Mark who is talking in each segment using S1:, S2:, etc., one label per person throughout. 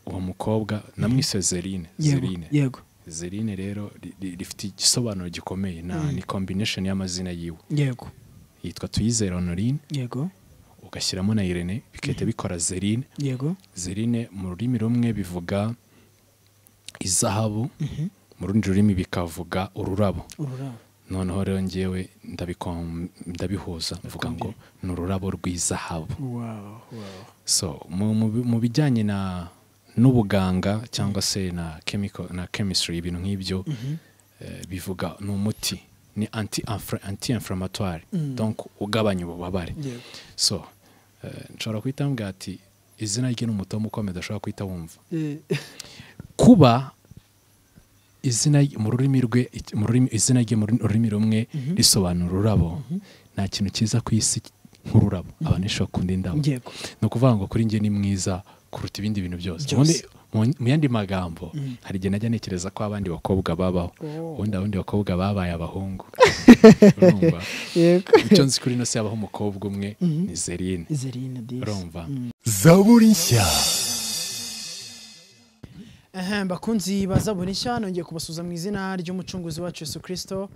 S1: uwo mukobwa namwise Zerine Zerine
S2: yego
S1: Zerine rero ri- ri- rifite igisobanuro gikomeye na ni combination y'amazina yiwe
S2: yego
S1: yitwa Tuyizere Honorine
S2: yego
S1: ugashyiramo na Irene bigahita bikora Zerine
S2: yego
S1: Zerine mu rurimi rumwe bivuga izahabu mu rundi rurimi bikavuga ururabo
S2: ururabo
S1: noneho rero ngewe ndabikom- ndabihuza mvuga ngo ni ururabo rw'izahabu
S2: wow wow
S1: so mu, mu, bi- mu bijyanye na n'ubuganga cyangwa se na chemical na chemistry ibintu nk'ibyo eh, bivuga ni umuti ni anti anti inflammatoire donc ugabanya ububabare
S2: yego
S1: so eh, nshobora kuhita mbwira ati izina rye ni umutomo ukomeye udashobora kuhita wumva kuba izina ry- mu rurimi rwe ic- mu rurimi izina rye mu rurimi- rurimi rumwe risobanura ururabo nta kintu cyiza ku isi nk'ururabo abantu benshi bakunda indabo
S2: yego
S1: ni ukuvuga ngo kuri njye ni mwiza kuruta ibindi bintu byose
S2: Byose.
S1: Ubundi mu- mu yandi magambo hari igihe najya ntekereza ko abandi bakobwa babaho ubundi abandi bakobwa babaye abahungu urumva
S2: yego
S1: icyo nzi kuri ino si habaho umukobwa umwe ni Zerine
S2: Zerine disi
S1: urumva
S3: zaburi nshya
S2: Ehem, bakunzi baza buri nshya nongeye kubasuza mu izina ry'umucunguzi wacu Yesu Kristo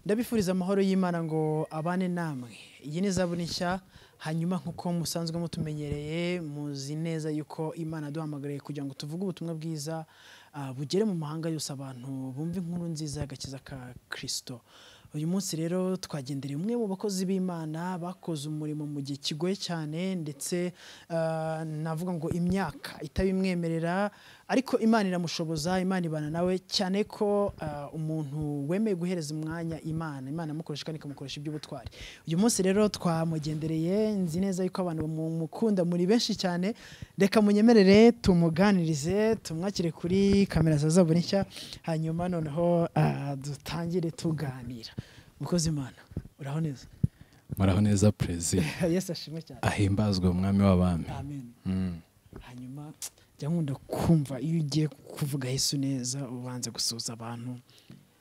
S2: ndabifuriza amahoro y'Imana ngo abane namwe iyi ni zaburi nshya hanyuma nk'uko musanzwe mutumenyereye muzi neza yuko Imana yaduhamagariye kugira ngo tuvuge ubutumwa bwiza ah, bugere mu mahanga yose abantu bumve inkuru nziza y'agakiza ka Kristo uyu munsi rero twagendereye umwe mu bakozi b'imana bakoze umurimo mu gihe kigoye cyane ndetse ah, navuga ngo imyaka itabimwemerera ariko imana iramushoboza imana ibana nawe cyane ko ah, umuntu wemeye guhereza umwanya imana imana iramukoresha kandi ikamukoresha iby'ubutwari uyu munsi rero twamugendereye nzi neza yuko abantu bamukunda muri benshi cyane reka munyemerere tumuganirize tumwakire kuri kamera za zaburi nshya hanyuma noneho ah, dutangire tuganira mukozi imana uraho neza
S1: muraho neza perezida
S2: yesu ashimwe cyane
S1: ahimbazwe umwami w'abami
S2: amen
S1: Mm.
S2: hanyuma jya nkunda kumva iyo ugiye kuvuga yesu neza ubanza gusuhuza abantu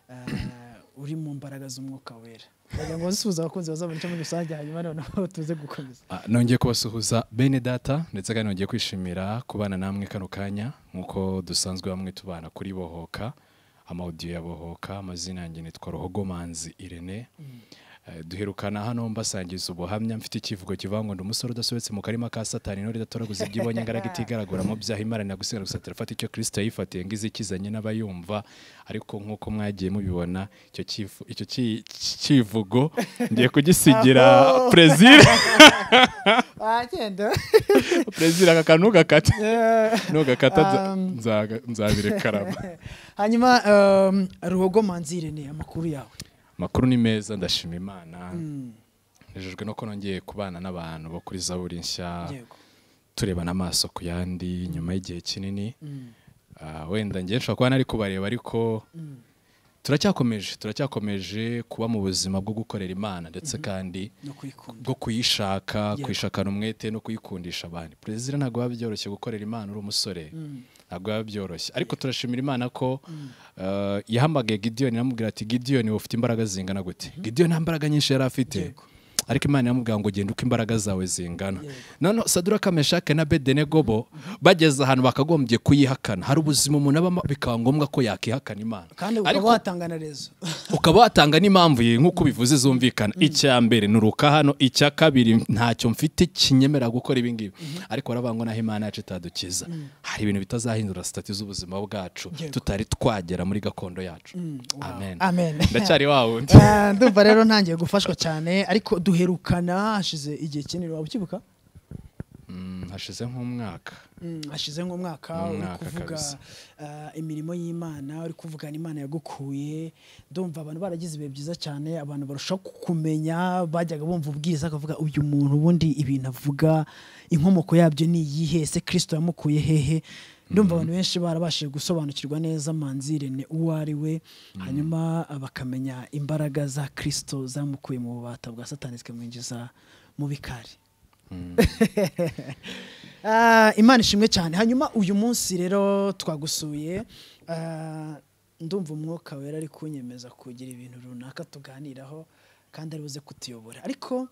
S2: ah, uri mu mbaraga z'umwuka wera ndagira ngo usuhuze abakunzi bazabona icyo muri rusange hanyuma noneho tuze gukomeza
S1: Ah, nongeye kubasuhuza bene data ndetse kandi nongeye kwishimira kubana namwe kano kanya nk'uko dusanzwe bamwe tubana kuri bohoka amawudiyo ya bohoka amazina yanjye nitwa rohogomanzi irene Eh, duherukana hano mbasangiza ubuhamya mfite icyivugo kivuga ngo ndi umusore udasobetse mu karima ka satani intore idatoraguza ibyo ibonye ngaraga itigaragaramo byaha imana nagusiga gusa terafata icyo kirisito yifatiye ngo izikizanye n'abayumva ariko nk'uko mwagiye mubibona icyo cyivu- icyo cyi- cyivugo ngiye kugisigira perezida
S2: wagenda
S1: perezida aka kantu ugakata nugakata
S2: Um.
S1: nzabirekarama
S2: hanyuma um, ruhogo manzire ni amakuru yawe
S1: amakuru ni meza ndashima imana nejejwe no ko nongeye kubana n'abantu bo kuri zaburi nshya
S2: yego
S1: turebana amaso ku yandi nyuma y'igihe kinini Ah, wenda ngiye nshobora kuba nari kubareba ariko turacyakomeje turacyakomeje kuba mu buzima bwo gukorera imana ndetse kandi
S2: no kuyikunda
S1: bwo kuyishaka
S2: Yego.
S1: kuyishakana umwete no kuyikundisha abantu perezida ntabwo biba byoroshye gukorera imana uri umusore ntabwo biba byoroshye ariko turashimira imana ko eh, yahamagaye gidiyoni iramubwira ati gidiyoni ufite imbaraga zingana gute gidiyoni nta mbaraga nyinshi yari afite
S2: Yego.
S1: ariko imana iramubwira ngo genda uko imbaraga zawe zingana
S2: Yego.
S1: noneho saduraka meshake na bedenego bo bageze ahantu bakagombye kuyihakana hari ubuzima umuntu abamo bikaba ngombwa ko yakihakana imana
S2: kandi ukaba
S1: Ariko-
S2: watanga na rezo
S1: ukaba watanga n'impamvu ye nk'uko bivuze zumvikana icya mbere nuruka hano icya kabiri ntacyo mfite kinyemera gukora ibi ngibi ariko baravuga ngo naho imana yacu itadukiza hari ibintu bitazahindura sitati z'ubuzima bwacu
S2: Yego.
S1: tutari twagera muri gakondo yacu amen
S2: Amen.
S1: ndacyari wa wundi
S2: Ah, ndumva rero ntangiye gufashwa cyane ariko duherukana hashize igihe kinini waba ukibuka
S1: Mm, hashize nk'umwaka
S2: Mm, hashize nk'umwaka
S1: Ni
S2: uri
S1: umwaka
S2: kuvuga
S1: kabisa.
S2: ah, imirimo y'imana uri kuvugana imana yagukuye ndumva abantu baragize ibihe byiza cyane abantu barushaho kukumenya bajyaga bumva ubwiza akavuga uyu muntu ubundi ibintu avuga inkomoko yabyo ni iyihe ese kirisito yamukuye hehe ndumva abantu benshi barabashije gusobanukirwa neza manzi rene uwo ari we hanyuma ah, bakamenya imbaraga za kirisito zamukuye mu bubata bwa satani zikamwinjiza mu bikari Ah, imana ishimwe cyane hanyuma uyu munsi rero twagusuye ah, ndumva umwuka wera ari kunyemeza kugira ibintu runaka tuganiraho kandi ari buze kutuyobora ariko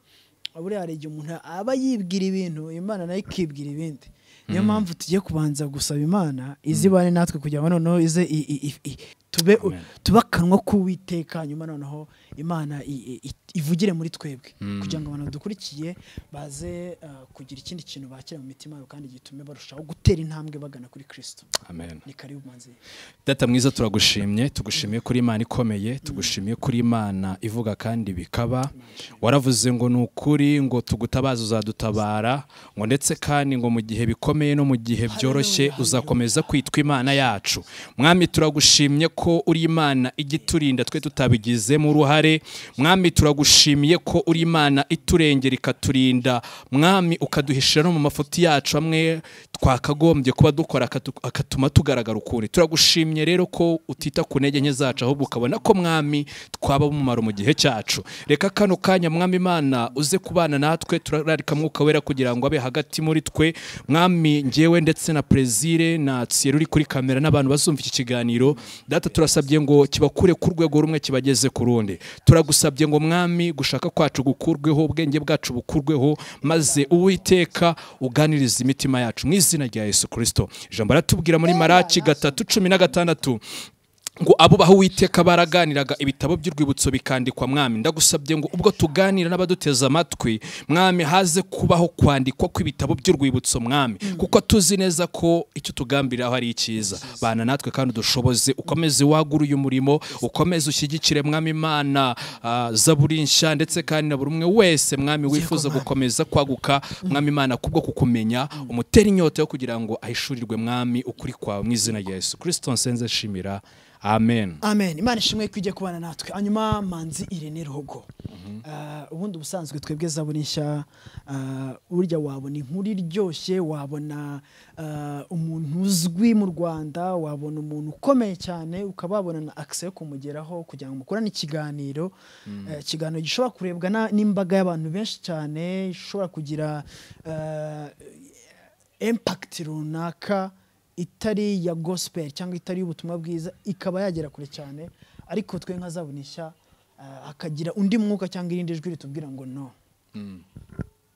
S2: buriya hari igihe umuntu aba yibwira ibintu imana nayo ikibwira ibindi niyo mpamvu tugiye kubanza gusaba imana izibane natwe kugira ngo noneho ize i- i- i- i- tube
S1: Amen.
S2: tube akanwa k'uwiteka nyuma noneho imana i- i- ivugire muri twebwe
S1: Mm.
S2: kugira ngo abantu badukurikiye baze uh, kugira ikindi kintu bakira mu mitima yabo kandi gitume barushaho gutera intambwe bagana kuri kirisito
S1: amen
S2: ni karibu manzi
S1: data mwiza turagushimye tugushimiye kuri imana ikomeye tugushimiye kuri imana ivuga kandi bikaba waravuze ngo ni ukuri ngo tugutabaze uzadutabara ngo ndetse kandi ngo mu gihe bikomeye no mu gihe byoroshye
S2: Hallelujah,
S1: uzakomeza kwitwa imana yacu mwami turagushimye ko uri imana ijya iturinda twe tutabigizemo uruhare mwami turagushimiye ko uri imana iturengera ikaturinda mwami ukaduhishira no mu mafuti yacu amwe twakagombye kuba dukora akatu- akatuma tugaragara ukundi turagushimye rero ko utita ku ntege nke zacu ahubwo ukabona ko mwami twaba umumaro mu gihe cyacu reka kano kanya mwami imana uze kubana natwe turararika mwuka wera kugira ngo abe hagati muri twe mwami ngewe ndetse na prezire na tsiyeri uri kuri kamera n'abantu bazumva iki kiganiro data turasabye ngo kibakure ku rwego rumwe kibageze ku rundi turagusabye ngo mwami gushaka kwacu gukurweho ubwenge bwacu bukurweho maze uwiteka uganiriza imitima yacu mu izina rya yesu kirisito ijambo aratubwira muri maraki gatatu cumi na gatandatu ngo abo baha uwiteka baraganiraga ibitabo by'urwibutso bikandikwa mwami ndagusabye ngo ubwo tuganira n'abaduteze amatwi mwami haze kubaho kwandikwa kw'ibitabo by'urwibutso mwami kuko tuzi neza ko icyo tugambiriraho ari icyiza bana natwe kandi udushoboze ukomeze wagure uyu murimo ukomeze ushyigikire mwami imana ah, zaburi nshya ndetse kandi na buri umwe wese mwami wifuza
S2: Mwami.
S1: gukomeza kwaguka mwami imana kubwo kukumenya umutera inyota yo kugira ngo ahishurirwe mwami ukuri kwawe mu izina rya yesu kirisito nsenze nshimira amen
S2: amen imana ishimwe ko ijya kubana natwe hanyuma manzi irene ruhogo Ah, ubundi ubusanzwe twebwe zabona nshya ah, burya wabona inkuru iryoshye wabona ah, umuntu uzwi mu rwanda wabona umuntu ukomeye cyane ukaba wabona na akise yo kumugeraho kugira ngo mukorane ikiganiro Eh, ikiganiro gishobora kurebwa na- n'imbaga y'abantu benshi cyane ishobora kugira ah, impact runaka itari iya gospel cyangwa itari y'ubutumwa bwiza ikaba yagera kure cyane ariko twe nka zabona ishya ah, hakagira undi mwuka cyangwa irindi jwi ritubwira ngo no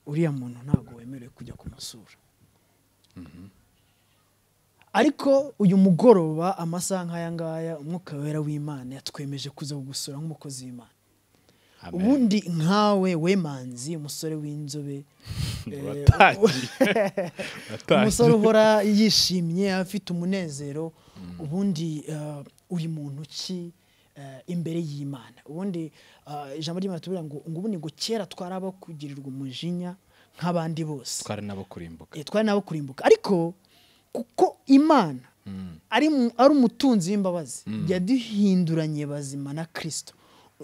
S2: uriya muntu ntabwo wemerewe kujya kumusura ariko uyu mugoroba amasaha nk'aya ngaya umwuka wera w'imana yatwemeje kuza kugusura nk'umukozi w'imana ubundi nkawe wemanzi umusore w'inzobe eh, umusore uhora yishimye afite umunezero ubundi eh, uri muntu ki eh, imbere y'imana ubundi eh, ijambo ry'imana tuvuga ngo ngo ubundi ngo kera twari abo kugirirwa umujinya nk'abandi bose
S1: twari nabo kurimbuka
S2: Eh, twari nabo kurimbuka ariko kuko imana ari mu- ari umutunzi w'imbabazi yaduhinduranye bazima na kirisito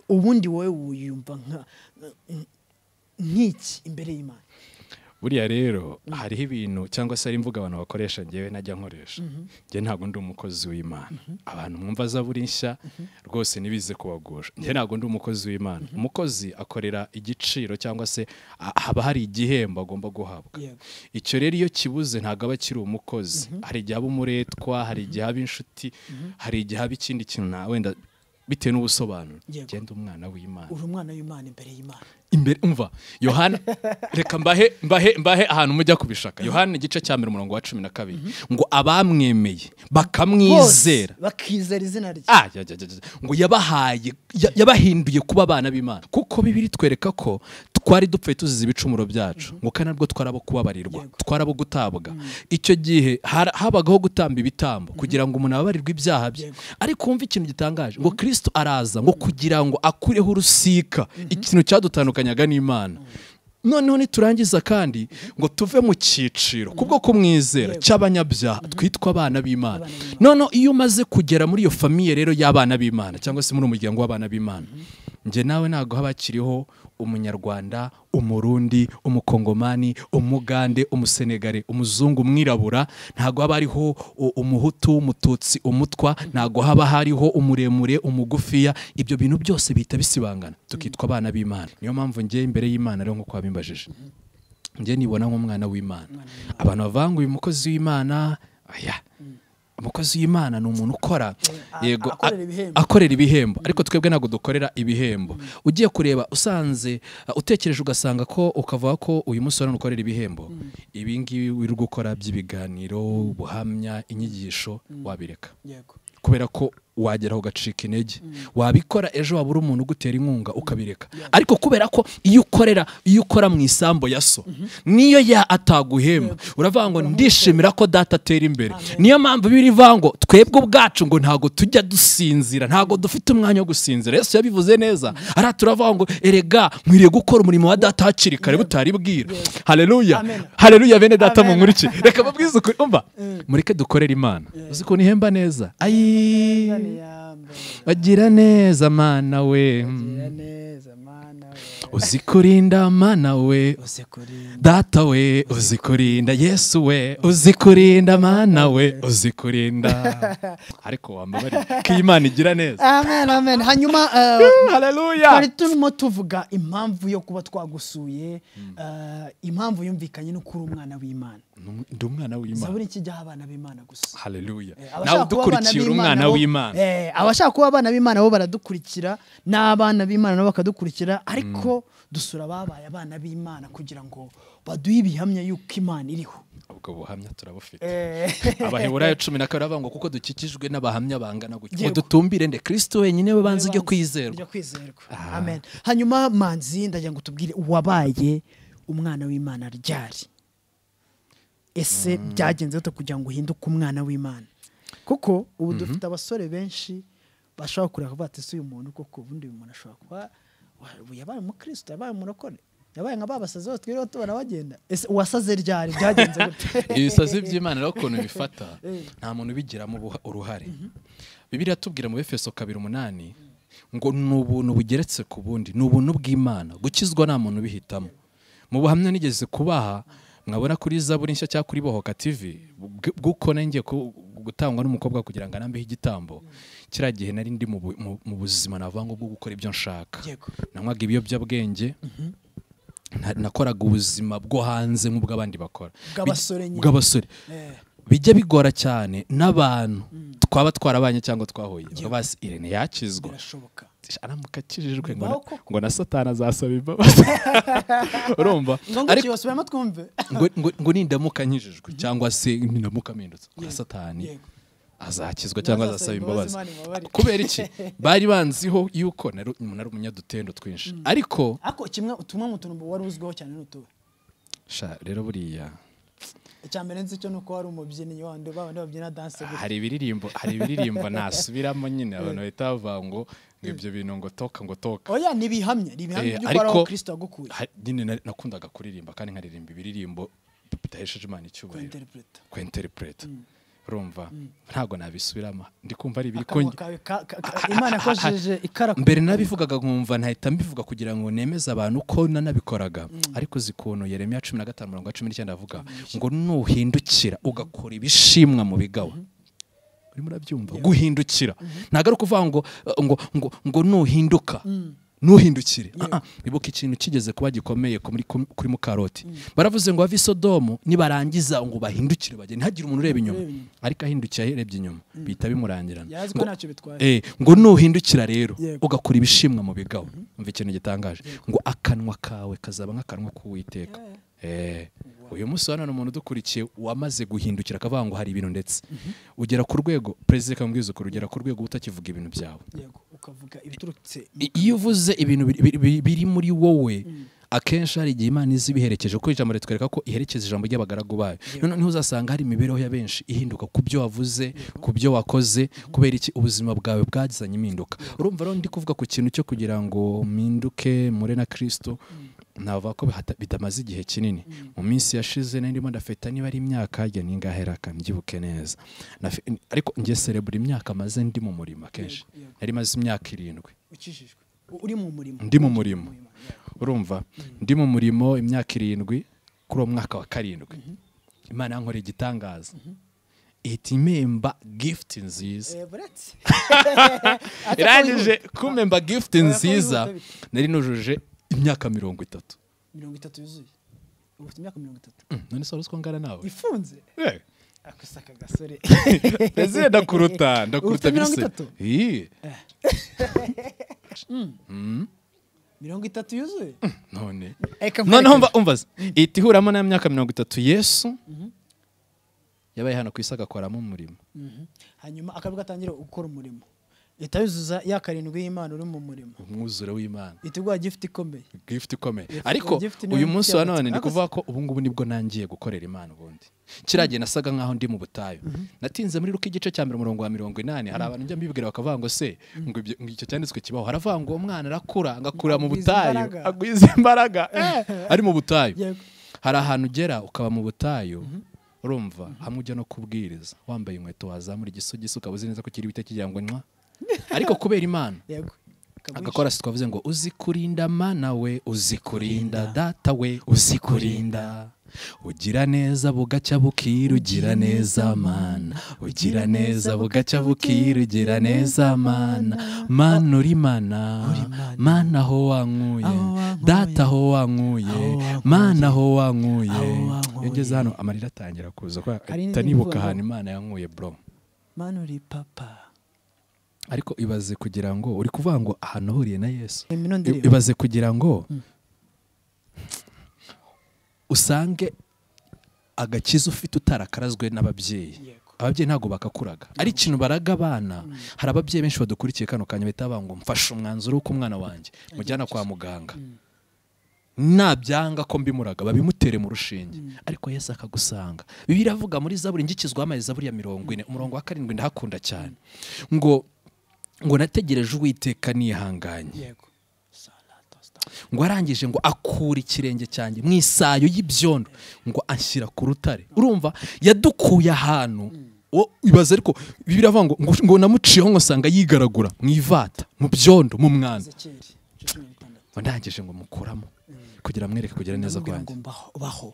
S2: ubundi wowe wiyumva nka- nk'iki imbere y'imana
S1: buriya rero hariho ibintu cyangwa se hari imvuga abantu bakoresha ngewe najya nkoresha njye ntabwo ndi umukozi w'imana abantu mwumva zaburi nshya rwose ntibize kubagusha njye ntabwo ndi umukozi w'imana umukozi akorera igiciro cyangwa se a- haba hari igihembo agomba guhabwa
S2: Yego.
S1: icyo rero iyo kibuze ntabwo aba akiri umukozi hari igihe aba umuretwa hari igihe aba inshuti hari igihe aba ikindi kintu na wenda bitewe n'ubusobanuro
S2: Yego.
S1: genda umwana w'imana
S2: uri umwana w'imana imbere y'imana
S1: imbere umva yohana reka mbahe mbahe mbahe ahantu mujya kubishaka yohana igice cya mbere umurongo wa cumi na kabiri ngo abamwemeye
S2: bose
S1: bakamwizera
S2: bakizera izina rye
S1: Ah, ya, ya, ya, ya. ngo yabahaye ya- yabahinduye kuba abana b'imana kuko bibiri twereka ko twari dupfuye tuzize ibicumuro byacu ngo kandi nabwo twari abo kubabarirwa
S2: Yego.
S1: twari abo gutabwa icyo gihe har- habagaho gutamba ibitambo kugira ngo umuntu ababarirwe ibyaha bye
S2: Yego.
S1: ariko wumva ikintu gitangaje ngo kirisito araza ngo kugira ngo akureho urusika ikintu cyadutandukanyaga n'imana noneho niturangiza kandi ngo tuve mu cyiciro kubwo kumwizera
S2: Yego.
S1: cy'abanyabyaha twitwa abana b'imana
S2: Abana b'Imana.
S1: noneho iyo umaze kugera muri iyo famiye rero y'abana b'imana cyangwa se muri umuryango w'abana b'imana njye nawe ntabwo haba hakiriho umunyarwanda umurundi umukongomani umugande umusenegare umuzungu umwirabura ntabwo haba hariho u- umuhutu umututsi umutwa ntabwo haba hariho umuremure umugufiya ibyo bintu byose bihita bisibangana tukitwa abana b'imana niyo mpamvu njye imbere y'imana rero nk'uko wabimbajije njye nibona nk'umwana w'imana abantu bavuga ngo uyu mukozi w'imana aya umukozi w'imana ni umuntu ukora
S2: a-
S1: yego a-
S2: akorera ibihembo.
S1: akorera ibihembo ariko twebwe ntabwo dukorera ibihembo ugiye kureba usanze uh, utekereje ugasanga ko ukavuga ko uyu munsi urabona ukorera ibihembo ibi ngibi uri gukora by'ibiganiro ubuhamya inyigisho wabireka
S2: yego
S1: kubera ko wagera ugacika intege wabikora ejo wabura umuntu ugutera inkunga ukabireka ariko kubera ko iyo ukorera iyo ukora mu isambu ya so niyo ya ataguhemba uravuga ngo ndishimira ko data atera imbere niyo mpamvu birivuga ngo twebwe ubwacu ngo ntabwo tujya dusinzira ntabwo dufite umwanya wo gusinzira yesu yabivuze neza ariya turavuga ngo erega nkwiriye gukora umurimo wa data hakiri kare butari bwira hareruya
S2: Amen.
S1: hareruya bene data
S2: Amen.
S1: munkuriki reka mabwize ukuri umva mureke dukorere imana uzi ukuntu ihemba neza ayi
S2: yambaye
S1: bagira neza mana we
S2: neza mana we
S1: uzi kurinda mana we
S2: ose kuri
S1: data we uzi kurinda yesu we uzi kurinda mana we uzi kurinda ariko wambabare ko iyi mana igira neza
S2: amen amen hanyuma eh,
S1: hareruya
S2: twari turimo tuvuga impamvu yo kuba twagusuye eh, impamvu yumvikanye no kuba umwana w'imana
S1: ndi umwana w'imana
S2: zaburi kijyaho abana b'imana gusa
S1: hareruya
S2: Eh,
S1: nawe
S2: abashaka kuba
S1: udukurikiye uri
S2: abana b'Imana
S1: umwana
S2: bo-
S1: w'imana
S2: eh, abashaka kuba abana b'imana bo baradukurikira n'abana b'imana nabo bakadukurikira ariko dusura ababaye abana b'imana kugira ngo baduhe ibihamya y'uko imana iriho
S1: ubwo buhamya turabufite
S2: Eh,
S1: abaheburayo cumi na kabiri bavuga ngo kuko dukikijwe n'abahamya bangana gutya ngo
S2: Yego.
S1: dutumbire nde kristo wenyine we banze ujye
S2: banze-
S1: kwizerwa
S2: ujya kwizerwa amen hanyuma manzi ndagira ngo tubwire wabaye umwana w'imana ryari ese byagenze gute kugira ngo uhinduke umwana w'imana kuko ubu dufite abasore benshi bashobora kureba bavuga ati si uyu muntu kuko ubundi uyu muntu ashobora kuba wa- ubu yabaye umukristo yabaye umurokore yabaye nka babasazi bose twiriwe tubona bagenda ese uwasaze ryari byagenze gute
S1: ibisazi by'imana rero ukuntu bifata nta muntu ubigiramo ubuha- uruhare bibiriya tubwira mu befeso kabiri umunani ngo ni ubuntu bugeretse ku bundi ni ubuntu bw'imana gukizwa nta muntu ubihitamo mu buhamya nigeze kubaha mwabona kuri zaburi nshya cyangwa kuri bohoka tv bw- bw'uko ngiye gutangwa n'umukobwa kugira ngo anambeho igitambo kiriya gihe nari ndi mu bu- mu- mu buzima navuga ngo bwo gukora ibyo nshaka
S2: Yego.
S1: nanywaga ibiyobyabwenge na- nakoraga ubuzima bwo hanze nk'ubw'abandi bakora
S2: Bw'abasore nyine.
S1: bw'abasore
S2: Eh.
S1: bijya bigora cyane n'abantu twaba twarabanye cyangwa twahuye basi irene yakizwa
S2: birashoboka
S1: aramuka akijijwe ngo
S2: Bibaho
S1: na-
S2: koko.
S1: ngo na satani azasaba imbabazi urumva
S2: ngo
S1: ariko
S2: kibasubiramo twumve
S1: ngo, ngo, ngo nindamuka nkijijwe cyangwa se nindamuka mpindutse ngo satani
S2: Yego.
S1: azakizwa cyangwa
S2: Azasaba
S1: azasaba imbabazi
S2: imbabazi, Imana imubabarire.
S1: kubera iki bari banziho yuko nari umuntu ari umunyadutendo twinshi ariko
S2: ariko kimwe tumwe mu tuntu wari uzwiho cyane ni utuwe
S1: sha rero buriya
S2: icya mbere nzi cyo ni uko wari umubyinnyi wandi babandi babyina danse gusa
S1: hari ibiririmbo hari ibiririmbo nasubiramo nyine abantu bahita bavuga ngo ngo ibyo bintu ngo toka ngo toka
S2: oya ni ibihamya ni ibihamya
S1: Eh,
S2: by'uko ari
S1: ariko
S2: aho kirisito yagukuye
S1: ha- nyine na- nakundaga kuririmba kandi nkaririmba ibiririmbo bidahesheje imana icyubahiro
S2: kwinterpreta
S1: kwinterpreta urumva ntabwo nabisubiramo ndi kumva ari ibiri
S2: akanwa
S1: konge-
S2: kawe ka- ka- ka- imana yakoresheje ikara ku-
S1: mbere nabivugaga nkumva nahita mbivuga kugira ngo nemeze abantu ko nanabikoraga ariko uzi ukuntu yeremiya cumi na gatanu mirongo cumi n'icyenda avuga ngo nuhindukira ugakora ibishimwa mu bigawa urimo urabyumva guhindukira ntabwo ari ukuvuga ngo ngo ngo ngo nuhinduka nuhindukire Ah, ah, ibuka ikintu kigeze kuba gikomeye ku muri- ku- kuri mukaroti baravuze ngo bave i sodomu nibarangiza ngo bahindukire bagende ntihagire umuntu ureba inyuma ariko ahindukiye arebye inyuma bihita bimurangirana
S2: yazi ko
S1: Ngo-
S2: ntacyo
S1: Eh,
S2: bitwaye
S1: ngo nuhindukira rero
S2: Yego.
S1: ugakora ibishimwa mu bigawa umva ikintu gitangaje ngo akanwa kawe kazaba nk'akanwa k'uwiteka Eh, uyu munsi hano ni umuntu udukurikiye wamaze guhindukira akavuga ngo hari ibintu ndetse ugera ku rwego perezida kamubwiza ukuri ugera ku rwego utakivuga ibintu byawe
S2: yego ukavuga ibiturutse mu-
S1: I- iyo uvuze ibintu biri- biri- biri- biri muri wowe akenshi hari igihe imana iza ibiherekeje kuko ijambo ritwereka ko iherekeza ijambo ry'abagaragu bayo noneho uzasanga hari imibereho ya benshi ihinduka ku byo wavuze ku byo wakoze kubera iki ubuzima bwawe bwazanye impinduka urumva rero ndi kuvuga ku kintu cyo kugira ngo mpinduke mure na kirisito navuga ko bihata- bitamaze igihe kinini mu minsi yashize nari ndimo ndafeta niba ari imyaka njya ningaheraka mbyibuke neza Nafe- ariko njye serebura imyaka maze ndi mu murimo akenshi
S2: Yego, yego.
S1: nari maze imyaka irindwi
S2: ukijijwe U- uri mu murimo
S1: ndi mu murimo urumva ndi mu murimo imyaka irindwi kuri uwo mwaka wa karindwi imana yankoreye igitangaza ihita impemba gifuti nziza
S2: Eh, buretse
S1: irangije kumpemba gifuti
S2: Oya, ko
S1: nziza
S2: wihuta
S1: nari nujuje imyaka mirongo itatu
S2: mirongo itatu yuzuye ubu ufite imyaka mirongo itatu
S1: Mm, none se wari uzi ko ngana nawe
S2: ifunze
S1: Eh,
S2: akosa aka gasore
S1: ese ndakuruta ndakuruta
S2: Ufite mirongo
S1: bise
S2: itatu?
S1: Ih,
S2: mirongo itatu yuzuye
S1: none
S2: Eka
S1: noneho
S2: nkwereke.
S1: umva umva se. ihita ihuramo n'aya myaka mirongo itatu yesu yabaye hano ku isi agakoramo umurimo
S2: Mhm. hanyuma akabwa atangira gukora umurimo leta yuzuza ya karindwi y'imana uri mu murimo
S1: umwuzure w'imana
S2: itegura gift ikomeye
S1: gift ikomeye
S2: Gift-
S1: ariko
S2: gift niyo
S1: uyu
S2: mfite
S1: munsi wa
S2: yagutse.
S1: none ni
S2: Ariko
S1: kuvuga ko ubu ngubu nibwo nangiye gukorera imana ubundi kiriya gihe nasaga nkaho ndi mu butayu natinze muri ruka igice cya mbere umurongo wa mirongo inani hari abantu njya mbibwira bakavuga ngo se ngo ibyo- ngo icyo cyanditswe kibaho haravuga ngo umwana arakura agakurira mu
S2: Agwiza
S1: butayu
S2: imbaraga.
S1: agwiza imbaraga eh, ari mu butayu
S2: Yego.
S1: hari ahantu ugera ukaba mu butayu urumva hamwe ujya no kubwiriza wambaye inkweto wazamura igisogisi ukaba uzi neza ko kiri buhite kijya ngo nywa ariko kubera imana
S2: yego Akagwica.
S1: agakora si twavuze ngo uzi kurinda mana we uzi kurinda data we uzi kurinda ugira neza bugacya bukira ugira neza mana ugira neza bugacya bukira ugira neza mana mana uri mana mana aho wankuye
S2: Aho wankuye.
S1: data aho wankuye
S2: Aho wankuye.
S1: mana aho wankuye
S2: Aho wankuye.
S1: iyo ngeze hano amarira atangira kuza kubera
S2: Hari n'indi
S1: atanibuka
S2: mvugo.
S1: ahantu imana yankuye bro
S2: mana uri papa
S1: ariko ibaze kugira ngo uri kuvuga ngo ahantu ahuriye na yesu
S2: Reba ino
S1: I-
S2: ndirimbo.
S1: ibaze kugira ngo usange agakiza ufite utarakarazwe n'ababyeyi
S2: Yego.
S1: ababyeyi ntabwo bakakuraga ari ikintu baraga abana hari ababyeyi benshi badukurikiye kano kanya bahita bavuga ngo mfashe umwanzuro w'uko umwana wanjye mujyana kwa muganga nabyanga ko mbimuraga babimutere mu rushinge ariko yesu akagusanga bibiliya avuga muri zaburi ngikizwaho amazi zaburi ya mirongo ine umurongo wa karindwi ndahakunda cyane ngo ngo nategereje uwiteka nihanganye
S2: yego Salato, salato.
S1: ngo arangije ngo akura ikirenge cyanjye mu isayo y'ibyondo ngo anshyira ku rutare urumva yadukuye ahantu wo ibaza ariko bibiri avuga ngo ngo- ngo namuciyeho ngo nsanga yigaragura mu ivata mu byondo mu mwana
S2: Ezekiyeli, igice cumi na gatandatu.
S1: ngo ndangije ngo mukuramo kugira mwereke kugira neza
S2: Ndamubwira
S1: kwanjye
S2: ngo mbaho- baho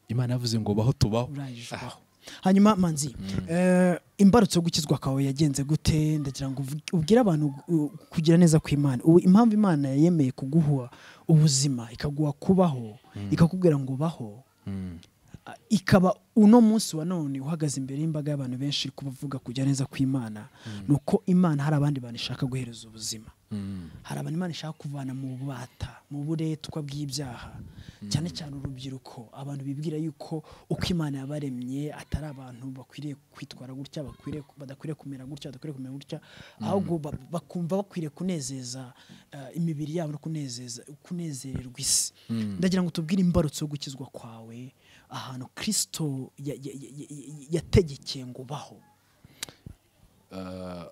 S1: imana yavuze ngo baho tubaho
S2: urangije
S1: Ah,
S2: ubaho hanyuma manzi eh, imbarutso yo gukizwa kwawe yagenze gute ndagira ngo uvuge- ubwire abantu uh, kugira neza kw'imana ubu impamvu imana yemeye kuguha ubuzima ikaguha kubaho ikakubwira ngo baho
S1: mm.
S2: Ah, ikaba uno munsi wa none uhagaze imbere y'imbaga y'abantu benshi iri kubavuga kujya neza kw'imana ni uko imana hari abandi bantu ishaka guhereza ubuzima
S1: Mm.
S2: hari abantu imana ishaka kuvana mu bubata mu buretwa bw'ibyaha cyane cyane urubyiruko abantu bibwira yuko uko imana yabaremye atari abantu bakwiriye kwitwara gutya bakwiriye badakwiriye kumera gutya badakwiriye kumera gutya ahubwo ba- bakumva bakwiriye kunezeza eh, imibiri yabo no kunezeza kunezererwa isi ndagira ngo tubwire imbarutso yo gukizwa kwawe ahantu kirisito ya- ya- ya- ya- ya- yategekeye ngo baho
S1: Uh,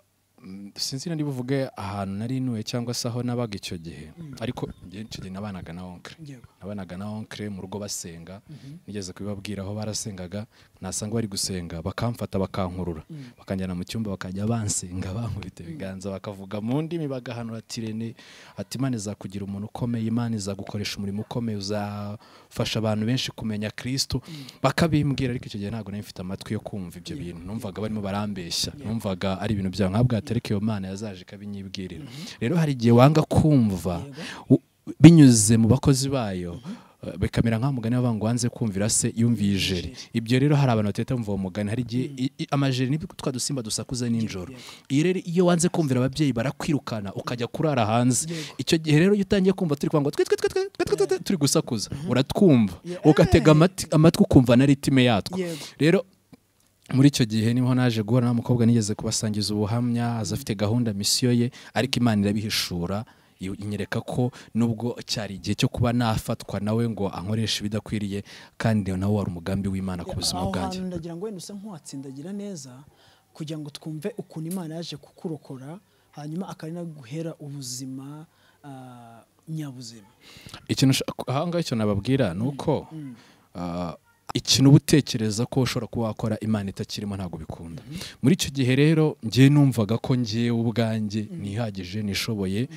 S1: mm, sinzi niba uvuge ahantu nari nuye cyangwa se aho nabaga icyo gihe ariko njye icyo gihe nabanaga na onkire
S2: Yego.
S1: nabanaga na onkire mu rugo basenga nigeze kubibabwira aho barasengaga nasanga bari gusenga bakamfata bakankurura bakanjyana mu cyumba bakajya bansenga bankubita ibiganza bakavuga mu ndimi bagahanura ati rene ati imana izakugira umuntu ukomeye imana izagukoresha umurimo ukomeye uzafasha abantu benshi kumenya kristo bakabimbwira ariko icyo gihe ntabwo nari mfite amatwi yo kumva ibyo bintu numvaga barimo barambeshya numvaga ari ibintu byabo nkabwa atareka iyo mana yazaje ikabinyibwirira rero hari igihe wanga kumva u- binyuze mu bakozi bayo eh, bikamera nk'aho mugani bavuga ngo wanze kumvira se yumviye ijeri ibyo rero hari abantu batahita bumva uwo mugani hari igihe i- i- amajeri ni twa dusimba dusakuza nijoro iyo rero iyo wanze kumvira ababyeyi barakwirukana ukajya kurara hanze icyo gihe rero iyo utangiye kumva turi kwanga twi twi twi twi twi twi twi twi turi gusakuza uratwumva
S2: Yeah.
S1: ugatega amati- amatwi ukumva na ritime yatwo
S2: Yego.
S1: rero muri icyo gihe niho naje guhura n'umukobwa nigeze kubasangiza ubuhamya aza afite gahunda misiyo ye ariko imana irabihishura iyo- inyereka ko nubwo cyari igihe cyo kuba nafatwa nawe ngo ankoreshe ibidakwiriye kandi nawe wari umugambi w'imana ku buzima
S2: aho
S1: bwanjye
S2: hantu ndagira ngo wenda usa nk'uwatsindagira neza kugira ngo twumve ukuntu imana yaje kukurokora hanyuma akanaguhera ubuzima ah, nyabuzima
S1: ikintu ushaka- aha ngaha icyo nababwira ni uko ah, ikintu uba utekereza ko ushobora kuba wakora imana itakirimo ntabwo bikunda muri icyo gihe rero njyewe numvaga ko njyewe ubwanjye nihagije nishoboye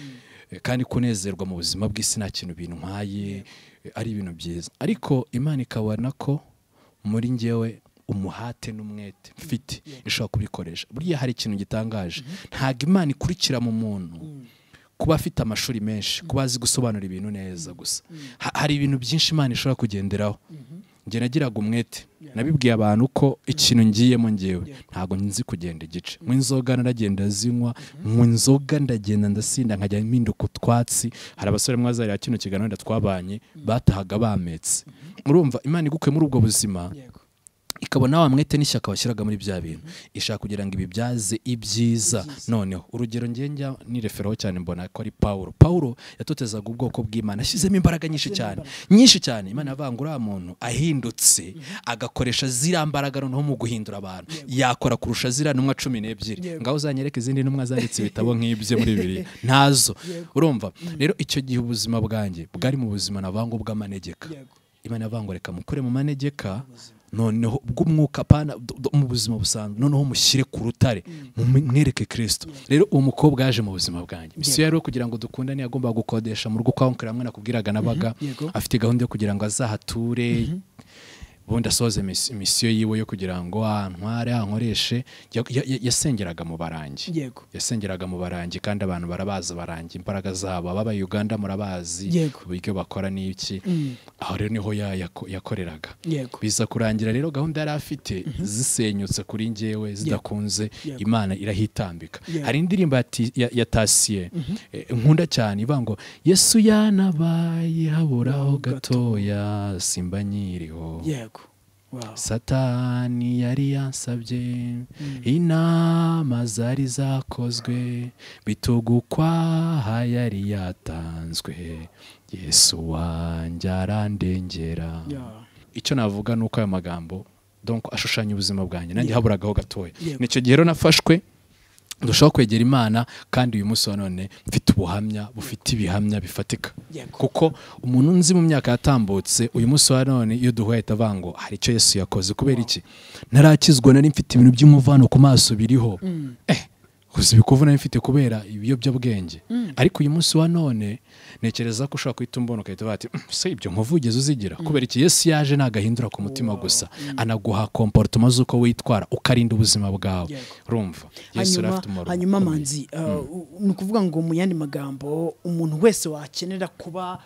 S1: eh, kandi kunezerwa mu buzima bw'isi nta kintu bintwaye eh, ari ibintu byiza ariko imana ikabona ko muri njyewe umuhate n'umwete mfite ishobora kubikoresha buriya hari ikintu gitangaje ntabwo imana ikurikira mu muntu kuba afite amashuri menshi kuba azi gusobanura ibintu neza gusa Ha- hari ibintu byinshi imana ishobora kugenderaho njye nagiraga umwete nabibwiye abantu ko ikintu ngiyemo ngewe
S2: Yeah.
S1: ntabwo nzi kugenda igice mu inzoga naragenda zinywa mu inzoga ndagenda ndasinda nkajya mpinduka utwatsi hari abasore mwazarira kino kiganiro twabanye batahaga bametse urumva imana igukuye muri ubwo buzima
S2: yego
S1: ikabona wa mwete n'ishyaka washyiraga muri bya bintu ishaka kugira ngo ibi byaze ibyiza noneho urugero njye njya nireferaho cyane mbona ko ari pawulo pawulo yatotezaga ubwoko bw'imana ashyizemo imbaraga nyinshi cyane nyinshi cyane imana yavanga uriya muntu ahindutse agakoresha ziriya mbaraga noneho mu guhindura abantu yakora kurusha ziriya ntumwa cumi n'ebyiri
S2: Yego.
S1: ngaho uzanyereka izindi ntumwa zanditse ibitabo nk'ibyo muri bibiri ntazo urumva rero icyo gihe ubuzima bwanjye bwari mu buzima navango bw'amanegeka
S2: Yego.
S1: imana yavanga reka mukure mu manegeka noneho bw'umwuka pana d- d- mu buzima busanzwe noneho mushyire ku rutare mu- mwereke kirisito rero uwo mukobwa yaje mu buzima bwanjye misiyo yari uwo kugira ngo dukundane yagombaga gukodesha mu rugo kwa onkera hamwe nakubwiraga nabaga
S2: Yego.
S1: afite gahunda yo kugira ngo azahature ubundi asoze mis- misiyo yiwe yo kugira ngo antware ankoreshe Ya- ya- ya- yasengeraga mu barangi
S2: yego
S1: yasengeraga mu barangi kandi abantu barabazi abarangi imbaraga zabo ababa Uganda murabazi
S2: Yego.
S1: uburyo bakora n'iki
S2: Mm.
S1: aho rero niho ya- yako- yakoreraga
S2: yego
S1: biza kurangira rero gahunda yari afite zisenyutse kuri njyewe zidakunze
S2: Yego.
S1: imana irahitambika
S2: Yego.
S1: hari indirimbo ya Ti- ya ya tasiye eh, nkunda cyane ivuga ngo yesu yanabaye haburaho gatoya simba nyiriho
S2: yego wow
S1: satani yari yansabye inama zari zakozwe bitugukwa yari yatanzwe yesu wanjye arandengera
S2: Yeah.
S1: icyo navuga ni uko ayo magambo donc ashushanya ubuzima bwanjye nanjye haburagaho gatoya
S2: Yego.
S1: nicyo gihe rero nafashwe ndushaho kwegera imana kandi uyu munsi wa none mfite ubuhamya bufite ibihamya bifatika
S2: Yego.
S1: kuko umuntu nzi mu myaka yatambutse uyu munsi wa none iyo duhuye ahita avuga ngo hari icyo yesu yakoze kubera iki narakizwa nari mfite ibintu by'umuvano ku maso biriho eh uzi ibikuvu nari mfite kubera ibiyobyabwenge ariko uyu munsi wa none ntekereza ko ushobora guhita umbona ugahita uvuga ati "Mm, se ibyo nkovu ugeze uzigira kubera iki yesu yaje nagahindura ku mutima gusa anaguha komporutoma z'uko witwara ukarinda ubuzima bwawe
S2: Yego.
S1: urumva yesu yari
S2: hanyuma
S1: afite umumaro
S2: hanyuma
S1: ukomeye.
S2: manzi uh, u- ni ukuvuga ngo mu yandi magambo umuntu wese wakenera kuba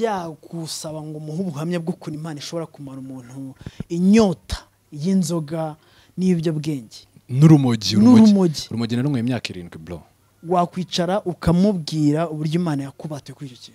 S2: yagusaba ngo umuhe ubuhamya bw'ukuntu imana ishobora kumara umuntu inyota y'inzoga n'ibiyobyabwenge
S1: n'urumogi
S2: N'urumogi.
S1: urumogi na rumwe imyaka irindwi bro
S2: wakwicara ukamubwira uburyo imana yakubatuye kuri icyo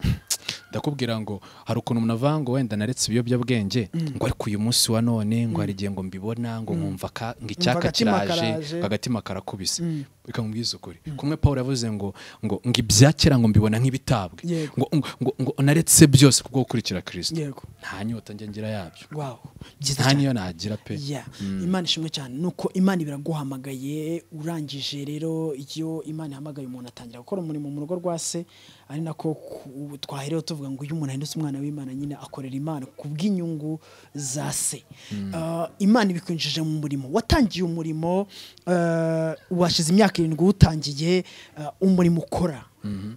S2: kintu
S1: ndakubwira ngo hari ukuntu umuntu avuga ngo wenda naretse ibiyobyabwenge ngo ariko uyu munsi wa none ngo hari igihe ngo mbibona ngo nkumva ka- ngo icyaka
S2: agatima
S1: kiraje
S2: karaje.
S1: ngo agatima karakubise reka nkubwize ukuri kumwe paul yavuze ngo ngo ngo ibya kera ngo mbibona nk'ibitabwe
S2: Yego.
S1: ngo ngo ngo ngo naretse byose kubwo gukurikira kirisito
S2: yego
S1: nta nyota njya ngira yabyo
S2: wow byiza
S1: nta
S2: cyane
S1: niyo nagira pe
S2: Yeah. imana ishimwe cyane nuko imana ibiraguhamagaye urangije rero iyo imana ihamagaye umuntu atangira gukora umurimo mu rugo rwa se ari nako ku- twahereho tuvuga ngo iyo umuntu ahindutse umwana w'imana nyine akorera imana ku bw'inyungu za se Uh, imana ibikwinjije mu murimo watangiye umurimo uh, washize imyaka irindwi uwutangiye uh, umurimo ukora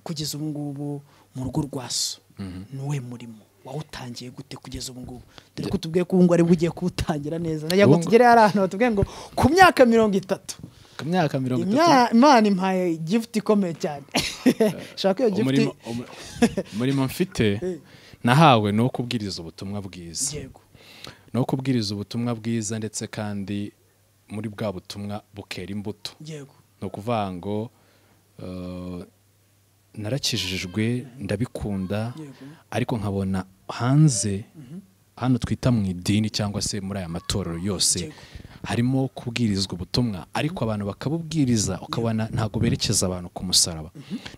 S2: kugeza ubu ngubu mu rugo rwa so ni uwe murimo wawutangiye gute kugeza ubu ngubu dore ko tubwiye ko ubu ngubu ari bwo ugiye kuwutangira neza najya ngo
S1: Ubu ngo-
S2: tugere hari ahantu batubwiye ngo ku myaka mirongo itatu
S1: ku myaka mirongo itatu
S2: Imya- imana impaye gifuti ikomeye cyane shaka iyo gifuti
S1: umurimo umu- umurimo mfite nahawe ni uwo kubwiriza ubutumwa bwiza
S2: yego
S1: ni uwo kubwiriza ubutumwa bwiza ndetse kandi muri bwa butumwa bukera imbuto
S2: yego
S1: ni ukuvuga ngo eh, narakijijwe ndabikunda
S2: Yego.
S1: ariko nkabona hanze hano twita mu idini cyangwa se muri aya matorero yose
S2: Yego.
S1: harimo kubwirizwa ubutumwa ariko abantu bakabubwiriza ukabona ntabwo berekeza abantu ku musaraba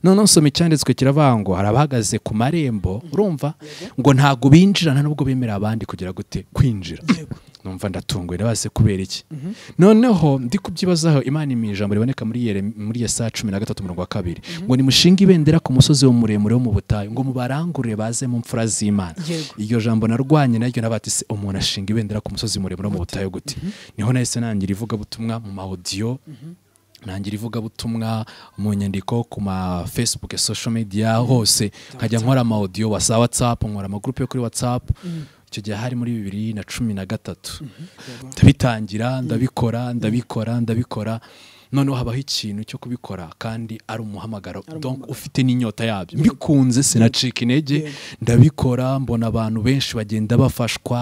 S1: noneho nsoma icyanditswe kiravuga ngo hari abahagaze ku marembo urumva ngo ntabwo binjira nta nubwo bemerera abandi kugira gute kwinjira
S2: Yego.
S1: numva ndatunguwe ndabaze kubera iki noneho ndi kubyibazaho imana imi ijambo riboneka muri Yere- muri yesaya cumi na gatatu murongo wa kabiri ngo nimushinge ibendera ku musozi wo muremure wo mu butayu ngo mubarangurure baze mu mfura z'imana
S2: Yego.
S1: iryo jambo narwanye naryo nabati se umuntu ashinga ibendera ku musozi muremure wo mu butayu gute niho nahise nangira ivugabutumwa mu mahodiyo nangira ivugabutumwa mu nyandiko ku ma facebook social media hose nkajya nkora ama audio wa za whatsapp nkora amagroupe yo kuri whatsapp icyo gihe hari muri bibiri na cumi na gatatu ndabitangira ndabikora ndabikora ndabikora noneho habaho ikintu cyo kubikora kandi ari umuhamagaro donc ufite n'inyota yabyo mbikunze sinacika intege ndabikora mbona abantu benshi bagenda bafashwa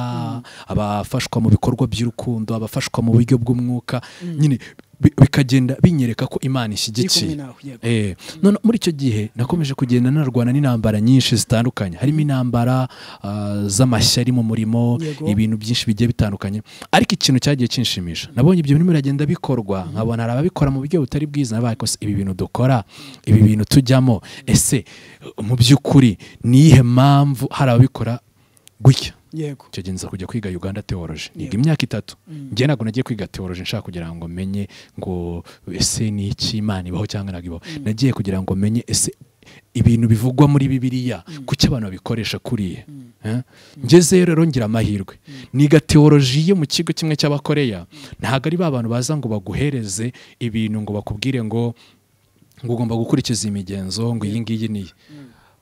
S1: abafashwa mu bikorwa by'urukundo abafashwa mu buryo bw'umwuka nyine bi- bikagenda binyereka ko imana
S2: kumwe
S1: ishyigikiye
S2: nawe yego
S1: Eh, none muri icyo gihe nakomeje kugenda narwana n'intambara nyinshi zitandukanye harimo intambara ah, z'amashyari mu murimo
S2: Yego.
S1: ibintu byinshi bigiye bitandukanye ariko ikintu cyagiye kinshimisha nabonye ibyo bintu biragenda bikorwa nkabona hari ababikora mu buryo butari bwiza nabaye ko se ibi bintu dukora ibi bintu tujyamo ese mu by'ukuri ni iyihe mpamvu hari ababikora gutya
S2: yego
S1: icyo gihe nza kujya kwiga Uganda teology niga
S2: Yego.
S1: imyaka itatu
S2: Mm.
S1: njye ntabwo nagiye kwiga teology nshaka kugira ngo menye ngo ese ni iki imana ibaho cyangwa ntabwo ibaho nagiye kugira ngo menye ese ibintu bivugwa muri bibiliya kuki abantu babikoresha kuriya Eh? ngeze rero ngira amahirwe niga teology yo mu kigo kimwe cy'abakoreya ntabwo ari ba bantu baza ngo baguhereze ibintu ngo bakubwire ngo ngo ugomba gukurikiza imigenzo ngo iyi ngiyi ni iyi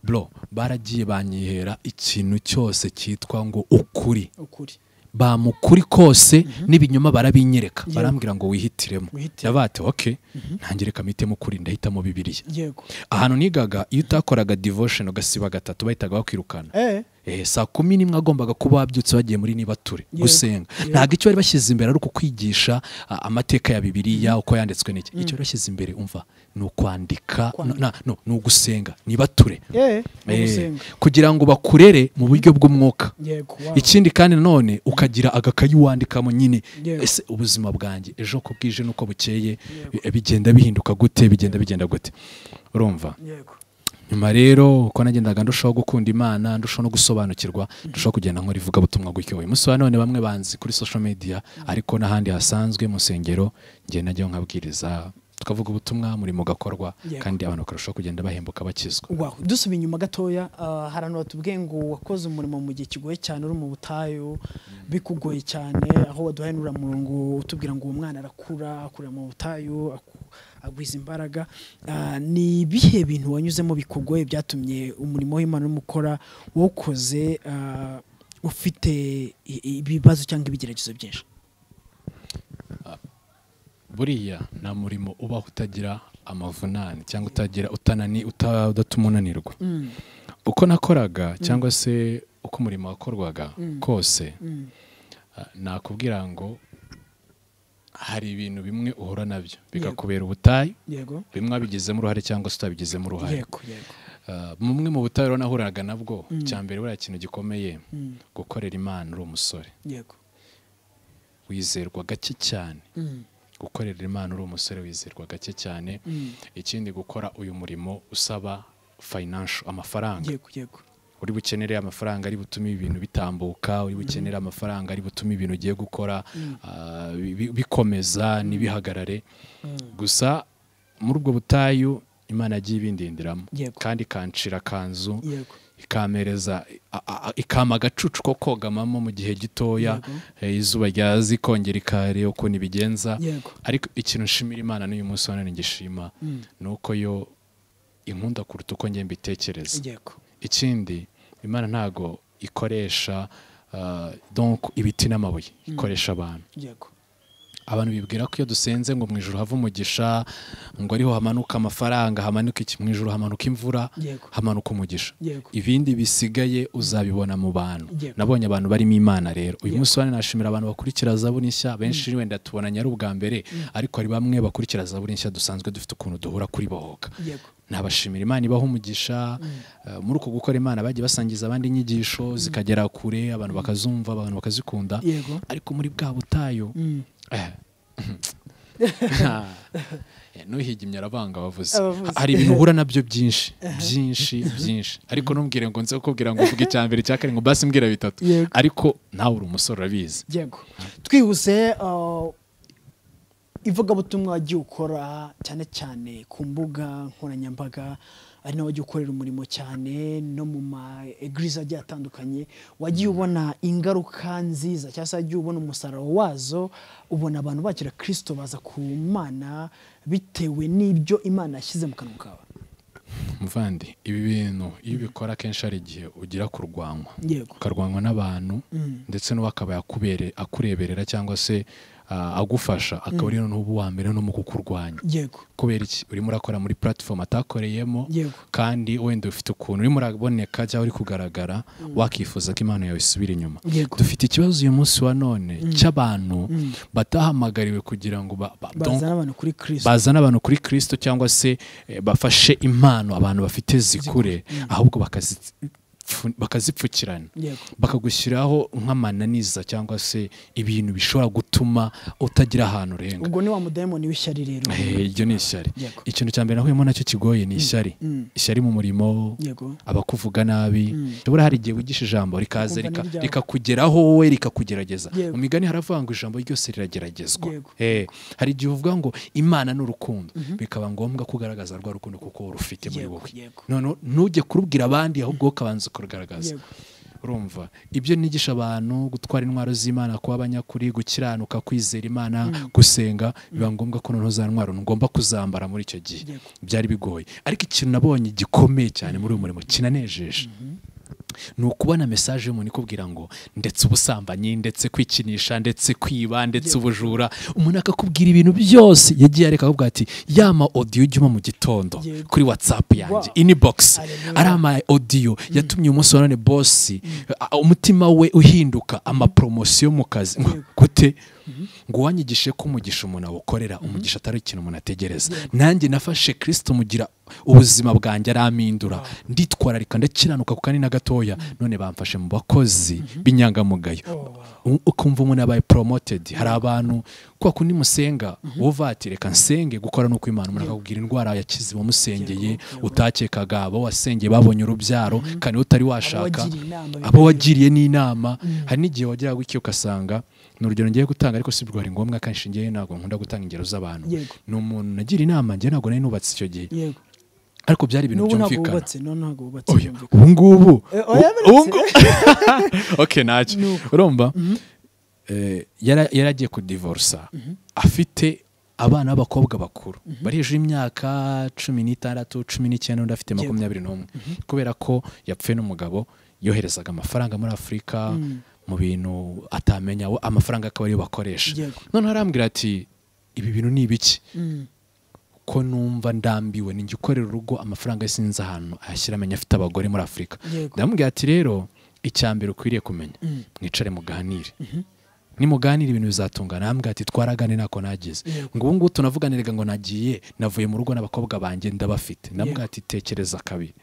S1: bro baragiye banyihera ikintu cyose cyitwa ngo ukuri
S2: ukuri
S1: bamukuri kose n'ibinyoma barabinyereka barambwira ngo wihitiremo
S2: Wihitire.
S1: ndabate oke ntangire kamitemo ukuri ndahitamo bibiriya
S2: yego
S1: ahantu nigaga iyo utakoraga devotion ugasiba gatatu bahitaga bakwirukana
S2: eh
S1: Eh, saa kumi n'imwe agombaga kuba wabyutse bagiye muri nibature
S2: Yego.
S1: gusenga
S2: Yego.
S1: ntabwo icyo bari bashyize imbere ari ukukwigisha ah, amateka ya bibiliya uko yanditswe n'iki icyo bari bashyize imbere umva ni ukwandika
S2: Kwandika.
S1: na- no, ni ugusenga nibature
S2: eh mu
S1: Eh,
S2: gusenga
S1: kugira ngo bakurere mu buryo bw'umwuka
S2: yego wow.
S1: ikindi kandi nanone ukagira agakayi wandikamo nyine
S2: Yego.
S1: ese ubuzima bwanjye ejo ko bwije n'uko bukeye bi- bigenda bihinduka gute bigenda bigenda gute urumva
S2: yego
S1: nyuma rero uko nagendaga ndushaho gukunda imana ndushaho no gusobanukirwa ndushaho kugenda nkora ivugabutumwa gutyo uyu munsi wa none bamwe banzi kuri social media ariko n'ahandi hasanzwe mu nsengero njye najyaho nkabwiriza tukavuga ubutumwa muri mu gakorwa
S2: Yego.
S1: kandi abantu bakarushaho kugenda bahembuka bakizwa
S2: Wow. dusubiye inyuma gatoya ah, hari ahantu batubwiye ngo wakoze umurimo mu gihe kigoye cyane uri mu butayu bikugoye cyane aho waduhaye n'uramurongo utubwira ngo uwo mwana arakura akurira mu butayu aku- agwiza imbaraga Ah, ni ibihe bintu wanyuzemo bikugoye byatumye umurimo w'imana urimo ukora wokoze ah, ufite i- i- ibibazo cyangwa ibigeragezo byinshi
S1: buriya nta murimo ubaho utagira amavunane cyangwa utagira utanani uta- udatuma unanirwa
S2: Mm,
S1: uko nakoraga cyangwa se uko umurimo wakorwaga kose
S2: mm,
S1: ah, nakubwira ngo hari ibintu bimwe uhura nabyo bikakubera ubutayu
S2: yego
S1: bimwe wabigizemo uruhare cyangwa se utabigizemo uruhare
S2: yego yego
S1: Ah, bumwe mu butayu rero nahuraga nabwo cya mbere buriya kintu gikomeye
S2: Mm,
S1: gukorera imana uri umusore
S2: yego
S1: wizerwa gake cyane
S2: Mm,
S1: gukorera imana uri umusore wizerwa gake cyane
S2: mm,
S1: ikindi gukora uyu murimo usaba financial amafaranga
S2: yego yego
S1: uri bukenere amafaranga ari butume ibintu bitambuka uri bukenere amafaranga ari butume ibintu ugiye gukora ah, bi- bikomeza ntibihagarare gusa muri ubwo butayu imana yagiye ibindindiramo
S2: Yego.
S1: kandi ikancira akanzu
S2: yego
S1: ikampereza a- a- ikama agacucu ko kogamamo mu gihe gitoya eh, izuba ryazi kongera ikareba ukuntu ibigenza
S2: yego
S1: ariko ikintu nshimira imana n'uyu munsi wa none ngishima
S2: Mm.
S1: ni uko yo inkunda kuruta uko njye mbitekereza
S2: yego
S1: ikindi imana ntago ikoresha ah, donc ibiti n'amabuye ikoresha abantu
S2: yego
S1: abantu bibwira ko iyo dusenze ngo mu ijoro hava umugisha ngo ariho hamanuka amafaranga hamanuka iki mu ijoro hamanuka imvura
S2: Yego.
S1: hamanuka umugisha
S2: yego
S1: ibindi bisigaye uzabibona mu bantu
S2: Yego.
S1: nabonye abantu barimo imana rero uyu
S2: Yego.
S1: munsi wa none nashimira abantu bakurikira zaburi nshya benshi wenda tubonanye ari ubwa mbere ariko hari bamwe bakurikira zaburi nshya dusanzwe dufite ukuntu duhura kuri bohoka
S2: yego
S1: nabashimira imana ibaha umugisha eh, muri uko gukora imana bagiye basangiza abandi inyigisho zikagera kure abantu bakazumva abantu bakazikunda
S2: yego
S1: ariko muri bwa butayu
S2: Mm.
S1: eh, nuhigimye arabanga abavuze
S2: Abavuzi.
S1: hari ibintu uhura nabyo byinshi byinshi byinshi ariko ntumbwire ngo nze kukubwira ngo uvuge icya mbere icya kane ngo basi mbwira bitatu
S2: Yego.
S1: ariko nawe uri umusore urabizi
S2: yego twihuse ah, ivugabutumwa wagiye ukora cyane cyane ku mbuga nkoranyambaga ari nawe wagiye ukorera umurimo cyane no mu ma egirize agiye atandukanye wagiye ubona ingaruka nziza cyangwa se wagiye ubona umusaruro wazo ubona abantu bakira kirisito baza ku mana bitewe n'ibyo imana yashyize mu kanwa kawe
S1: muvandi ibi bintu iyo ubikora akenshi hari igihe ugira kurwanywa
S2: yego
S1: ukarwanywa n'abantu ndetse n'uwo akaba yakubereye akureberera cyangwa se ah, agufasha akaba ari n'ubu wa mbere no mu kukurwanya
S2: yego
S1: kubera iki urimo urakora muri platform atakoreyemo
S2: yego
S1: kandi wenda ufite ukuntu urimo uraboneka cyangwa uri kugaragara wakifuza ko impano yawe isubira inyuma
S2: yego
S1: dufite ikibazo uyu munsi wa none cy'abantu batahamagariwe kugira ngo ba- ba- donc
S2: bazana abantu kuri kirisito
S1: bazana abantu kuri kirisito cyangwa se eh, bafashe impano abantu bafite zikure ahubwo bakazifu- bakazipfukirana
S2: yego
S1: bakagushyiraho nk'amananiza cyangwa se ibintu bishobora gutuma utagira ahantu urenga
S2: ubwo ni wa mudayimoni w'ishyari rero
S1: Eh, iryo ni ishyari
S2: Yego.
S1: ikintu cya mbere nahuyemo nacyo kigoye ni ishyari
S2: Mm.
S1: ishyari mu murimo
S2: yego
S1: abakuvuga nabi ntabwo hari igihe wigisha ijambo rikaza
S2: Ukumva
S1: rika-
S2: n'iryawe.
S1: rikakugeraho wowe rikakugerageza
S2: Yego.
S1: mu migani haravuga ngo ijambo ryose rirageragezwa
S2: Yego.
S1: Eh, hari igihe uvuga ngo imana ni urukundo bikaba ngombwa ko ugaragaza rwa rukundo kuko rufite muri
S2: Yego,
S1: wowe
S2: yego.
S1: noneho ntujye kurubwira abandi ahubwo ukabanza kurugaragaza
S2: Yego.
S1: urumva ibyo nigisha abantu gutwara intwaro z'imana kuba abanyakuri gukiranuka kwizera imana gusenga biba ngombwa ko noneho za ntwaro ngomba kuzambara muri icyo gihe
S2: Yego.
S1: byari bigoye ariko ikintu nabonye gikomeye cyane muri uyu murimo kinanejeje ni ukubona mesaje y'umuntu ikubwira ngo ndetse ubusambanyi ndetse kwikinisha ndetse kwiba ndetse ubujura umuntu akakubwira ibintu byose yagiye areka akavuga ati yama odiyo ujya uba mu gitondo
S2: Yego.
S1: kuri watsapu yanjye
S2: Wow.
S1: inibogisi
S2: Hallelujah.
S1: ari ama odiyo yatumye umunsi wa none bosi a- umutima we uhinduka amaporomosiyo mu kazi ngo gute ngo wanyigishe ko umugisha umuntu awukorera umugisha atari ikintu umuntu ategereza nanjye nafashe kirisito mugira ubuzima bwanjye arampindura nditwararika ndakiranuka ku kanini na gatoya none bamfashe mu bakozi b'inyangamugayo U- ukumva umuntu abaye poromotedi hari abantu kwa kundi musenga wowe uvatire reka nsenge gukora nuko imana umuntu akakubwira indwara yakize uwamusengeye utakekaga abo wasengeye babonye urubyaro kandi utari washaka
S2: wagiriye inama,
S1: abo wagiriye n'inama hari n'igihe wageraga iki ugasanga ni urugero ngiye gutanga ariko si bwo ari ngombwa akenshi ngewe ntabwo nkunda gutanga ingero z'abantu
S2: Yego.
S1: ni umuntu nagira inama njye ntabwo nari nubatse icyo gihe
S2: yego
S1: ariko byari ibintu
S2: n'ubu ntabwo
S1: byumvikana
S2: wubatse no ntabwo wubatse
S1: oya
S2: byumvikana.
S1: ubu ngubu
S2: Eh, oya,
S1: u- ubu ngubu okay ntacyo
S2: Ni uko.
S1: urumva eh, yara- yari agiye kudivorsa afite abana b'abakobwa bakuru bari hejuru y'imyaka cumi n'itandatu cumi n'icyenda undi afite makumyabiri n'umwe kubera ko yapfuye n'umugabo yoherezaga amafaranga muri afurika mu bintu atamenya we- amafaranga akaba ariyo bakoresha
S2: Yego.
S1: noneho arambwira ati ibi bintu ni ibiki
S2: Mm.
S1: ko numva ndambiwe ni njye ukorera urugo amafaranga ye sinzi ahantu ayashyira amenya afite abagore muri afurika
S2: Yego.
S1: ndamubwira ati rero icya mbere ukwiriye kumenya mwicare muganire nimuganire ibintu bizatungana arambwira ati twaragane ntako nagize ngo ubu ngubu tunavuganiraga ngo nagiye navuye mu rugo n'abakobwa banjye ndabafite ndamubwira ati tekereza kabiri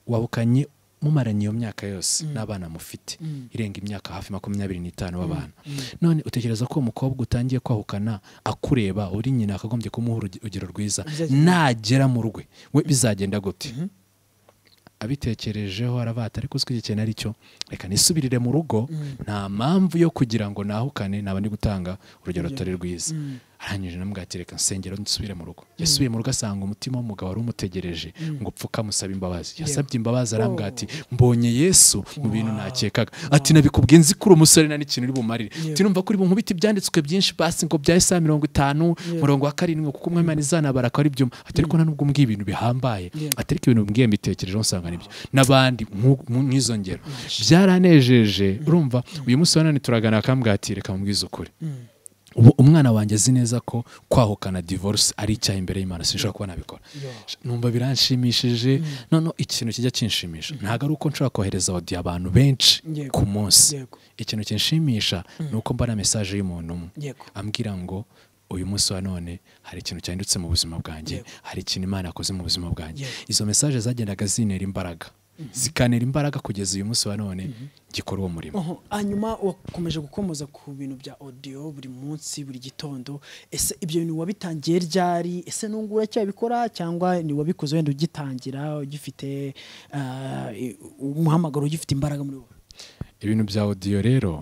S1: wabukanye mumaranye iyo myaka yose n'abana mufite irenga imyaka hafi makumyabiri n'itanu w'abana none utekereza ko uwo mukobwa utangiye kwahukana akureba uri nyina akagombye kumuha uruge- urugero rwiza
S2: Bizagenda-
S1: nagera mu rwe we bizagenda gute abitekerejeho aravata ariko uzwi igihe ari cyo reka nisubirire mu rugo nta mpamvu yo kugira ngo nahukane naba ndi gutanga urugero rutari rwiza arangije namubwira ati reka nsengero nsubire mu rugo yasubiye mu rugo asanga umutima w'umugabo wari umutegereje ngo upfuke amusaba imbabazi yasabye imbabazi arambwira ati mbonye yesu mu bintu nakekaga ati nabikubwiye nzi ko uri umusore nta n'ikintu uri bumarire ati numva ko uri bunkubite ibyanditswe byinshi basi ngo bya isaha mirongo itanu murongo wa karindwi kuko umwe imana izanabara akaba ari byo ati ariko nta nubwo umbwiye ibintu bihambaye
S2: Yeah.
S1: ati ariko ibintu mbwiye mbitekerejeho nsanga nibyo n'abandi nku- mu- nk'izo ngero byaranejeje urumva uyu munsi wa none turaganira akambwira ati reka mubwize ukuri ubu umwana wanjye azi neza ko kwahukana divorce ari icyaha imbere y'imana sinshobora kuba nabikora numva biranshimishije noneho ikintu kijya kinshimisha ntabwo ari uko nshobora kohereza audio abantu benshi
S2: Yego.
S1: ku munsi
S2: Yego.
S1: ikintu kinshimisha ni uko mbona mesaje y'umuntu umwe
S2: Yego.
S1: ambwira ngo uyu munsi wa none hari ikintu cyahindutse mu buzima bwanjye
S2: Yego.
S1: hari ikintu imana yakoze mu buzima bwanjye
S2: Yego.
S1: izo mesaje zagendaga zintera imbaraga zikanera imbaraga kugeza uyu munsi wa none gikora uwo murimo
S2: Oho, hanyuma wakomeje gukomoza ku bintu bya audio buri munsi buri gitondo ese ibyo bintu wabitangiye ryari ese nungura cyabikora cyangwa ni wabikoze wenda ugitangira ugifite ah, i- umuhamagaro ugifite imbaraga muri wowe
S1: ibintu bya audio rero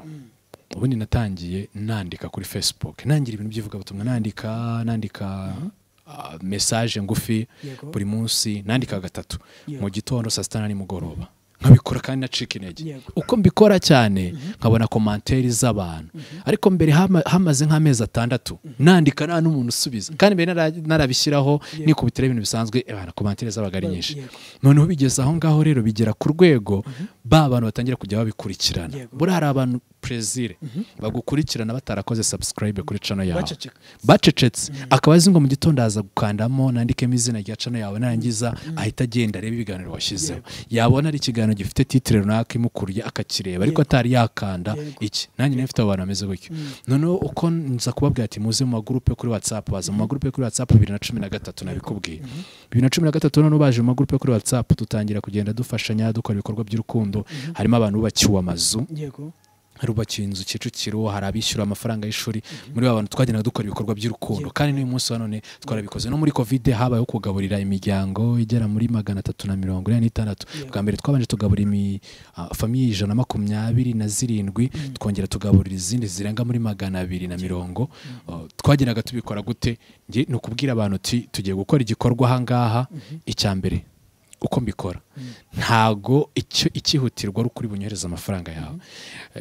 S1: ubundi natangiye nandika kuri facebook nangira ibintu by'ivugabutumwa nandika nandika ah, mesaje ngufi
S2: Yego.
S1: buri munsi nandika gatatu
S2: Yego.
S1: mu gitondo saa sita na nimugoroba nkabikora kandi nacika intege
S2: Yego.
S1: uko mbikora cyane nkabona komantere z'abantu ariko mbere hama- hamaze nk'amezi atandatu nandika nta n'umuntu usubiza kandi mbere nara- narabishyiraho nikubitiraho ibintu bisanzwe eh, bana komantere zabaga ari
S2: Ba-
S1: nyinshi
S2: yego.
S1: noneho bigeze aho ngaho rero bigera ku rwego ba bantu batangira kujya babikurikirana
S2: Yego.
S1: buriya hari abantu perezire bagukurikirana batarakoze subscribe kuri cano yawe
S2: Baceceka.
S1: bacecetse akaba azi ngo mu gitondo aza gukandamo nandikemo izina rya cano yawe narangiza ahita agenda arebe ibiganiro washyizeho yabona ari ikiganiro gifite titire runaka imukuriye akakireba ariko atari yakanda
S2: Yego.
S1: iki nanjye nari mfite abo bantu bameze gutyo noneho uko nza kubabwira ati muze mu magurupe kuri watsapu baza mu magurupe kuri watsapu bibiri na cumi na gatatu nabikubwiye bibiri na cumi na gatatu noneho baje mu magurupe kuri watsapu dutangira kugenda dufashanya dukora ibikorwa by'urukundo harimo abantu bubakiwe amazu
S2: yego
S1: harubakiwe inzu kicukiro hari abishyura amafaranga y'ishuri muri ba bantu twagendaga dukora ibikorwa by'urukundo kandi n'uyu munsi wa none twarabikoze no muri kovide habayeho kugaburira imiryango igera muri magana atatu na mirongo ine n'itandatu bwa mbere twabanje tugaburira imi ah, famiye ijana na makumyabiri na zirindwi twongera tugaburira izindi zirenga muri magana abiri na mirongo Ah, twagendaga tubikora gute nge ni ukubwira abantu uti tugiye gukora igikorwa aha ngaha icya mbere uko mbikora ntago icyo icyihutirwa ari ukuri bunyohereze amafaranga yawe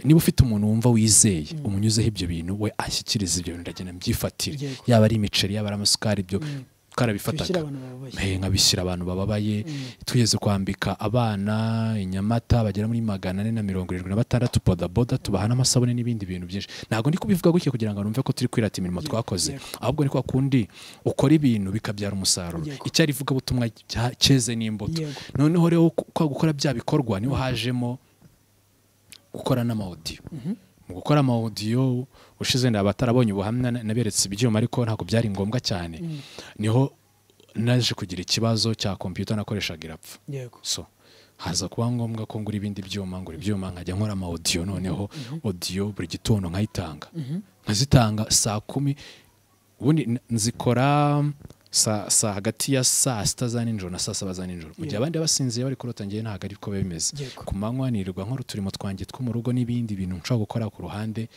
S1: niba ufite umuntu wumva wizeye umunyuzeho ibyo bintu we ashyikiriza ibyo bintu ndagenda mbyifatire
S2: Yego.
S1: yaba ari imiceri yaba ari amasukari ibyo
S2: twishyira
S1: twarabifataga
S2: abantu bababaye
S1: Eh, nkabishyira abantu bababaye tugeze kwambika abana inyamata bagera muri magana ane na mirongo irindwi na batandatu bodaboda tubaha n'amasabune n'ibindi bintu byinshi ntabwo ndi kubivuga gutya kugira ngo numve ko turi kwirata imirimo twakoze ahubwo ni kwa kundi ukora ibintu bikabyara umusaruro
S2: Yego.
S1: icyari ivugabutumwa cya- cyeze n'imbuto
S2: Yego.
S1: noneho rero ku- kwa gukora bya bikorwa niho hajemo gukora n'amawodiyo mu gukora amawodiyo ushize ndaba abatarabonye ubuhamya na- naberetse ibyuma ariko ntabwo byari ngombwa cyane niho naje kugira ikibazo cya kompiyuta nakoreshaga irapfa
S2: yego
S1: so haza kuba ngombwa ko ngura ibindi byuma ngura ibyuma nkajya nkora ama audio noneho audio buri gitondo nkayitanga nkazitanga saa kumi ubundi n- nzikora saa saa hagati ya saa sita za nijoro na saa saba za nijoro mu gihe abandi basinziye bari kurota njyewe ntabwo ari ko biba bimeze
S2: Yego.
S1: ku manywa nirirwa nkora uturimo twanjye two mu rugo n'ibindi bintu nshobora gukora ku ruhande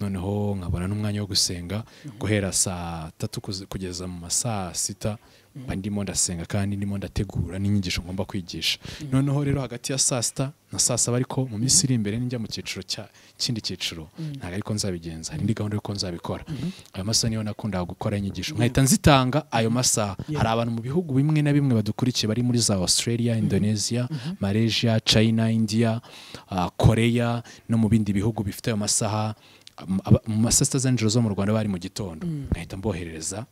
S1: noneho nkabona n'umwanya wo gusenga guhera saa tatu kuze- kugeza mu ma saa sita mba ndimo ndasenga kandi ndimo ndategura n'inyigisho ngomba kwigisha noneho rero hagati ya saa sita na saa saba ariko mu minsi iri imbere nijya mu cyiciro cya kindi cyiciro ntabwo ariko nzabigenza hari indi gahunda y'uko nzabikora ayo masaha niyo nakundaga gukora inyigisho nkahita nzitanga ayo masaha hari abantu mu bihugu bimwe na bimwe badukurikiye bari muri za australia indonesia malaysia china india ah, korea no mu bindi bihugu bifite ayo masaha am- aba- mu ma saa sita za nijoro zo mu rwanda bari mu gitondo nkahita mboherereza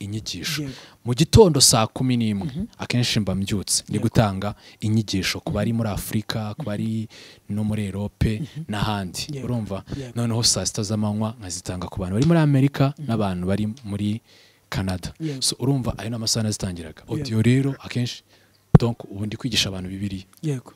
S1: inyigisho
S2: Yego.
S1: mu gitondo saa kumi n'imwe akenshi mba mbyutse ndi gutanga inyigisho ku bari muri afurika ku bari no muri erope n'ahandi
S2: Yego.
S1: urumva
S2: Yego.
S1: noneho saa sita z'amanywa nkazitanga ku bantu bari muri amerika n'abantu bari muri canada
S2: Yego.
S1: so urumva ayo ni amasaha nazitangiraga
S2: Yego.
S1: audio rero akenshi donc ubu ndi kwigisha abantu bibiriya
S2: yego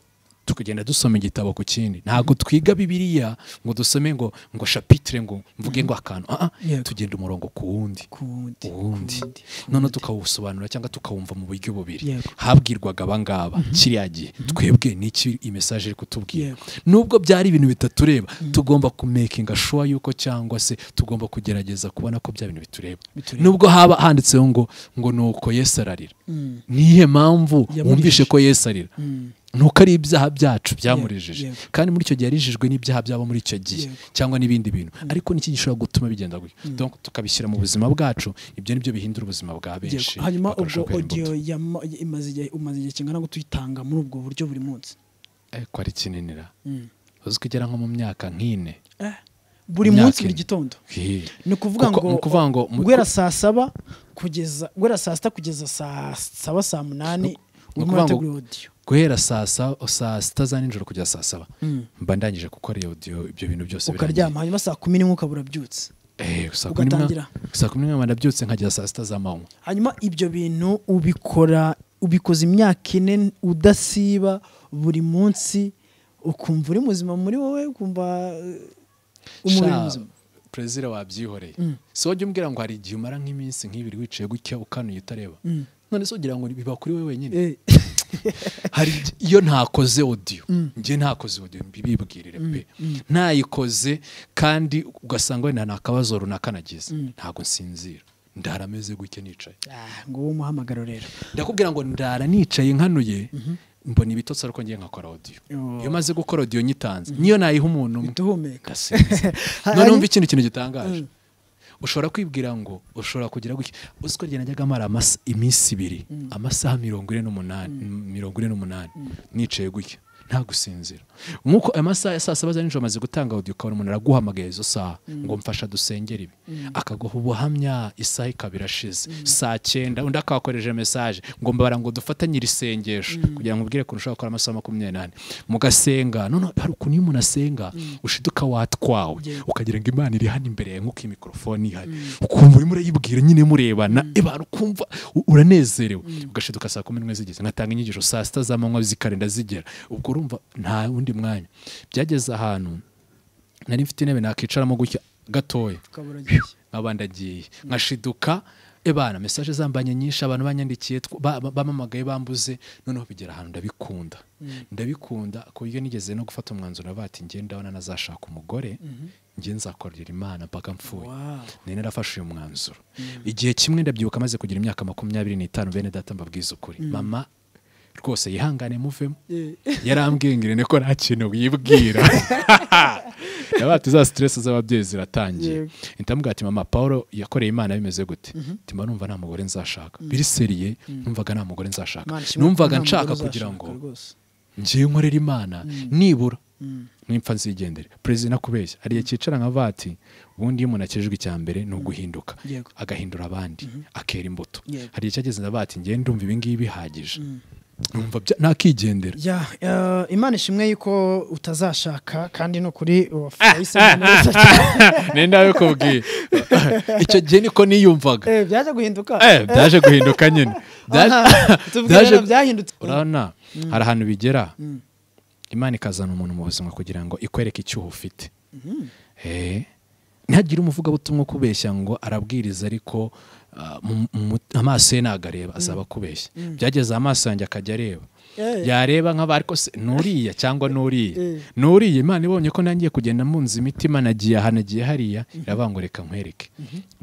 S1: tukagenda dusoma igitabo ku kindi ntabwo twiga bibiriya ngo dusome ngo ngo shapitire ngo mvuge ngo akantu Ah, ah,
S2: Yego.
S1: tugenda umurongo ku wundi
S2: ku
S1: uwundi
S2: wundi ku wundi, ku
S1: noneho
S2: wundi.
S1: tukawusobanura cyangwa tukawumva mu buryo bubiri
S2: Yego.
S1: habwirwaga abangaba kiriya gihe twebwe n'iki iyi mesaje iri kutubwira
S2: Yego.
S1: nubwo byari ibintu bitatureba tugomba kumekinga shuwa yuko cyangwa se tugomba kugerageza kubona ko bya bintu bitureba
S2: Bitureba.
S1: nubwo haba handitseho ngo ngo ni uko yesu ararira
S2: Mm,
S1: nihe mpamvu
S2: Yamurije.
S1: wumvishe ko yesu arira
S2: mm,
S1: nuko ari ibyaha byacu byamurejeje
S2: Yego.
S1: kandi muri icyo gihe yarijijwe n'ibyaha byabo muri icyo gihe
S2: Yego.
S1: cyangwa n'ibindi bintu ariko niki gishobora gutuma bigenda gutyo donc tukabishyira mu buzima bwacu ibyo nibyo bihindura ubuzima bwa
S2: yego.
S1: benshi
S2: hanyuma ubwo
S1: bakarushaho kwera
S2: audio
S1: imbuto.
S2: yama- imaze igihe umaze igihe kingana ngo tuyitanga muri ubwo buryo buri munsi
S1: ariko ari kininira
S2: Mm.
S1: uzi ko igera nko mu myaka nk'ine
S2: Eh, buri
S1: Imyaka
S2: munsi buri
S1: ine.
S2: gitondo
S1: Hehe.
S2: ni ukuvuga
S1: Kuko-
S2: ngo
S1: ni ukuvuga ngo mu-
S2: guhera saa saba kugeza guhera saa sita kugeza saa saba saa
S1: ni
S2: munani urimo
S1: ukuvuga ngo-
S2: urategura audio
S1: guhera saa sa- saa sita za nijoro kugera saa saba
S2: Mm.
S1: mba ndangije gukora iyo audio ibyo bintu byose birangiye.
S2: ukaryama hanyuma saa kumi n'imwe ukaba urabyutse
S1: Eh, saa kumi n'imwe-
S2: ugatangira.
S1: saa kumi n'imwe mba ndabyutse nkagera saa sita z'amanywa
S2: hanyuma ibyo bintu ubikora ubikoze imyaka ine udasiba buri munsi ukumva uri muzima muri wowe ukumva eh, umubiri
S1: Sha,
S2: muzima
S1: perezida wabyihoreye si wajya umbwira ngo hari igihe umara nk'iminsi nk'ibiri wicaye gutya ukanuye utareba none se ugira ngo biba kuri we wenyine
S2: Eh,
S1: hari igi- iyo ntakoze audio njye ntakoze audio mbibibwirire pe ntayikoze kandi ugasanga wenda nta kabazo runaka nagize ntabwo nsinzira ndara ameze gutya nicaye
S2: ah, ngo wowe umuhamagaro rero
S1: ndakubwira ngo ndara nicaye nkanuye mbona ibitotsi ariko ngiye nkakora audio
S2: Oh.
S1: iyo maze gukora audio nyitanze niyo nayiha umuntu umwe
S2: duhumeka
S1: gasinzi
S2: Hari-
S1: noneho umva ikintu kintu gitangaje ushobora kwibwira ngo ushobora kugira gutya uzi ko ryenda njyaga mara amasa- iminsi ibiri amasaha mirongo ine n'umunani mirongo ine n'umunani nicaye gutya nta gusinzira nk'uko amasaha ya saa saba za nijoro amaze gutanga audio ukabona umuntu araguhamagaye izo saha ngo mfasha dusengere ibi akaguha ubuhamya isaha ikaba irashize saa cyenda undi akakoresheje mesaje ngo mbabara ngo dufatanye iri sengesho kugira ngo umubwire ukuntu ushobora gukora amasaha makumyabiri n'ane mugasenga none hari ukuntu iyo umuntu asenga ushiduka watwawe ukagira ngo imana iri hano imbere yawe nk'uko iyi mikorofone ihari ukumva urimo urayibwira nyine murebana ebana ukumva u- uranezerewe ugashiduka saa kumi n'imwe zigeze ngatanga inyigisho saa sita z'amanywa zikarenda zigera ubwo urumva nta wundi mwanya byageze ahantu nari mfite intebe nakicaramo gutya gatoya
S2: ukabura gishya
S1: nkaba ndagiye nkashiduka ebana mesaje zambanye nyinshi abantu banyandikiye tw- ba- ba- bamamagaye bambuze noneho bigera ahantu ndabikunda ndabikunda ku buryo nigeze no gufata umwanzuro navuga ati njye ndabona nazashaka umugore njye nzakorera imana mpaka mpfuye
S2: Wow.
S1: nari narafashe uyu mwanzuro igihe kimwe ndabyibuka amaze kugira imyaka makumyabiri n'itanu bene data mbabwiza ukuri mama rwose yihangane muvemo yarambwiye ngo irene ko nta kintu wibwira nabaha za stress z'ababyeyi ziratangiye
S2: Yego.
S1: ndamubwira ati mama paul yakoreye imana bimeze gute ndimo numva nta mugore nzashaka biriseriye numvaga nta mugore nzashaka
S2: Imana ishimwe
S1: numvaga
S2: ko nta
S1: nshaka
S2: mugore
S1: kugira
S2: uzashaka
S1: ngo
S2: rwose.
S1: ngiye nkorera imana nibura nimpfa nzigendere perezida nakubeshya hari igihe cyicara nka vati ubundi iyo umuntu akijijwe icya mbere ni uguhinduka
S2: Yego.
S1: agahindura abandi akera imbuto
S2: Yego.
S1: hari igihe cyageze na vati ngiye ndumva ibi ngibi bihagije numva bya- nakigendera
S2: Ya, eh, imana ishimwe yuko utazashaka kandi ni ukuri wahisemo neza cyane.
S1: ni nawe kubwiye icyo gihe niko niyumvaga
S2: Eh, byaje guhinduka
S1: Eh, byaje guhinduka nyine Byaje-
S2: Aha, tubwire
S1: byaje-
S2: rero byahindutse.
S1: urabona hari ahantu bigera imana ikazana umuntu mu buzima kugira ngo ikwereke icyuho ufite Eh, ntihagire umuvugabutumwa ukubeshya ngo arabwiriza ariko ah, mu- mu- amaso ye ntabwo areba azaba akubeshya byageze amaso yanjye akajya areba
S2: Eh.
S1: yareba nk'aba ariko se nuriya cyangwa nuriya
S2: Eh.
S1: nuriya imana ibonye ko nangiye kugenda munzi imitima nagiye aha nagiye hariya iravuga ngo reka nkwereke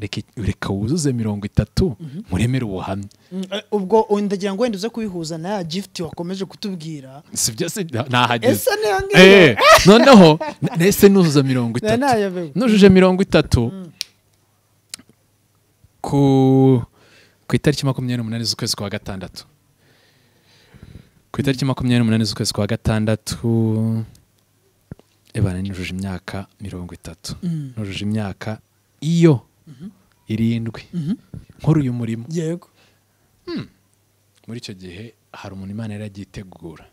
S1: Reka- reka wuzuze mirongo itatu muremere ubuhamya
S2: Mm, eh, ubwo ubu ndagira ngo wenda uze kubihuza na ya gift wakomeje kutubwira
S1: si byo se nta- ntahageze
S2: Ese niyo ngiyo?
S1: Eh, noneho n- ese nuzuza mirongo
S2: Na-
S1: itatu
S2: nayabewe.
S1: nujuje mirongo itatu ku ku itariki makumyabiri n'umunani z'ukwezi kwa gatandatu ku itariki makumyabiri n'umunani z'ukwezi kwa gatandatu ebana nujuje imyaka mirongo itatu nujuje imyaka iyo irindwi nkora uyu murimo
S2: yego
S1: muri icyo gihe hari umuntu imana yari agiye itegura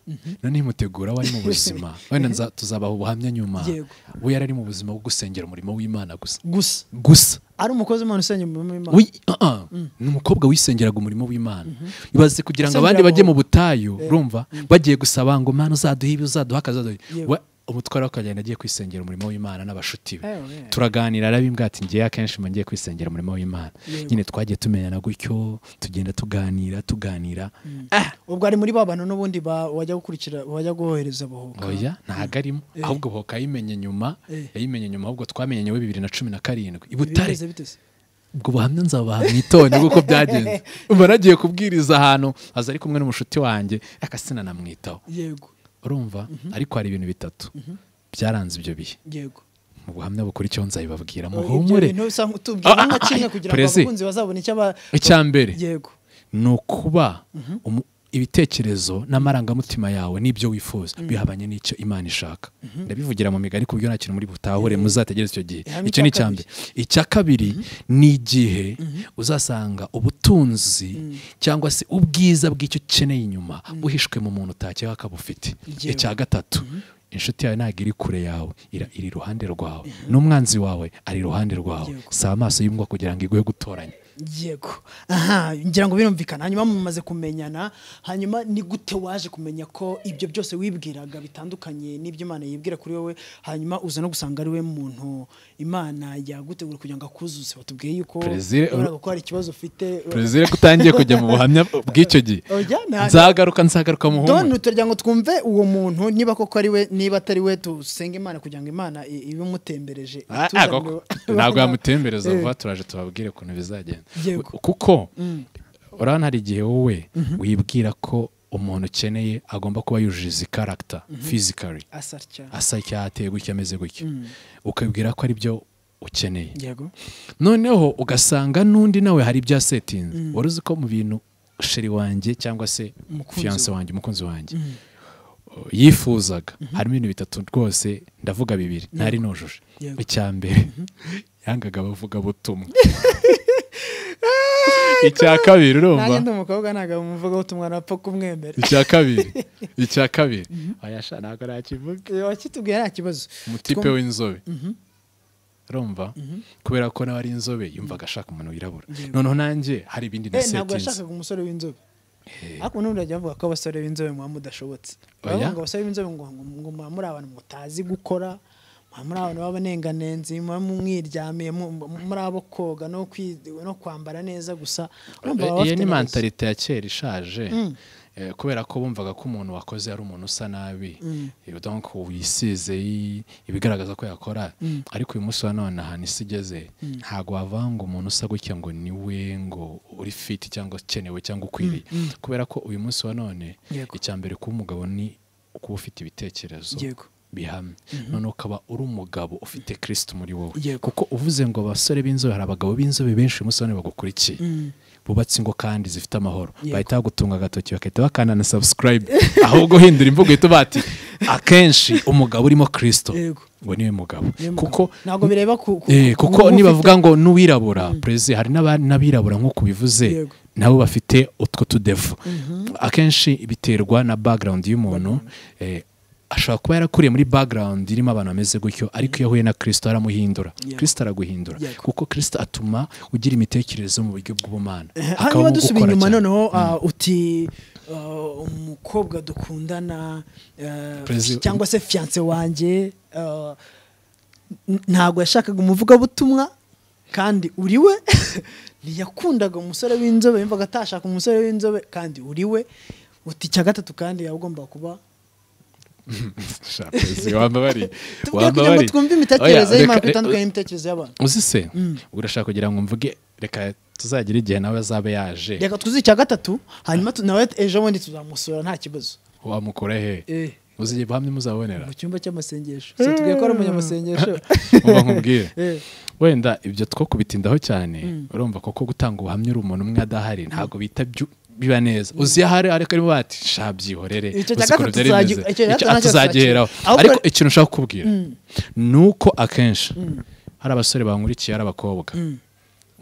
S1: noneho imutegura we ari mu buzima wenda nza- tuzabaha ubuhamya nyuma
S2: Yego.
S1: we yari ari mu buzima bwo gusengera umurimo w'imana gusa
S2: gusa
S1: gusa
S2: ari umukozi w'imana usenya umurimo w'imana
S1: Wi- ah, ah. ni umukobwa wisengeraga umurimo w'imana ibaze kugira ngo abandi
S2: Usengera
S1: bajye mu
S2: amahoro.
S1: butayu urumva bagiye gusaba ngo mana uzaduhe ibi uzaduha akazi uzaduha ibi."
S2: Yego.
S1: We- umutware w'akagenda agiye kwisengera umurimo w'imana n'abashuti be
S2: Eh, we.
S1: turaganira arabimbwa ati ngewe akenshi mba ngiye kwisengera umurimo w'imana
S2: Yego.
S1: nyine twagiye tumenyana gutyo tugenda tuganira tuganira ah
S2: ubwo ari muri ba bantu n'ubundi ba- wajya gukurikira wajya guhohereza bohoka
S1: oya ntabwo arimo ahubwo hoka yayimenye nyuma
S2: Eh.
S1: yayimenye nyuma ahubwo twamenyanye we bibiri na cumi na karindwi i butare
S2: bimeze bite se
S1: ubwo buhamya nzabaha mu itonde kuko byagenze ubu nagiye kubwiriza ahantu aza ari kumwe n'umushuti wanjye akasina namwitaho
S2: yego
S1: urumva ariko hari ibintu bitatu byaranze ibyo bihe
S2: yego
S1: mu buhamya bukurikiyeho nzabibabwira
S2: Ibyo
S1: muhumure
S2: bintu bisa nk'utubwira
S1: Ah, ah,
S2: nka kimwe
S1: ah,
S2: kugira ngo
S1: Perezi.
S2: abakunzi bazabone icyo aba
S1: icya mbere
S2: yego
S1: ni ukuba umu- ibitekerezo n'amarangamutima yawe n'ibyo wifuza bihabanye n'icyo imana ishaka ndabivugira mu migari ku buryo nta kintu muri butahure muzategereza icyo gihe
S2: Ihame
S1: icyo ni icya
S2: icya
S1: mbere icya kabiri ni igihe uzasanga ubutunzi cyangwa se ubwiza bw'icyo ukeneye inyuma buhishwe mu muntu utakeka ko abufite
S2: Yewe.
S1: icya gatatu inshuti yawe ntabwo iri kure yawe ira- iri iruhande rwawe n'umwanzi wawe ari iruhande rwawe
S2: Yego.
S1: si amaso y'imbwa kugira ngo iguhe gutoranya
S2: yego aha ngira ngo birumvikana hanyuma mumaze kumenyana hanyuma ni gute waje kumenya ko ibyo byose wibwiraga bitandukanye n'ibyo imana yibwira kuri wowe hanyuma uza no gusanga ari we muntu imana yagutegura kugira ngo akuzuze batubwiye yuko
S1: Brezil-
S2: wabonaga ko hari ikibazo ufite
S1: perezida ko utangiye kujya mu buhamya bw'icyo gihe
S2: Oya, nta-
S1: nzagaruka nzagaruka muhumure
S2: done turagira ngo twumve uwo muntu niba koko ari we niba atari we dusenge imana kugira ngo imana i- ibe imutembereje
S1: Ah, ah,
S2: ituzanire-
S1: koko. ntabwo yamutembereza
S2: Eh.
S1: vuba turaje tubabwire ukuntu bizagenda
S2: Yego.
S1: kuko urabona hari igihe wowe wibwira ko umuntu ukeneye agomba kuba yujuje izi karagita fizikari
S2: asa atya
S1: asa icyateye gutya ameze gutya ukabwira ko ari byo ukeneye
S2: yego
S1: noneho ugasanga n'undi nawe hari ibya setinze wari uzi ko mu bintu sheri wanjye cyangwa se
S2: Umukunzi
S1: fiyanse wanjye umukunzi wanjye yifuzaga harimo ibintu bitatu rwose ndavuga bibiri ntari nujuje
S2: Yego.
S1: icya mbere yangaga abavuga butumwa icya kabiri urumva
S2: nanjye ndi umukobwa ntabwo muvuga ubutumwa napfa kumwemera
S1: icya kabiri icya kabiri ayasha ntabwo nakivuga
S2: Eh, wakitubwiye nta kibazo
S1: umutipe
S2: Twum-
S1: w'inzobe urumva kubera ko nawe ari inzobe yumvaga ashaka umuntu wirabura noneho nanjye hari ibindi
S2: Eh, ntabwo
S1: nasetinze
S2: yashakaga umusore w'inzobe ariko n'ubundi bajya bavuga ko abasore b'inzobe muba mudashobotse
S1: Oya.
S2: baravuga ngo abasore b'inzobe ngo ngo- ngo muba muri abantu mutazi gukora muba muri abantu b'abanenganenzi muba mwiryamiye mu- mu- muri abo koga no kwi- no kwambara neza gusa urumva baba
S1: iyo
S2: bafite
S1: ni
S2: ibibazo.
S1: mantalite ya kera ishaje eh, kubera ko bumvaga ko umuntu wakoze ari umuntu usa nabi Eh, donc wisize i- ibigaragaza ko yakora ariko uyu munsi wa none ahantu isi igeze ntabwo wavanga umuntu usa gutya ngo ni we ngo uri fit cyangwa ukenewe cyangwa ukwiriye kubera ko uyu munsi wa none
S2: Yego.
S1: icya mbere kuba umugabo ni kuba ufite ibitekerezo
S2: Yego.
S1: bihamye none ukaba uri umugabo ufite kirisiti muri wowe
S2: Yego.
S1: kuko uvuze ngo abasore b'inzobe hari abagabo b'inzobe benshi uyu munsi wa none bagukurikiye bubatse ingo kandi zifite amahoro
S2: Yego.
S1: bahita bagutunga agatoki bagahita bakanda na subscribe ahubwo uhindura imvugo uhita bati akenshi umugabo urimo kirisito
S2: Yego.
S1: ngo niwe mugabo
S2: Niwe mugabo.
S1: kuko
S2: Ntabwo bireba ku- ku-
S1: Eh,
S2: ku-
S1: kuko
S2: ku-
S1: nibavuga ngo n'uwirabura perezida hari n'aba- n'abirabura nk'uko ubivuze
S2: Yego.
S1: nabo bafite utwo tudevu akenshi biterwa na background y'umuntu eh, ashobora kuba yarakuriye muri background irimo abantu bameze gutyo ariko iyo ahuye na kirisito aramuhindura
S2: Yego.
S1: kirisito araguhindura
S2: Yego.
S1: kuko kirisito atuma ugira imitekerereze mu buryo bw'ubumana
S2: hanyuma
S1: akabamo
S2: dusubiye
S1: gukora
S2: inyuma
S1: cyane.
S2: noneho ah, uti ah, umukobwa dukundana eh,
S1: Perezi-
S2: cyangwa se fiyanse wanjye ah, n- ntabwo yashakaga umuvugabutumwa kandi uri we ntiyakundaga umusore w'inzobe yumvaga atashaka umusore w'inzobe kandi uri we uti icya gatatu kandi yagomba kuba
S1: Sha, perezida, wambabariye.
S2: tubwire kugira ngo
S1: Wambabariye.
S2: twumve
S1: Oya,
S2: imitekerereze y'imana
S1: reka-
S2: kuko itandukanye n'imitekerereze y'abantu
S1: uzi se urashaka kugira ngo mvuge reka tuzagira igihe nawe azabe yaje
S2: reka tuzi icya gatatu hanyuma tu- nawe ejo bundi tuzamusura nta kibazo
S1: wamukura he
S2: Eh.
S1: uzi igihe hamwe muzabonera
S2: mu cyumba cy'amasengesho Se tubwiye ko ari umunyamasengesho
S1: muba nkubwire
S2: Eh.
S1: wenda ibyo two kubitindaho cyane urumva koko gutanga ubuhamya uri umuntu umwe adahari ntabwo bita byu- biba neza uzi iyo ahari ariko arimo bati shabyihorere
S2: Icyo cya
S1: uzi ukuntu
S2: gatatu
S1: byari
S2: tuzagi-
S1: bimeze."
S2: icyo cya
S1: Icyo-
S2: gatatu nacyo
S1: atuzagiheraho
S2: tuzacika.
S1: ariko
S2: Ahubwo-
S1: ikintu ushaka kukubwira ni uko akenshi hari abasore bankurikiye hari abakobwa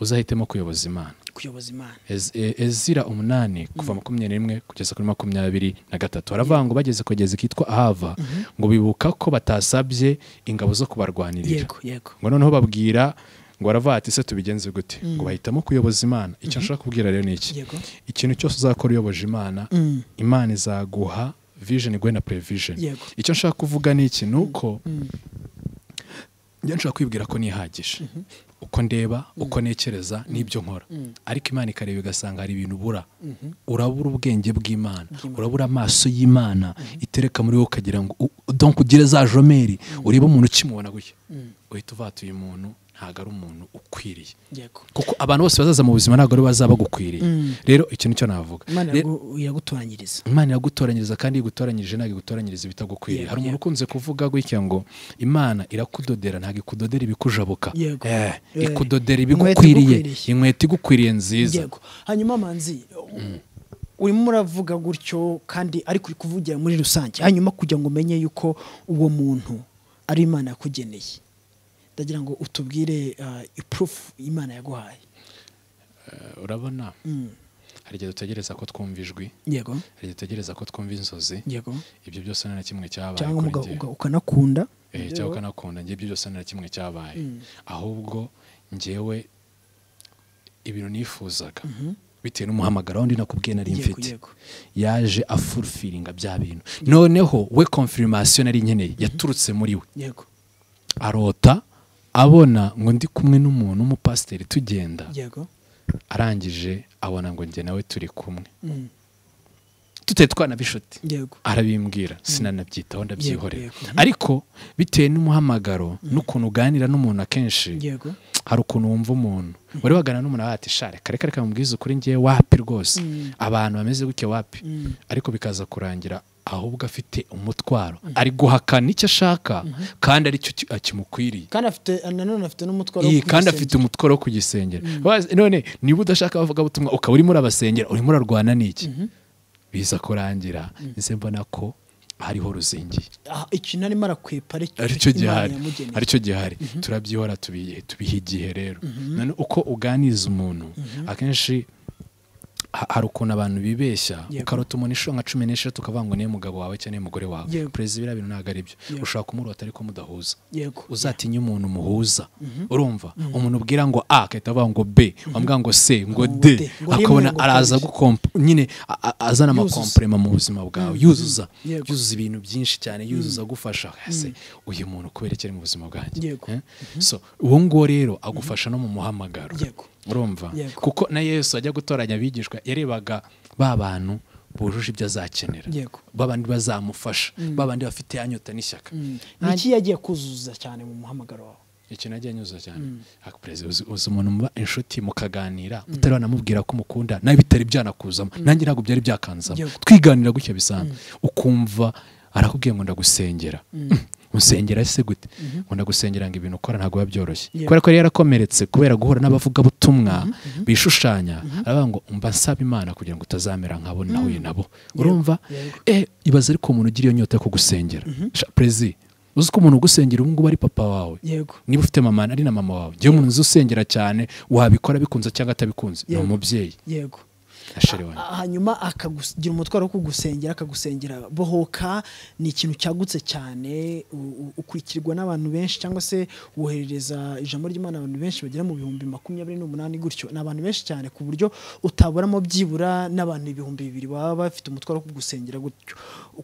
S1: uzahitemo kuyoboza imana
S2: kuyoboza imana
S1: Ez- e- ezira umunani kuva makumyabiri n'imwe kugeza kuri makumyabiri na gatatu haravuga ngo bageze kugeza kitwa ahava ngo bibuka ko batasabye ingabo zo kubarwanirira
S2: yego yego
S1: ngo noneho babwira ngo baravuga ati ese tubigenze gute ngo bahitamo kuyoboza imana icyo nshaka kubwira rero ni iki
S2: Yego.
S1: ikintu cyose uzakora uyoboje imana imana izaguha vision igwe na prevision
S2: Yego.
S1: icyo nshaka kuvuga ni iki ni uko njya nshobora kwibwira ko nihagije uko ndeba uko ntekereza n'ibyo nkora ariko imana ikareba igasanga hari ibintu ubura urabura ubwenge bw'imana urabura amaso y'imana itereka muri wowe ukagira ngo u- donc ugire za jomeri urebe umuntu ukimubona gutya uhita uvatuye umuntu ntabwo ari umuntu ukwiriye
S2: yego
S1: kuko abantu bose bazaza mu buzima ntabwo ari bo bazaba bagukwiriye rero icyo nicyo navuga
S2: imana
S1: Rero-
S2: yagu- yagutoranyiriza
S1: imana iragutoranyiriza kandi iyo igutoranyirije ntabwo igutoranyiriza ibitagukwiriye
S2: Yego,
S1: hari umuntu
S2: yego.
S1: ukunze kuvuga gutya ngo imana irakudodera ntabwo ikudodera ibikujabuka
S2: Yego.
S1: Eh,
S2: Eh,
S1: ikudodera
S2: inkweto
S1: ibigukwiriye
S2: igukwiriye.
S1: inkweto igukwiriye nziza
S2: yego hanyuma manzi urimo uravuga gutyo kandi ariko uri kuvugira muri rusange hanyuma kugira ngo umenye yuko uwo muntu ari imana yakugeneye ndagira ngo utubwire ah, ipurufu imana yaguhaye
S1: Eh, urabona hari igihe dutegereza ko twumva ijwi
S2: yego
S1: hari igihe dutegereza ko twumva inzozi
S2: yego
S1: ibyo byose nta na kimwe cyabaye
S2: cyangwa
S1: kuri
S2: uga-
S1: njye.
S2: uga- ukanakunda
S1: Eh, cyangwa ukanakunda njye ibyo byose nta na kimwe cyabaye ahubwo njyewe ibintu nifuzaga bitewe n'umuhamagaro wundi nakubwiye nari
S2: Yego,
S1: mfite
S2: yego.
S1: yaje afurfiringa bya bintu noneho we konfirimasiyo nari nkeneye yaturutse muri we
S2: yego
S1: arota abona ngo ndi kumwe n'umuntu w'umupasiteri tugenda
S2: yego
S1: arangije abona ngo njye nawe turi kumwe
S2: Mm.
S1: tutari twanabishuti
S2: yego
S1: arabimbwira sinanabyitaho ndabyihorera
S2: yego.
S1: ariko bitewe n'umuhamagaro n'ukuntu uganira n'umuntu akenshi
S2: yego
S1: hari ukuntu wumva umuntu wari wagana n'umuntu abaye ati share kare kare kamubwiza ukuri ngewe wapi rwose abantu bameze gutya wapi ariko bikaza kurangira ahubwo afite umutwaro ari guhakana icyo ashaka kandi aricyo ki- ah, kimukwiriye
S2: kandi afite nanone afite n'umutwaro wo
S1: Iyi kandi
S2: kugisengera.
S1: afite umutwaro wo kugisengera Wazi- none niba udashaka abavugabutumwa ukaba urimo urabasengera urimo urarwana n'iki biza kurangira nze mbona ko hariho ruzingiye
S2: Ah, ikintu arimo arakwepa
S1: aricyo
S2: Imana
S1: gihari
S2: yamugeneye
S1: aricyo gihari turabyihora tubihe tubiha igihe rero none uko uganiza umuntu akenshi ha- hari ukuntu abantu bibeshya
S2: Yego.
S1: ukarota umuntu inshuro nka cumi n'eshatu ukavuga ngo niyo mugabo wawe cyangwa niyo mugore wawe
S2: Yego.
S1: perezida biriya bintu ntabwo ari byo
S2: Yego.
S1: ushobora kumurota ariko mudahuza
S2: yego
S1: uzatinye umuntu muhuza urumva umuntu ubwira ngo a akahita avuga ngo b wambwira ngo c ngo d
S2: D, ngo rimwe,
S1: akabona
S2: ngo
S1: araza
S2: kabiri.
S1: gukompa nyine a- a- azana
S2: Yuzuza.
S1: amakomprema mu buzima bwawe yuzuza
S2: Yego.
S1: yuzuza ibintu byinshi cyane yuzuza agufasha ese uyu muntu kubera iki ari mu buzima bwanjye
S2: Yego.
S1: Eh? so uwo nguwo rero agufasha no mu muhamagaro
S2: Yego.
S1: urumva
S2: Yego.
S1: kuko na yesu ajya gutoranya abigishwa yarebaga ba bantu bujuje ibyo azakenera
S2: Yego.
S1: ba bandi bazamufasha ba bandi bafite yanyota n'ishyaka
S2: ni iki yagiye kuzuza cyane mu muhamagaro wawe
S1: ikintu ajya anyuza cyane ariko perezida uzi uzi umuntu muba inshuti mukaganira utari wanamubwira ko umukunda nawe bitari byanakuzamo nanjye ntabwo byari byakanzamo
S2: Yego.
S1: twiganira gutya bisanzwe ukumva arakubwiye ngo ndagusengera musengera se gute ngo ndagusengera ngo ibintu ukora ntabwo biba byoroshye
S2: Yego.
S1: kubera ko yari yarakomeretse kubera guhura n'abavugabutumwa bishushanya aravuga ngo mba nsaba imana kugira ngo utazamera nkabo nahuye nabo urumva
S2: Yego.
S1: eh ibaze ariko umuntu ugira iyo nyota yo kugusengera Sha, perezida uzi ko umuntu ugusengera ubu ngubu ari papa wawe
S2: yego
S1: niba ufite mama ari na mama wawe njyewe umuntu uzi usengera cyane wabikora abikunze cyangwa atabikunze ni
S2: Yego.
S1: umubyeyi
S2: yego
S1: asheri wanjye
S2: hanyuma akagira umutwaro wo kugusengera akagusengera bohoka ni ikintu cyagutse cyane u- u- ukurikirwa n'abantu benshi cyangwa se woherereza ijambo ry'imana abantu benshi bagera mu bihumbi makumyabiri n'umunani gutyo ni abantu benshi cyane ku buryo utaburamo byibura n'abantu ibihumbi bibiri baba bafite umutwaro wo kugusengera gutyo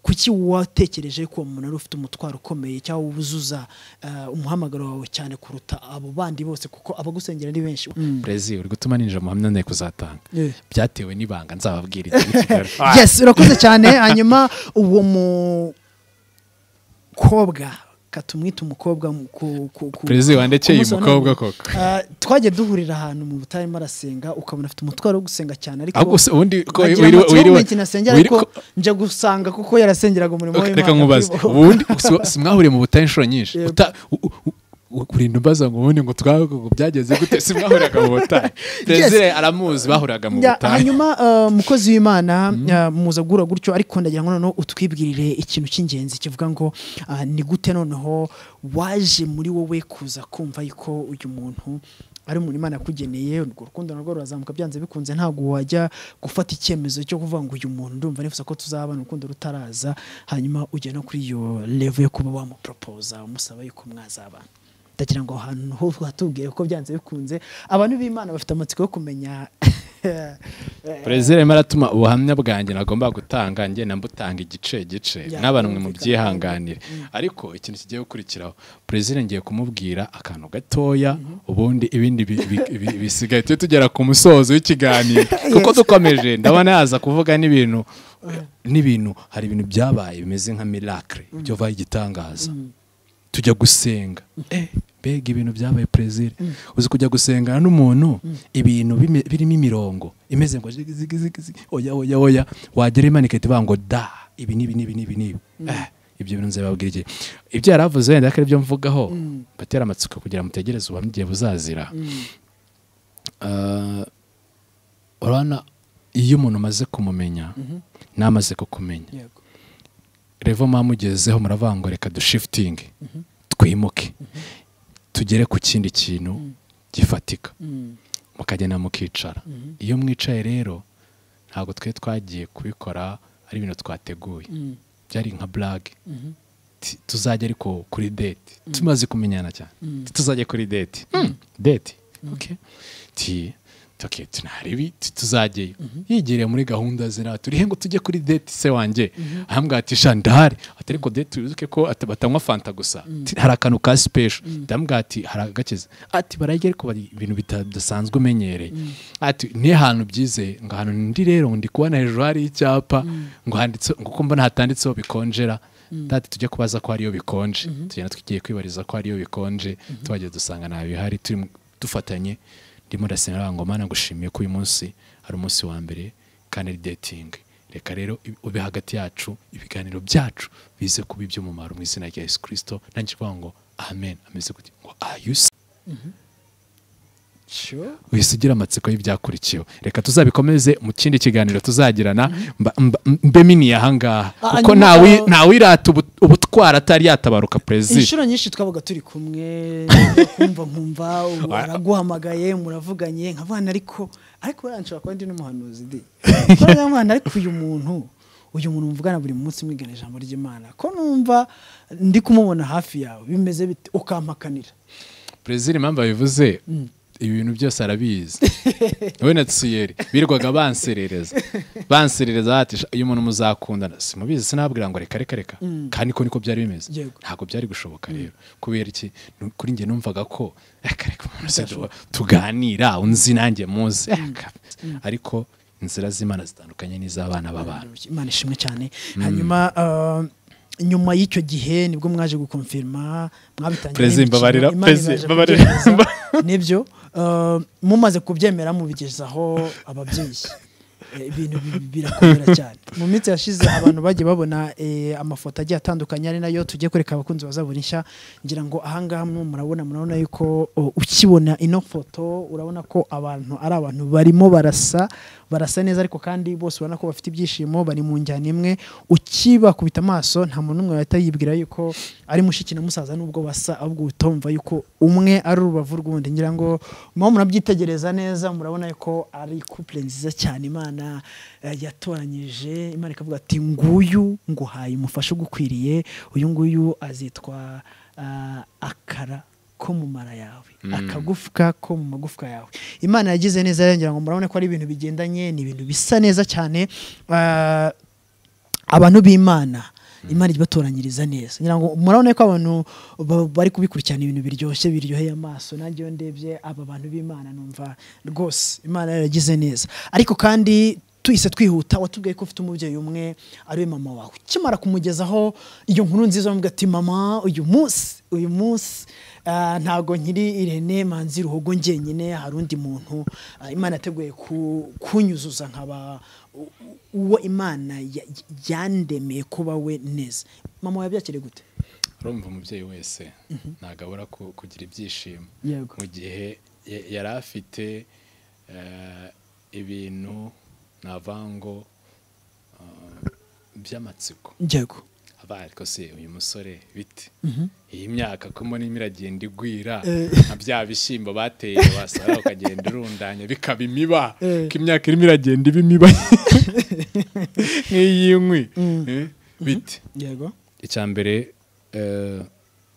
S2: kuki watekereje ko uwo muntu ari ufite umutwaro ukomeye cyangwa wuzuza eh, umuhamagaro wawe cyane kuruta abo bandi bose kuko abagusengera ari benshi
S1: perezida uri gutuma ninjira mu hamwe nari kuzatanga
S2: Yeah.
S1: byatewe n'ibanga nzababwira igihe i Kigali.
S2: yes urakoze cyane hanyuma uwo mukobwa ka tumwite umukobwa mu- ku- ku- ku-
S1: Perezi wandekeye
S2: ku munsi wa none.
S1: umukobwa koko.
S2: Ah, twagiye duhurira ahantu mu butarimo arasenga ukabona afite umutwaro wo gusenga cyane ariko
S1: Ahubwo se ubundi ko
S2: agira
S1: wiriwe-
S2: amatsiko
S1: wiriwe-
S2: menshi nasengera
S1: wiri-
S2: ariko
S1: ko-
S2: nje gusanga kuko yarasengeraga umurimo
S1: Ok,
S2: w'Imana
S1: reka nkubaze
S2: kuri bo.
S1: ubundi si- si mwahuriye mu butayu inshuro nyinshi
S2: Yego.
S1: Uta- u- u- u- kurinda umbaza ngo ubundi ngo twabe ngo byageze gute si mwahuriraga mu butayu perezida aramuzi bahuriraga mu
S2: Ya,
S1: butayu
S2: hanyuma eh, mukozi w'imana eh, muza guhura gutyo ariko ndagira ngo noneho utwibwirire ikintu cy'ingenzi kivuga ngo ah, ni gute noneho waje muri wowe kuza kumva yuko uyu muntu ari umuntu imana yakugeneye urwo rukundo narwo rurazamuka byanze bikunze ntabwo wajya gufata icyemezo cyo kuvuga ngo uyu muntu ndumva nifuza ko tuzabana urukundo rutaraza hanyuma ujya no kuri iyo level yo kuba wamuporopoza umusaba yuko mwazabana ndagira ngo ahantu ho hatubwire ko byanze bikunze abantu b'imana bafite amatsiko yo kumenya
S1: perezida arimo aratuma ubuhamya bwanjye nagomba gutanga njye nambutanga igice igice
S2: Ya,
S1: mwe
S2: kumvikana.
S1: mubyihanganire ariko ikintu kigiye gukurikiraho perezida ngiye kumubwira akantu gatoya ubundi ibindi bi- bi- bi- bisigaye tujye tugera ku musozo w'ikiganiro kuko dukomeje ndabona yaza kuvuga n'ibintu n'ibintu hari ibintu byabaye bimeze nka miracle byovaho igitangaza tujya gusenga Eh, mbega ibintu byabaye perezida uzi kujya gusengana n'umuntu ibintu bime- birimo imirongo imeze ngo zigi, zigi, zigi, zigi, oya oya oya wagera Imana ikahita ivuga ngo da ibi n'ibi n'ibi n'ibi n'ibi Eh, ibyo bintu nzababwira igihe ibyo yari avuze wenda ko ari byo mvugaho batera amatsiko kugira mutegereze ubuhamya igihe buzazira Ah, urabona iyo umuntu amaze kumumenya n'amaze kukumenya
S2: yego
S1: revo mwamugezeho muravuga ngo reka dushifitinge twimuke tugere ku kindi kintu gifatika
S2: Mm.
S1: mukagenda mukicara iyo mwicaye rero ntabwo twe twagiye kubikora ari ibintu twateguye byari nka burage Ti- tuzajya ariko kuri date tumaze kumenyana cyane Ti- tuzajya kuri date Hmm, date okay ti okay tunarebe ti- tuzajyayo yigereye muri gahunda ze natwe turihe ngo tujye kuri date se wanjye ahambwa ati sha ndahari ati ariko date wibuke ko ati batanywa fanta gusa Ti, hari akantu ka special ndambwa ati hari agakiza ati barajya ariko bari ibintu bidasanzwe umenyereye ati ni ahantu byize ngo ahantu ndi rero ngo ndi kubona hejuru hari icyapa ngo handitse ngo uko mbona hatanditseho bikonjera dati tujya kubaza ko hariyo bikonje tugenda tugiye kwibariza ko hariyo bikonje tuhageze dusanga nta bihari turi mu- dufatanye ndimo ndasenga aravuga ngo mana ngushimiye ko uyu munsi ari umunsi wa mbere kandi ari dating reka rero ib- ube hagati yacu ibiganiro byacu bize kuba iby'umumaro mu izina rya yesu kirisito nanjye kuvuga ngo amen ameze gutya ngo are you uhise ugira amatsiko y'ibyakurikiyeho reka tuzabikomeze mu kindi kiganiro tuzagirana mba- mba- mbe mini ahangaha
S2: Ah,
S1: kuko
S2: nyuma-
S1: ntawi- ntawirata ubu- ubutwara atari yatabaruka perezida
S2: inshuro nyinshi twabaga turi kumwe kumva nkumva ubu araguhamagaye muravuganye nkavana ariko ariko wenda nshobora kuba ndi n'umuhanuzi di Buriya mwana ariko uyu muntu uyu muntu mvugana buri munsi mwigana ijambo ry'imana ko numva ndi kumubona hafi yawe bimeze bite ukampakanira
S1: perezida impamvu abivuze ibi bintu byose arabizi we na tsiyeri birirwaga banserereza banserereza bati "Sha, uyu muntu muzakundana simubizi sinabwira ngo reka reka reka kandi ko niko byari bimeze
S2: Yego.
S1: ntabwo byari gushoboka rero kubera iki Nu- kuri njye numvaga ko reka reka umuntu se tu- tuganira unzi nanjye muzi Reka." ariko inzira z'imana zitandukanye n'iz'abana b'abantu
S2: imana ishimwe cyane hanyuma uh, nyuma y'icyo gihe nibwo mwaje gukonfirima mwabitangiye
S1: Perezida,
S2: n'imikino,
S1: mbabarira,
S2: Imana
S1: Perezida,
S2: ibasha
S1: mbabarira.
S2: kubyemeza. nibyo uh, mumaze kubyemera mubigezaho ababyeyi Eh, ibintu bi- birakomera cyane mu minsi yashize abantu bagiye babona eh, amafoto agiye atandukanye ari nayo tugiye kureka abakunzi bazabona nshya ngira ngo ahangaha mwe murabona murabona yuko oh, ukibona ino foto urabona ko abantu ari abantu barimo barasa barasa neza ariko kandi bose ubona ko bafite ibyishimo bari mu njyana imwe ukibakubita amaso nta muntu n'umwe wahita yibwira yuko ari mushiki na musaza nubwo basa ahubwo utumva yuko umwe ari urubavu rw'undi ngira ngo murimo murabyitegereza neza murabona yuko ari couple nziza cyane imana eh, yatoranyije imana ikavuga ati nguyu nguhaye umufasha ugukwiriye uyu nguyu azitwa ah, akara ko mu mara yawe akagufwa ko mu magufwa yawe imana yagize neza yongera ngo murabona ko ari ibintu bigendanye ni ibintu bisa neza cyane Ah, abantu b'imana imana ibatoranyiriza neza ngira ngo murabona ko abantu ba- bari kubikurikirana ibintu biryoshye biryoheye amaso nanjye iyo ndebye aba bantu b'imana numva rwose imana yaragize neza ariko kandi tuhise twihuta watubwiye ko ufite umubyeyi umwe ariwe mama wawe ukimara kumugezaho iyo nkuru nziza wamubwira ati mama uyu munsi uyu munsi ah, ntago nkiri irene manzi ruhogo njyenyine hari undi muntu ah, imana yateguye ku- kunyuzuza nkaba u- uwo imana ya- yandemeye kuba we neza mama wabyakire gute
S1: urumva umubyeyi wese ntabwo abura ku- kugira ibyishimo
S2: Yego.
S1: mu gihe ya- yari afite eh, ibintu navango eh, by'amatsiko
S2: yego
S1: aba ariko se uyu musore bite iyi myaka ko mbona iragenda igwira
S2: Eh.
S1: nka bya bishyimbo bateye wasara ukagenda urundanya bikaba imiba
S2: Eh.
S1: ko imyaka irimo iragenda iba imiba nk'iy'inkwi eh, bite
S2: yego
S1: icya mbere eh,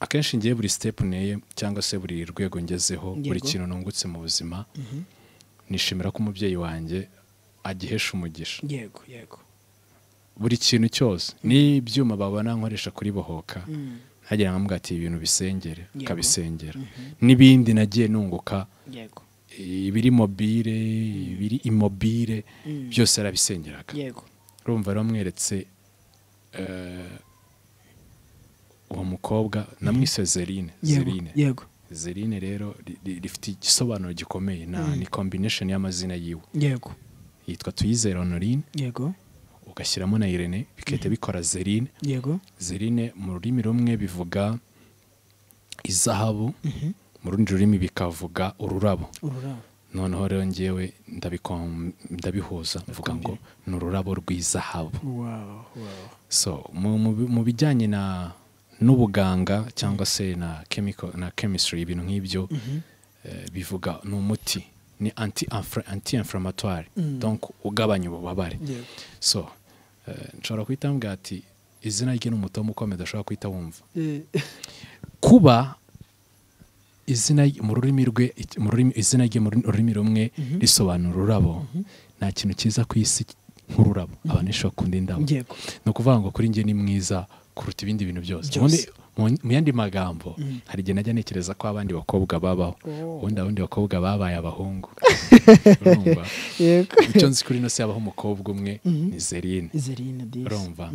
S1: akenshi ngiye buri sitepu neye cyangwa se buri rwego ngezeho buri
S2: Yego.
S1: kintu nungutse mu buzima nishimira ko umubyeyi wanjye agihesha umugisha
S2: yego yego
S1: buri kintu cyose n'ibyuma babona nkoresha kuri bohoka ntagira ngo mbwate ibintu bisengere
S2: Yego.
S1: akabisengera n'ibindi nagiye nunguka
S2: yego
S1: ibiri mobile ibiri imobile byose arabisengeraga
S2: yego
S1: urumva ramweretse eh, uwo mukobwa namwise Zerine Zerine
S2: yego
S1: Zerine rero ri- ri- rifite igisobanuro gikomeye na ni combination y'amazina yiwe
S2: yego
S1: yitwa Tuyizere Honorine
S2: yego
S1: ugashyiramo na Irene bikahita bikora Zerine
S2: yego
S1: Zerine mu rurimi rumwe bivuga izahabu mu rundi rurimi bikavuga ururabo
S2: ururabo
S1: noneho rero ngewe ndabikom- ndabihuza mvuga ngo ni ururabo rw'izahabu
S2: wow wow
S1: so mu, mu, bi- mu bijyanye na n'ubuganga cyangwa se na chemical na chemistry ibintu nk'ibyo eh, bivuga ni umuti ni anti anti inflammatory donc ugabanya ububabare
S2: yego
S1: so eh, nshobora guhita mbwira ati izina rye ni umutomo ukomeye udashobora guhita wumva kuba izina ry- mu rurimi rwe ic- mu rurimi izina rye mu rurimi rumwe risobanura ururabo nta kintu cyiza ku isi nk'ururabo abantu benshi bakunda indabo
S2: Yego.
S1: ni ukuvuga ngo kuri njye ni mwiza kuruta ibindi bintu byose
S2: Byose.
S1: Ubundi mu- mu yandi magambo hari igihe najya ntekereza ko abandi bakobwa babaho
S2: Oh.
S1: ubundi abandi bakobwa babaye abahungu urumva
S2: yego
S1: icyo nzi kuri ino si habaho umukobwa umwe ni zerine
S2: izerina disi
S1: urumva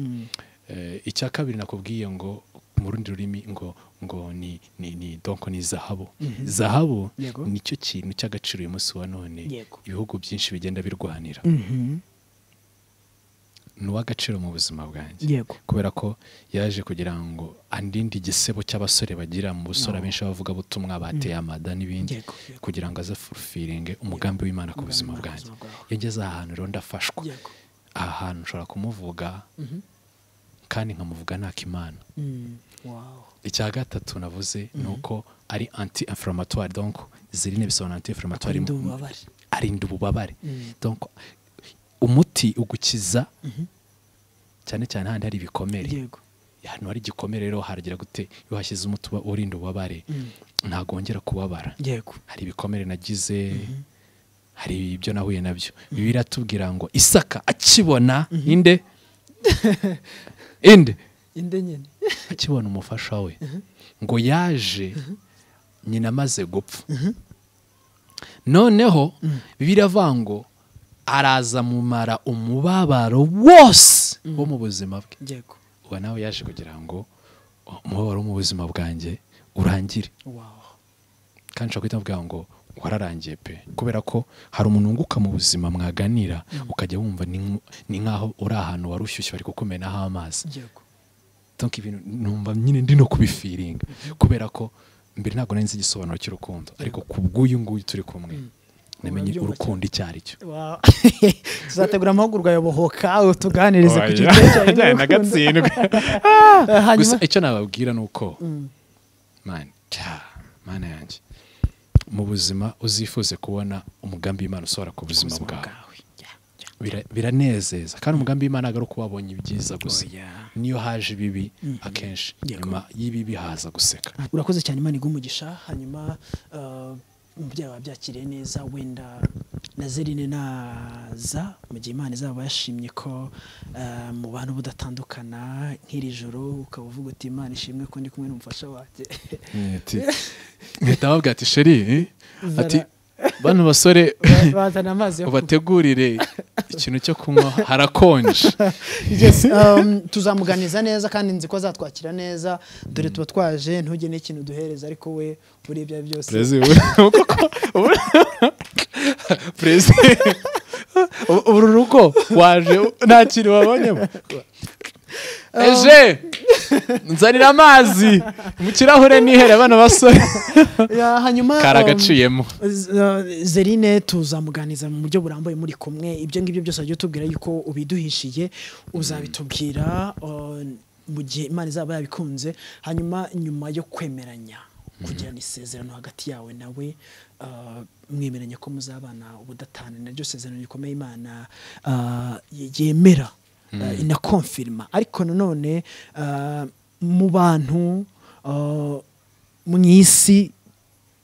S1: Eh, icya kabiri nakubwiye ngo mu rundi rurimi ngo ngo ni ni ni donko ni zahabu zahabu
S2: Yego.
S1: nicyo kintu cy'agaciro uyu munsi wa none
S2: Yego.
S1: ibihugu byinshi bigenda birwanira ni uw'agaciro mu buzima bwanjye
S2: yego
S1: kubera ko yaje kugira ngo andinde igisebo cy'abasore bagira mu busore abenshi bavuga butumwa bateye amada n'ibindi
S2: yego yego
S1: kugira ngo aze afurufiringe umugambi w'imana ku buzima bwanjye yageze ahantu rero ndafashwa
S2: yego
S1: aha hantu nshobora kumuvuga kandi nkamuvuga nakimana
S2: Mm, wow
S1: icya gatatu navuze ni uko ari anti inflammatory donc zirine bisobanura anti inflammatory
S2: Arinda ububabare.
S1: arinda ububabare
S2: Mm.
S1: donc umuti ugukiza cyane cyane handi hari ibikomere
S2: yego
S1: hano hari igikomere rero haragira gute iyo hashyize umuti uba urinda ububabare ntabwo wongera kubabara
S2: yego
S1: hari ibikomere nagize hari ibyo nahuye nabyo bibiliya iratubwira ngo isaka akibona inde inde
S2: inde nyine
S1: akibona umufasha we ngo yaje nyina amaze gupfa noneho bibiliya avuga ngo araza mumara umubabaro wose wo mu buzima bwe
S2: yego
S1: uba nawe yaje kugira ngo umubabaro wo mu buzima bwanjye urangire
S2: wow
S1: kandi nshobora guhita mvuga ngo wararangiye pe kubera ko hari umuntu wunguka mu buzima mwaganira ukajya wumva ni nk- ni nk'aho uri ahantu wari ushyushye bari kukumenaho amazi
S2: yego
S1: donc ibintu numva nyine ndi no kubifiringa kubera ko mbere ntabwo nari nzi igisobanuro cy'urukundo ariko kubw'uyu nguyu turi kumwe namenye
S2: Urabyumva
S1: urukundo icyo ari cyo
S2: wow tuzategura amahugurwa yabohoka tuganirize ku
S1: Oya,
S2: giciro cyawe
S1: njyana na
S2: n'urukundo.
S1: gatsindwe.
S2: Ah,
S1: gusa
S2: hanyuma
S1: icyo nababwira ni uko
S2: Mm,
S1: mani cya mana yanjye mu buzima uzifuze kubona umugambi w'imana usohora ku buzima
S2: ubuzima
S1: bwawe
S2: bwawe Yeah, yeah.
S1: Bira- biranezeza kandi umugambi w'imana ntabwo ari uko wabonye ibyiza gusa
S2: Oya.
S1: niyo haje ibibi akenshi
S2: Yego.
S1: nyuma y'ibibi haza guseka
S2: Ah, urakoze cyane imana iguha umugisha hanyuma ah, umubyeyi wawe abyakiriye neza wenda na zerine naza mu gihe imana izaba yashimye ko ah, mubana budatandukana nk'iri joro ukaba uvuga uti imana ishimwe ko ndi kumwe n'umufasha wanjye
S1: mpita babwira ati sheri
S2: Zara.
S1: ati bano basore
S2: Ba- bazana amazi yo kunywa.
S1: ubategurire ikintu cyo kunywa harakonje
S2: Yes, um, tuzamuganiza neza kandi nzi ko azatwakira neza dore tuba twaje ntujye n'ikintu duhereza ariko we muri ibyo ari byo byose
S1: perezida perezida uru rugo waje nta kintu wabonyemo eje nzanira amazi mu kirahure nihere bano basore
S2: Ya, hanyuma um,
S1: karagaciyemo
S2: Z- uh, Zerine tuzamuganiza mu buryo burambuye muri kumwe ibyo ngibyo byose wajya utubwira yuko ubiduhishiye uzabitubwira uh, mu gihe imana izaba yabikunze hanyuma nyuma yo kwemeranya kugirana isezerano hagati yawe nawe uh, mwemeranya ko muzabana ubudatana ni naryo sezerano rikomeye imana uh, y- yemera uh, inakonfirima ariko nanone uh, mu bantu uh, mu isi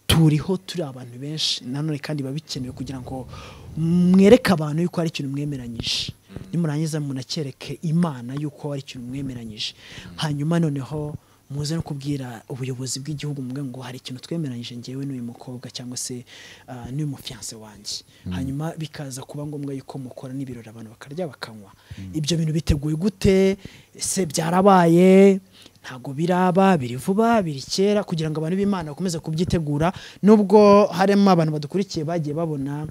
S2: turiho turi abantu benshi nanone kandi biba bikenewe kugira ngo mwereke abantu yuko hari ikintu mwemeranyije nimurangiza munacyereke imana yuko hari ikintu mwemeranyije hanyuma noneho muze no kubwira ubuyobozi bw'igihugu mubwira ngo hari ikintu twemeranyije ngewe n'uyu mukobwa cyangwa se ah, n'uyu mufiyanse wanjye hanyuma bikaza kuba ngombwa yuko mukora n'ibirori abantu bakarya bakanywa ibyo bintu biteguye gute se byarabaye ntabwo biraba biri vuba biri kera kugira ngo abantu b'imana bakomeze kubyitegura nubwo harimo abantu badukurikiye bagiye babona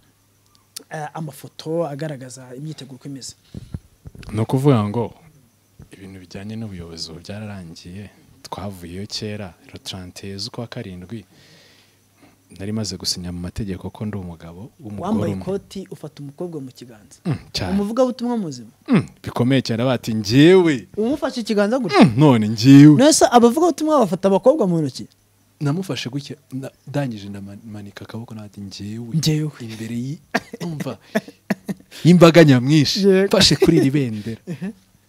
S2: eh, amafoto agaragaza imyiteguro uko imeze
S1: ni ukuvuga ngo ibintu bijyanye n'ubuyobozi ubu byararangiye twavuyeyo kera rero turanteye z'ukwa karindwi nari maze gusinya mu mategeko ko ndi umugabo w'umugore
S2: wambaye
S1: umwe
S2: ikoti ufata umukobwa mu kiganza
S1: Mm, cyane
S2: umuvugabutumwa muzima
S1: Mm, bikomeye cyane bati njyewe
S2: umufashe ikiganza gutya
S1: Mm, none njyewe
S2: nese abavugabutumwa bafata abakobwa mu ntoki
S1: namufashe gutya na- ndangije ndamanika akaboko nabati njyewe
S2: Njyewe.
S1: imbere yi- umva y'imbaga nyamwinshi
S2: Yego.
S1: mfashe kuri iri bendera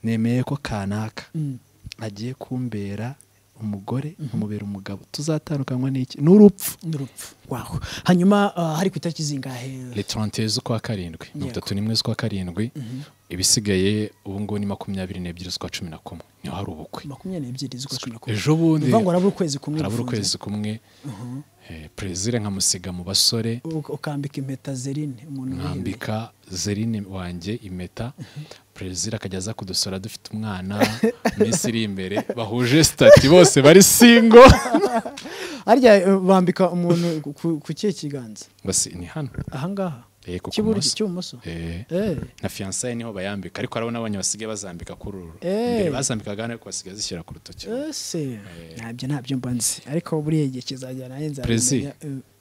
S1: nemeye ko kanaka agiye kumbera umugore nkamubera umugabo tuzatandukanywa n'iki n'urupfu
S2: n'urupfu waho hanyuma ah, hari ku itariki zingahe
S1: le 30 z'ukwa karindwi mirongo
S2: Yego.
S1: itatu n'imwe z'ukwa karindwi ibisigaye ubu ngubu ni makumyabiri n'ebyiri z'ukwa cumi na kumwe niho hari ubukwe
S2: makumyabiri n'ebyiri z'ukwa cumi na kumwe
S1: ejo bundi
S2: bivuga ngo harabura ukwezi kumwe
S1: harabura ukwezi
S2: gufunze.
S1: kumwe eh, perezida nkamusiga mu basore
S2: U- ukambika impeta zerine umuntu wihereye.
S1: nkambika zerine wanjye impeta perezida akajya aza kudusora dufite umwana minsi iri imbere bahuje sitati bose bari singo
S2: harya eh, bambika umuntu ku- ku kihe kiganza
S1: basi ni hano
S2: ahangaha
S1: Eh, ku
S2: cy'iburyo
S1: kumunsi.
S2: cy'ibumoso
S1: Eh,
S2: Eh,
S1: na fiyansaye niho bayambika ariko harabona abanya basigaye bazambika kuri uru
S2: Eh.
S1: mbere bazambikaga hano ariko basigaye zishyira ku rutoki
S2: ese ntabyo ntabyo mba nzi ariko buriya igihe kizajya nanjye
S1: Prezi.
S2: nzabimenya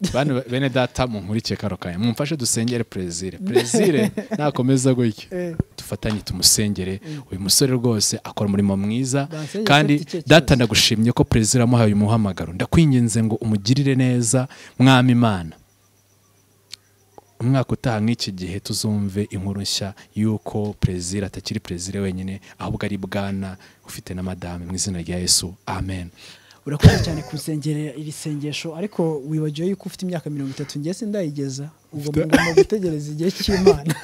S2: Eh,
S1: bana bene data munkurikiye kano kanya mumfashe dusengere perezire perezire nakomeza gutya
S2: Eh.
S1: dufatanye tumusengere uyu musore rwose akora umurimo mwiza
S2: Bansengere
S1: kandi
S2: afite icyo
S1: data
S2: kibazo.
S1: ndagushimye ko perezida amuhaye uyu muhamagaro ndakwinginze ngo umugirire neza mwami imana umwaka utaha nk'iki gihe tuzumve inkuru nshya y'uko perezida atakiri perezida wenyine ahubwo ari bwana ufite na madame mu izina rya yesu amen
S2: urakoze cyane kusengerera iri sengesho ariko wibagiwe yuko ufite imyaka mirongo itatu njye sindayigeza ubwo mugomba gutegereza igihe cy'imana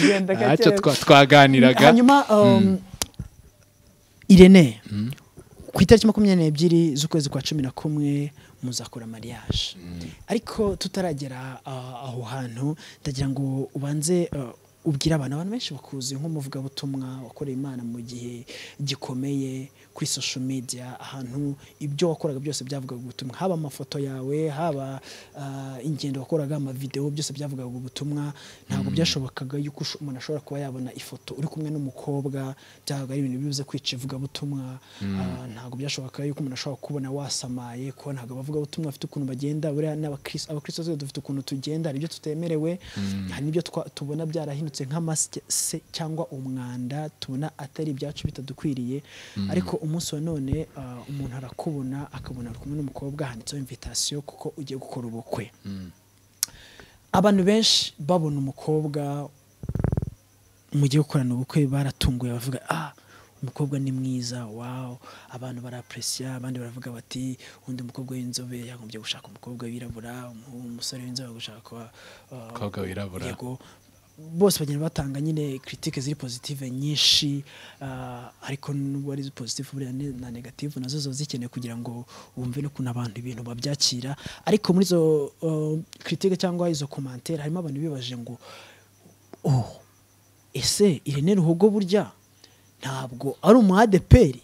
S2: Genda
S1: ntacyo
S2: gake.
S1: twa- twaganiraga
S2: hanyuma um, irene ku itariki makumyabiri n'ebyiri z'ukwezi kwa cumi na kumwe muzakora mariage ariko tutaragera uh, aho hantu ndagira ngo ubanze uh, ubwire abantu abantu benshi bakuzi nk'umuvugabutumwa wakoreye imana mu gihe gikomeye kuri social media ahantu ibyo wakoraga byose byavugaga ubutumwa haba amafoto yawe haba uh, ingendo wakoraga amavideo byose byavugaga ubutumwa ntabwo byashobokaga yuko usho- umuntu ashobora kuba yabona ifoto uri kumwe n'umukobwa byabaga ari ibintu bibuze kwica ivugabutumwa Ah, ntabwo byashobokaga yuko umuntu ashobora kubona wasamaye kuko ntabwo abavugabutumwa bafite ukuntu bagenda buriya n'abakristo abakristo twese dufite ukuntu tugenda hari ibyo tutemerewe hari n'ibyo twa- tubona byarahindutse nk'amase se cyangwa umwanda tubona atari ibyacu bitadukwiriye ariko umunsi wa none ah, umuntu arakubona akabona ari kumwe n'umukobwa handitseho invitation kuko ugiye gukora ubukwe abantu benshi babona umukobwa mugiye gukorana ubukwe baratunguye bavuga ah umukobwa ni mwiza waw abantu barapresiya abandi baravuga bati undi mukobwa w'inzobe yagombye gushaka umukobwa wirabura umu- umusore w'inzobe gushaka kuba, ah,
S1: Umukobwa wirabura.
S2: yego bose bagenda batanga nyine kiritike ziri positive nyinshi ah, ariko nubwo ari positive buriya ne- na negative nazo ziba zikeneye kugira ngo wumve n'ukuntu abantu ibintu babyakira ariko muri izo kiritike cyangwa izo komantere harimo abantu bibaje ngo oh ese irene ruhogo burya ntabwo ari umu adeperi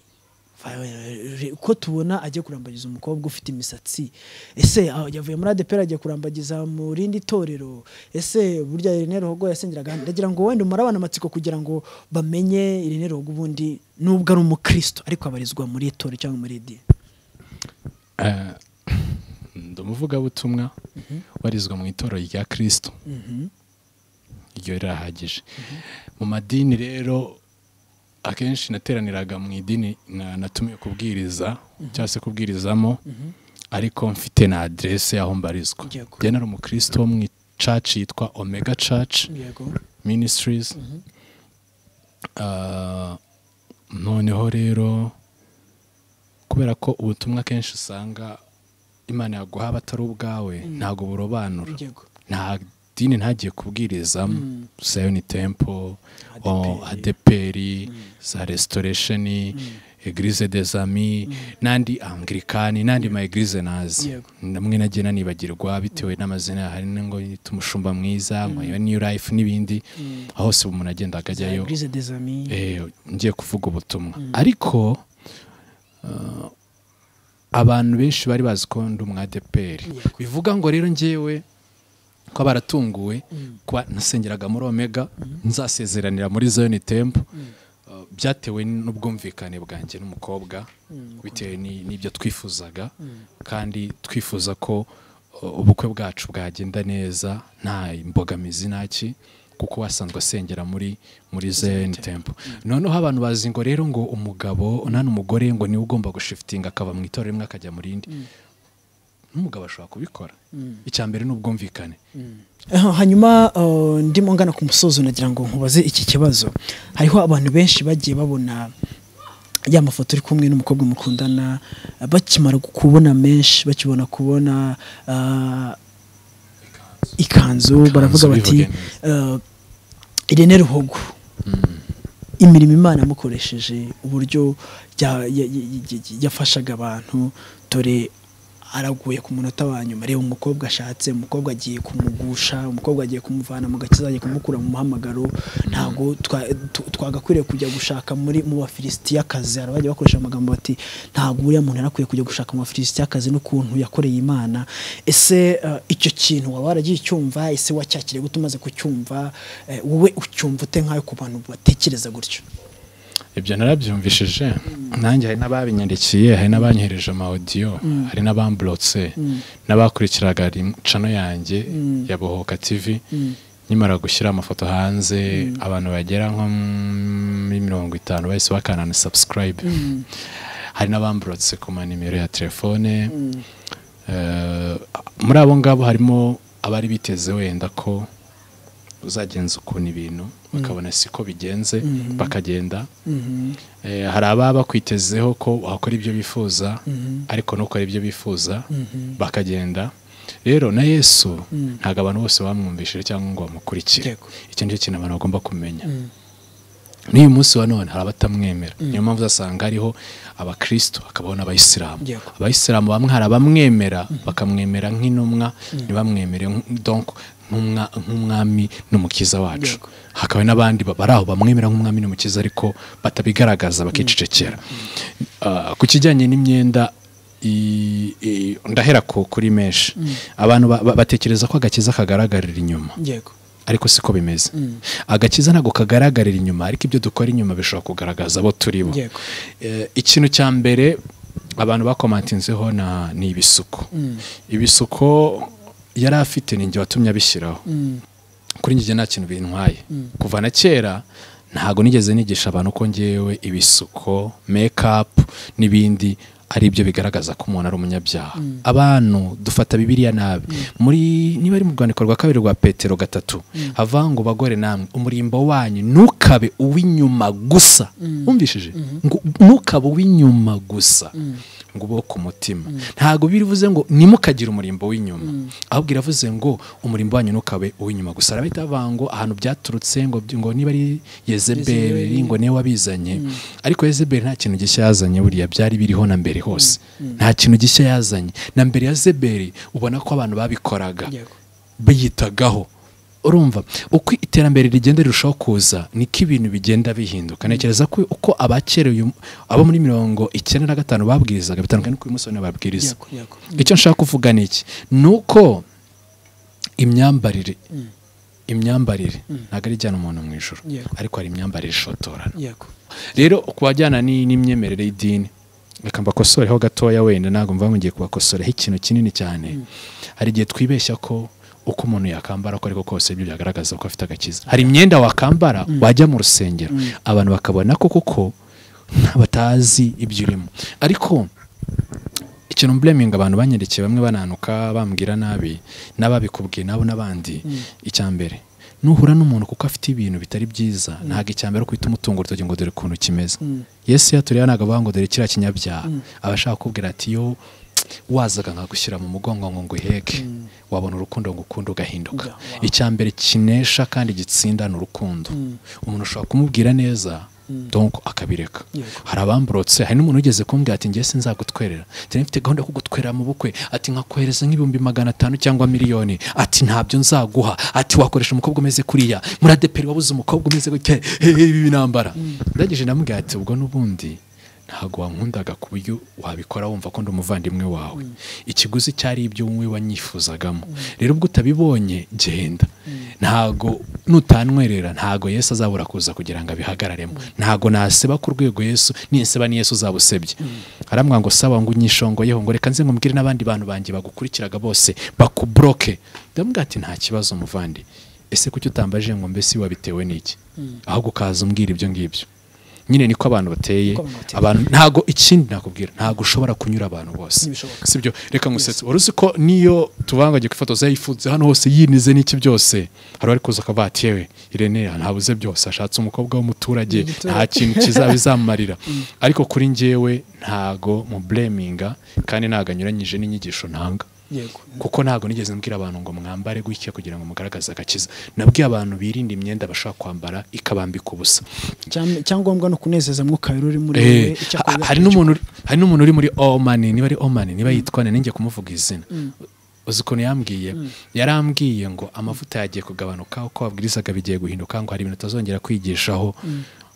S2: ko tubona agiye kurambagiza umukobwa ufite imisatsi ese ah, yavuye muri adeperi agiye kurambagiza mu rindi torero ese burya irene ruhogo yasengeraga hano?" ndagira ngo wenda umurabana amatsiko kugira ngo bamenye irene ruhogo ubundi nubwo ari umukristo ariko abarizwa muri toro cyangwa muri idini
S1: Eh, ndi umuvugabutumwa warizwa mu itorero rya kirisito iryo rirahagije mu madini rero akenshi nateraniraga mu idini na- natumiwe kubwiriza cyangwa se kubwirizamo ariko mfite na aderese y'aho mbarizwa
S2: Yego.
S1: njye nari umukristo wo mu icaci yitwa omega caci
S2: yego
S1: ministries Ah, noneho rero kubera ko ubutumwa kenshi usanga imana yaguha abatari ubwawe ntabwo burobanura
S2: yego
S1: nta dini ntagiye kubwirizamo sayoni tempo
S2: ADPR.
S1: adeperi za restoresheni egirize des amis n'andi angirikani n'andi ma egirize nazi
S2: Yego.
S1: namwe nagiye nanibagirwa bitewe n'amazina hari ngo yita umushumba mwiza ngo iyo new life n'ibindi aho hose umuntu agenda akajyayo
S2: grise des amis
S1: eh, ngiye kuvuga ubutumwa ariko uh, abantu benshi bari bazi ko ndi umwadeperi
S2: Yego.
S1: bivuga ngo rero ngewe ko baratunguwe kuba nasengeraga muri omega nzasezeranira muri zone tempo Uh, byatewe n'ubwumvikane bwanjye n'umukobwa bitewe ni- n'ibyo twifuzaga kandi twifuza ko uh, ubukwe bwacu bwagenda neza nta imbogamizi naki kuko wasanzwe asengera muri muri zone tempo noneho abantu bazi ngo rero ngo umugabo nani umugore ngo niwe ugomba gushifitinga akava mu itorero rimwe akajya mu rindi n'umugabo ashobora kubikora icya mbere ni ubwumvikane
S2: Eh, hanyuma eh, ndimo ngana ku musozo nagira ngo nkubaze iki kibazo hariho abantu benshi bagiye babona ya mafoto uri kumwe n'umukobwa mukundana eh, bakimara kubona menshi bakibona kubona eh, ikanzu baravuga bati
S1: bivuge
S2: eh, irene ruhogo imirimo imana yamukoresheje uburyo ya- ya- ya- ya- yafashaga abantu dore araguye ku munota wa nyuma reba umukobwa ashatse umukobwa agiye kumugusha umukobwa agiye kumuvana mu gakiza agiye kumukura mu muhamagaro ntabwo twa- tu- twagakwiriye kujya gushaka muri mu bafilisitiyakazi hari abajya bakoresha amagambo bati ntabwo uriya muntu yarakwiye kujya gushaka mu bafilisitiyakazi n'ukuntu yakoreye imana ese eh, icyo kintu waba waragiye ucyumva ese wacyakiriye gute umaze kucyumva Eh, wowe ucyumva ute nk'ayo ku bantu batekereza gutyo
S1: ibyo narabyumvishije nanjye hari n'ababinyandikiye hari n'abanyohereje amawodiyo hari n'abamburotse n'abakurikiraga rim- cano yanjye ya bohoka tivi nkimara gushyira amafoto hanze abantu bagera nko muri mirongo itanu bahise bakanana subscribe hari n'abamburotse ku manimero ya telefone Eh, muri abo ngabo harimo abari biteze wenda ko uzagenza ukuntu ibintu bakabona siko bigenze bakagenda Eh, hari ababa bakwitezeho ko wakora ibyo bifuza ariko ntukore ibyo bifuza bakagenda rero na yesu ntabwo abantu bose bamwumvishije cyangwa ngo bamukurikire
S2: Yego.
S1: icyo nicyo kintu abantu bagomba kumenya n'uyu munsi wa none hari abatamwemera niyo mpamvu uzasanga hariho abakristo hakabaho n'abayisilamu
S2: Yego.
S1: abayisilamu bamwe hari abamwemera bakamwemera nk'intumwa ntibamwemere nk- donc nk'umwa- nk'umwami n'umukiza wacu
S2: Yego.
S1: hakaba n'abandi ba- bari aho bamwemera nk'umwami n'umukiza ariko batabigaragaza bakicecekera Ah, ku kijyanye n'imyenda i- i- ndahera ku- kuri menshi abantu ba- ba- batekereza ko agakiza kagaragarira inyuma
S2: yego
S1: ariko siko bimeze agakiza ntabwo kagaragarira inyuma ariko ibyo dukora inyuma bishobora kugaragaza abo turi bo
S2: Yego.
S1: Eh, ikintu cya mbere abantu bakomantinzeho na- ni ibisuko ibisuko yari afite ni njye watumye abishyiraho kuri njye nta kintu bintwaye kuva na kera ntabwo nigeze nigisha abantu ko ngewe ibisuko mekapu n'ibindi ari byo bigaragaza ko umuntu ari umunyabyaha abantu dufata bibiliya nabi muri niba ari mu rwandiko rwa kabiri rwa petero gatatu havuga ngo bagore namwe umurimbo wanyu ntukabe uw'inyuma gusa wumvishije ngo ntukabe uw'inyuma gusa ngo ube wo ku mutima ntabwo birivuze ngo nimukagire umurimbo w'inyuma ahubwo iravuze ngo umurimbo wanyu ntukabe uw'inyuma gusa arabahita bavuga ngo ahantu byaturutse ngo ngo niba ari yezebeli ngo niwe wabizanye ariko yezebeli nta kintu gishya yazanye buriya byari biriho na mbere hose nta kintu gishya yazanye na mbere yezebeli ubona ko abantu babikoraga
S2: Yego.
S1: biyitagaho urumva uko iterambere rigenda rirushaho kuza niko ibintu bigenda bihinduka ntekereza ko uko abakera uyu- abo muri mirongo icyenda na gatanu babwirizaga bitandukanye n'uko uyu munsi bane babwiriza
S2: yego yego
S1: icyo nshaka kuvuga ni iki ni uko imyambarire imyambarire ntabwo ari ijyana umuntu mu ijoro
S2: Yego.
S1: ariko hari imyambarire ishotorana
S2: yego
S1: rero ku bajyana ni- n'imyemerere y'idini reka mbakosoreho gatoya wenda ntabwo mva mugiye kubakosoreho ikintu kinini cyane hari igihe twibeshya ko uko umuntu yakambara ko ariko kose ibyo byagaragaza ko afite agakiza hari imyenda wakambara wajya mu rusengero abantu bakabona ko koko nta- batazi ibyo urimo ariko ikintu mbleminga abantu banyandikiye bamwe bananuka bambwira nabi n'ababikubwiye nabo n'abandi icya mbere nuhura n'umuntu kuko afite ibintu bitari byiza ntabwo icya mbere ari uko uhita umutunga urutoki ngo dore ukuntu kimeze yesu iyo tureba ntabwo avuga ngo dore kiriya kinyabyaha aba ashaka kukubwira ati yo wazaga nkagushyira mu mugongo ngo nguheke wabona urukundo ngo ukunde ugahinduka
S2: Yeah, wow.
S1: icya mbere kinesha kandi gitsinda ni urukundo umuntu ushobora kumubwira neza donc akabireka
S2: Yego.
S1: hari abamburotse hari n'umuntu wigeze kumbwira ati njye sinzagutwerera ati mfite gahunda yo kugutwerera mu bukwe ati nkakohereza nk'ibihumbi magana atanu cyangwa miliyoni ati ntabyo nzaguha ati wakoresha umukobwa umeze kuriya muradeperi wabuze umukobwa umeze gutya eh, eh, ibi nambara ndagije ndamubwira ati ubwo n'ubundi ntabwo wankundaga ku buryo wabikora wumva ko ndi umuvandimwe wawe ikiguzi cyari ibyo wowe wanyifuzagamo rero ubwo utabibonye genda ntago nutanwerera ntago yesu azabura kuza kugira ngo abihagararemo ntago naseba ku rwego yesu ninseba ni yesu uzaba usebye aramwa ngo saba ngo unyishongoyeho ngo reka nze nkubwire n'abandi bantu banjye bagukurikiraga bose bakuburoke ndamubwira ati nta kibazo muvandi ese kuki utambaje ngo mbese wabitewe n'iki ahubwo ukaza umbwira ibyo ngibyo nyine niko abantu bateye
S2: Uko abantu bateye.
S1: abantu ntago ikindi nakubwira ntago ushobora kunyura abantu bose
S2: Ntibishoboka.
S1: sibyo reka ngusetse wari uzi ko niyo tuvuga ngo ifotoza yifunze hano hose yinize n'iki byose hari ari kuza akavuga ati yewe irene ntabuze byose ashatse umukobwa w'umuturage nta kintu kizaba bizamumarira ariko kuri njyewe ntago mu bureminga kandi ntago anyuranyije n'inyigisho ntanga
S2: yego
S1: kuko ntabwo nigeze mbwira abantu ngo mwambare gutya kugira ngo mugaragaze agakiza nabwiye abantu birinda imyenda bashaka kwambara ikabambika ubusa
S2: cyangombwa no kunezeza mwuka wera uri muri
S1: Eh,
S2: wowe icyo
S1: ha-
S2: akorera
S1: hari n'umuntu uri- hari n'umuntu uri muri omani niba ari omani niba yitwa ninjye kumuvuga izina uzi ukuntu yambwiye yarambwiye ngo amavuta yagiye kugabanuka uko wabwirizaga bigiye guhinduka ngo hari ibintu utazongera kwigishaho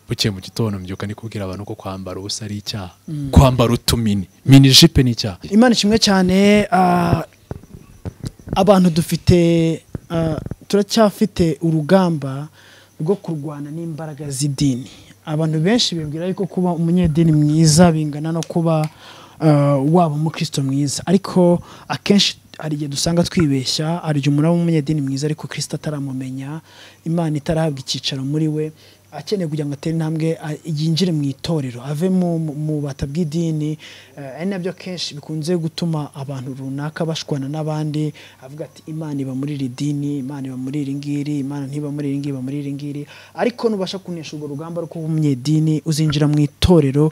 S1: bukeye mu gitondo mbyuka ni kubwira abantu ko kwambara ubusa ari icyaha kwambara utumini mini jipe ni icyaha
S2: imana kimwe cyane ah, abantu dufite ah, turacyafite urugamba rwo kurwana n'imbaraga z'idini abantu benshi bibwira yuko kuba umunyedini mwiza bingana no kuba ah, waba umukristo mwiza ariko akenshi hari igihe dusanga twibeshya hari igihe umuntu aba umunyedini mwiza ariko kirisito ataramumenya imana itarahabwa icyicaro muri we akeneye kugira ngo atere intambwe a- yinjire mu itorero ave mu- mu- mu bata bw'idini eh, ari nabyo kenshi bikunze gutuma abantu runaka bashwana n'abandi avuga ati imana iba muri iri dini imana iba muri iri ngiri imana ntiba muri iri ngiri iba muri iri ngiri ariko nubasha kunesha urwo rugamba rwo kuba umunyedini uzinjira mu itorero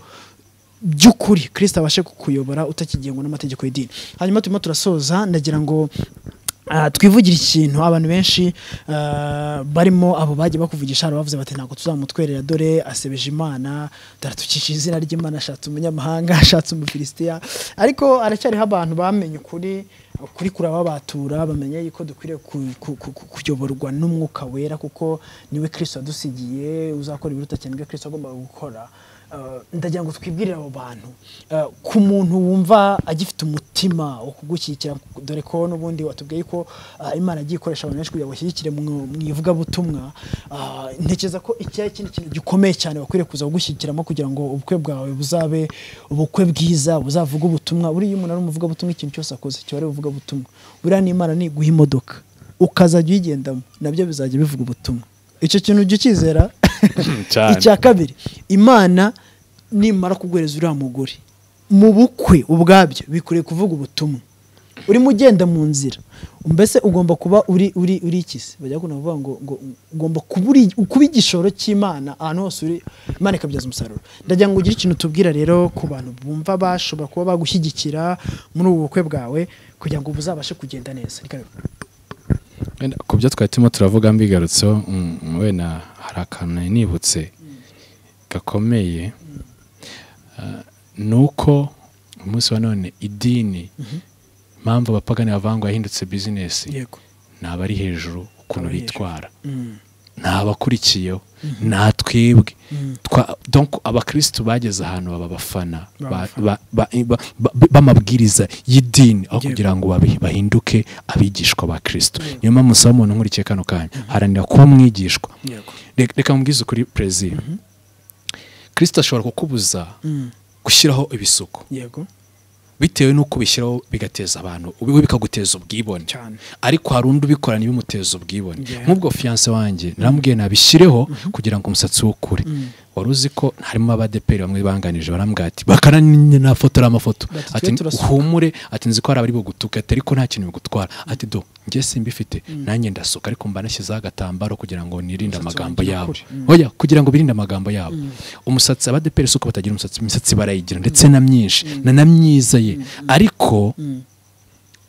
S2: by'ukuri kirisita abashe kukuyobora utakigengwa n'amategeko y'idini hanyuma turimo turasoza ndagira ngo ah, twivugire ikintu abantu benshi ah, barimo abo bagiye bakuvugisha hari abavuze bati ntabwo tuzamutwerera dore asebeje imana daratucisha izina ry'imana ashatse umunyamahanga ashatse umufilisitiya ariko haracyariho abantu bamenye ukuri ukuri kurababatura bamenya yuko dukwiriye ku- ku- ku- ku- kuyoborwa n'umwuka wera kuko niwe kirisito yadusigiye uzakora ibiruta cyane ibyo kirisito agomba gukora Uh, ndagira ngo twibwirire abo bantu Uh, ku muntu wumva agifite umutima wo kugushyigikira dore ko n'ubundi watubwiye ko uh, imana agiye ikoresha abantu benshi kugira ngo bashyigikire mu mu ivugabutumwa Uh, ntekereza ko iki ari ikindi kintu gikomeye cyane bakwiriye kuza kugushyigikiramo kugira ngo ubukwe bwawe buzabe ubukwe bwiza buzavuga ubutumwa buriya iyo umuntu ari umuvugabutumwa ikintu cyose akoze kiba ari ubuvugabutumwa buriya n'imana niguha imodoka ukazajya uyigendamo nabyo bizajya bivuga ubutumwa icyo kintu ujya ukizera
S1: Cyane.
S2: icya kabiri imana nimara kuguhereza uriya mugore mu bukwe ubwabyo bikwiriye kuvuga ubutumwa urimo ugenda mu nzira mbese ugomba kuba uri uri uri iki se bajya bakunda kuvuga ngo ngo ugomba kuba uri- kuba igishoro cy'imana ahantu hose uri imana ikabyaza umusaruro ndagira ngo ugire ikintu tubwira rero ku bantu bumva bashobora kuba bagushyigikira muri ubu bukwe bwawe kugira ngo buzabashe kugenda neza Ni karibu.
S1: Wenda ku byo twari turimo turavuga mbigarutseho mm, wenda hari akantu nari nibutse gakomeye Ah, ni uko umunsi wa none idini impamvu abapagani bavuga ngo yahindutse bizinesi
S2: yego
S1: ni abari hejuru ukuntu
S2: Abari hejuru.
S1: bitwara
S2: Mm.
S1: ni abakurikiyeho ni atwibwe Twa- donc abakirisitu bageze ahantu baba abafana ba- ba- ba- ba- ba- b'amabwiriza y'idini aho
S2: Yego.
S1: kugira ngo babi- bahinduke abigishwa ba kirisitu niyo mpamvu usaba umuntu nkurikiye kano kanya haranira kuba umwigishwa
S2: yego
S1: Re- reka mubwize ukuri perezida kirisitu ashobora kukubuza
S2: Mm.
S1: gushyiraho ibisuko
S2: yego
S1: bitewe n'uko ubishyiraho bigateza abantu we bikaguteza ubwibone
S2: Cyane.
S1: ariko hari undi ubikorana ibimuteza ubwibone
S2: Yeah.
S1: nk'ubwo fiyanse wanjye naramubwiye nabishyireho kugira ngo umusatsi we ukure wari uzi ko harimo abadeperi bamwe banganije barambwira ati bakana nafotora amafoto
S2: Bati,
S1: ati
S2: twe turasuka."
S1: uhumure ati nzi ko hari abari bugutuka ati ariko nta kintu bigutwara ati do njye simbifite nanjye ndasuka ariko mba nashyizeho agatambaro kugira ngo nirinde
S2: Umusatsi
S1: amagambo
S2: wanjye
S1: yabo
S2: ukure.
S1: oya kugira ngo birinde amagambo yabo umusatsi abadeperi si uko batagira umusatsi imisatsi barayigira ndetse na myinshi na na myiza ye ariko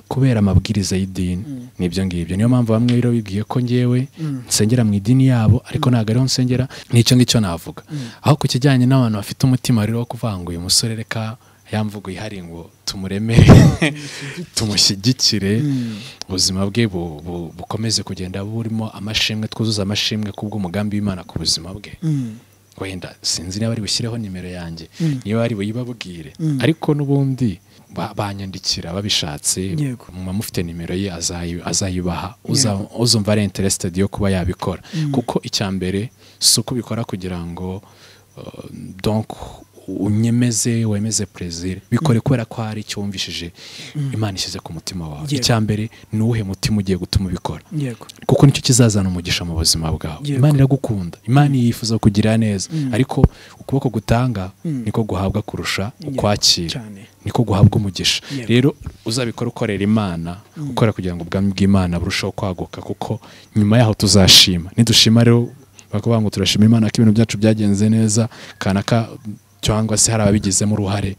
S1: kubera amabwiriza y'idini nibyo ngibyo niyo mpamvu bamwe rero bibwiye ko ngewe nsengera mu idini yabo ariko ntabwo ariho nsengera n'icyo ngicyo navuga aho ku kijyanye n'abantu bafite umutima rero wo kuvuga ngo uyu musore reka yamvugo ihari ngo tumuremere tumushyigikire ubuzima bwe bu- bu- bukomeze kugenda burimo amashimwe twuzuza amashimwe kubw'umugambi w'imana ku buzima bwe wenda sinzi niba bari bushyireho nimero yanjye niba bari buyibabwire ariko n'ubundi ba- banyandikira babishatse
S2: Yego.
S1: muba mufite nimero ye azayi- azayibaha Uza- uzumva ari interested yo kuba yabikora kuko icya mbere si uko ubikora kugira ngo uh, donc unyemeze wemeze plaisir bikore kubera ko hari icyo wumvishije imana ishyize ku mutima wawe
S2: Yego.
S1: icya mbere ni uwuhe mutima ugiye gutuma ubikora
S2: yego
S1: kuko nicyo kizazana umugisha mu buzima bwawe
S2: Yego.
S1: imana iragukunda imana yifuza kugirira neza ariko ukuboko gutanga niko guhabwa kurusha ukwakira
S2: cyane.
S1: niko guhabwa umugisha
S2: Yego.
S1: rero uzabikora ukorera imana ukora kugira ngo ubwami bw'imana burusheho kwaguka kuko nyuma yaho tuzashima nidushima rero bakavuga ngo turashima imana ko ibintu byacu byagenze neza kanaka cyangwa se hari ababigizemo uruhare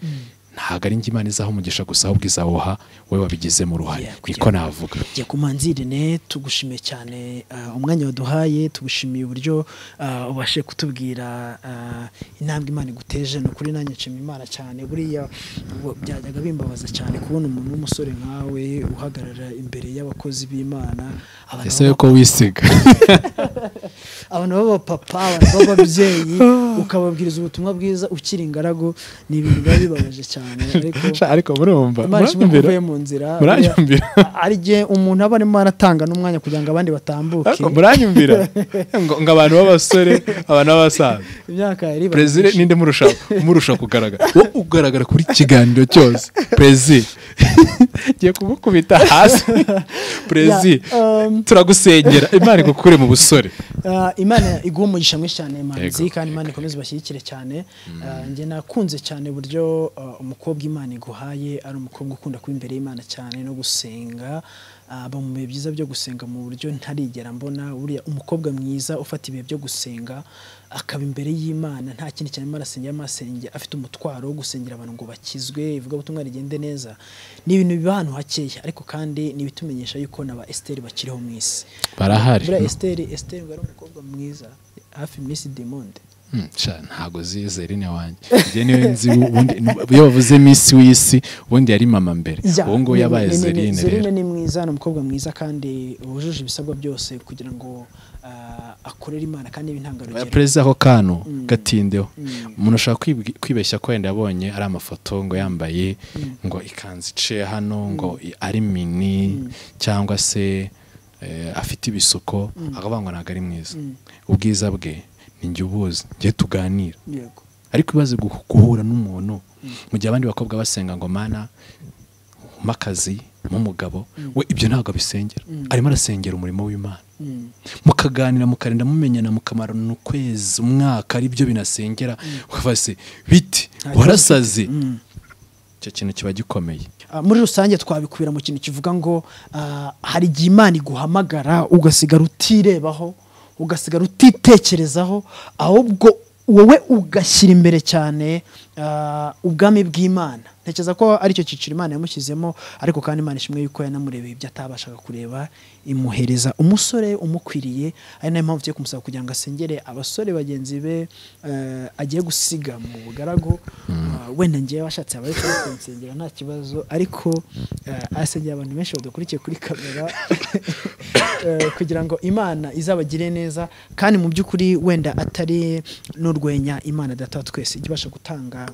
S1: ntabwo ari njye imana izaha umugisha gusa ahubwo izawuha wowe wabigizemo uruhare
S2: Yeah, kugira-
S1: niko navuga
S2: Njye ku manzi Irene tugushimiye cyane ah, umwanya waduhaye tugushimiye uburyo ah, ubashe kutubwira ah, intambwe Imana iguteje ni ukuri nanjye nshima Imana cyane buriya ubu byajyaga bimbabaza cyane kubona umuntu w'umusore nkawe uhagarara imbere y'abakozi b'Imana abantu
S1: ese ko wisiga
S2: abantu b'abapapa abantu b'ababyeyi ukababwiriza ubutumwa bwiza ukiri ingaragu ni ibintu biba bibabaje cyane ariko
S1: ariko murumva
S2: Imana ishimwe ko
S1: muranyumvira
S2: uvuye mu nzira
S1: muranyumvira
S2: ari igihe umuntu aba arimo aratanga n'umwanya kugira ngo abandi batambuke
S1: Ariko muranyumvira ngo ngo abantu b'abasore abantu b'abasaza
S2: imyaka yari ibaye
S1: perezida
S2: myinshi.
S1: ninde murusha murusha kugaragara wowe ugaragara kuri kiganiro cyose perezida ngiye kumukubita hasi perezida
S2: um,
S1: turagusengera imana igukure mu busore
S2: Ah, imana iguha umugisha mwinshi cyane manzi
S1: Yego,
S2: kandi imana ikomeze ubashyigikire cyane Ah, njye nakunze cyane uburyo ah, umukobwa imana iguhaye ari umukobwa ukunda kuba imbere y'imana cyane no gusenga Ah, aba mu bihe byiza byo gusenga mu buryo ntarigera mbona buriya umukobwa mwiza ufata ibihe byo gusenga akaba imbere y'imana nta kindi cyane arimo arasengera arimo arasengera afite umutwaro wo gusengera abantu ngo bakizwe ivugabutumwa rigende neza ni ibintu biba ahantu hakeya ariko kandi ni ibitumenyesha yuko na ba esiteri bakiriho mu isi
S1: barahari
S2: buriya esiteri esiteri ngo ari umukobwa mwiza hafi misi demonde
S1: Hmm, sha, ntago zizera ine wanjye njye niwe nzi ubundi iyo bavuze miss w'isi ubundi yari mama mbere ubu ngubu
S2: ni-
S1: yabaye
S2: ni- ni- ni-
S1: zerine rero
S2: Zerine ni mwiza ni umukobwa mwiza kandi wujuje ibisabwa byose kugira ngo ah, akorere imana kandi b'intangarugero
S1: perezida ako kantu gatindeho umuntu ashobora kwibwi- kwibeshya ko wenda yabonye ari amafoto ngo yambaye ngo ikanzu iciye hano ngo i- ari mini cyangwa se eh, afite ibisuko akavuga ngo ntabwo ari mwiza ubwiza bwe ni njye ubuzi njye tuganira
S2: yego
S1: ariko ibibazo guh- guhura n'umuntu mu gihe abandi bakobwa basenga ngo mana mpa akazi mpa umugabo we ibyo ntabwo abisengera arimo arasengera umurimo w'imana
S2: Mm.
S1: mukaganira mukarinda mumenyana mukamarana ukwezi umwaka ari byo binasengera ukavuga se biti
S2: kibazo
S1: warasaze icyo kintu kiba gikomeye
S2: Ah, muri rusange twabikubira mu kintu kivuga ngo ah, hari igihe imana iguhamagara ugasigara utirebaho ugasigara utitekerezaho ahubwo wowe ugashyira imbere cyane ah, ubwami bw'imana ntekereza ko aricyo cyiciro imana yamushyizemo ariko kandi imana ishimwe yuko yanamurebeye ibyo atabashaga kureba imuhereza umusore umukwiriye ari nayo mpamvu tugiye kumusaba kugira ngo asengere abasore bagenzi be eh, agiye gusiga mu bugaragu Ah, wenda ngewe washatse abariko kunsengera nta kibazo ariko eh, asengera abantu benshi badakurikiye kuri kamera Eh, kugira ngo imana izabagire neza kandi mu by'ukuri wenda atari n'urwenya imana data wa twese ijya ibasha gutanga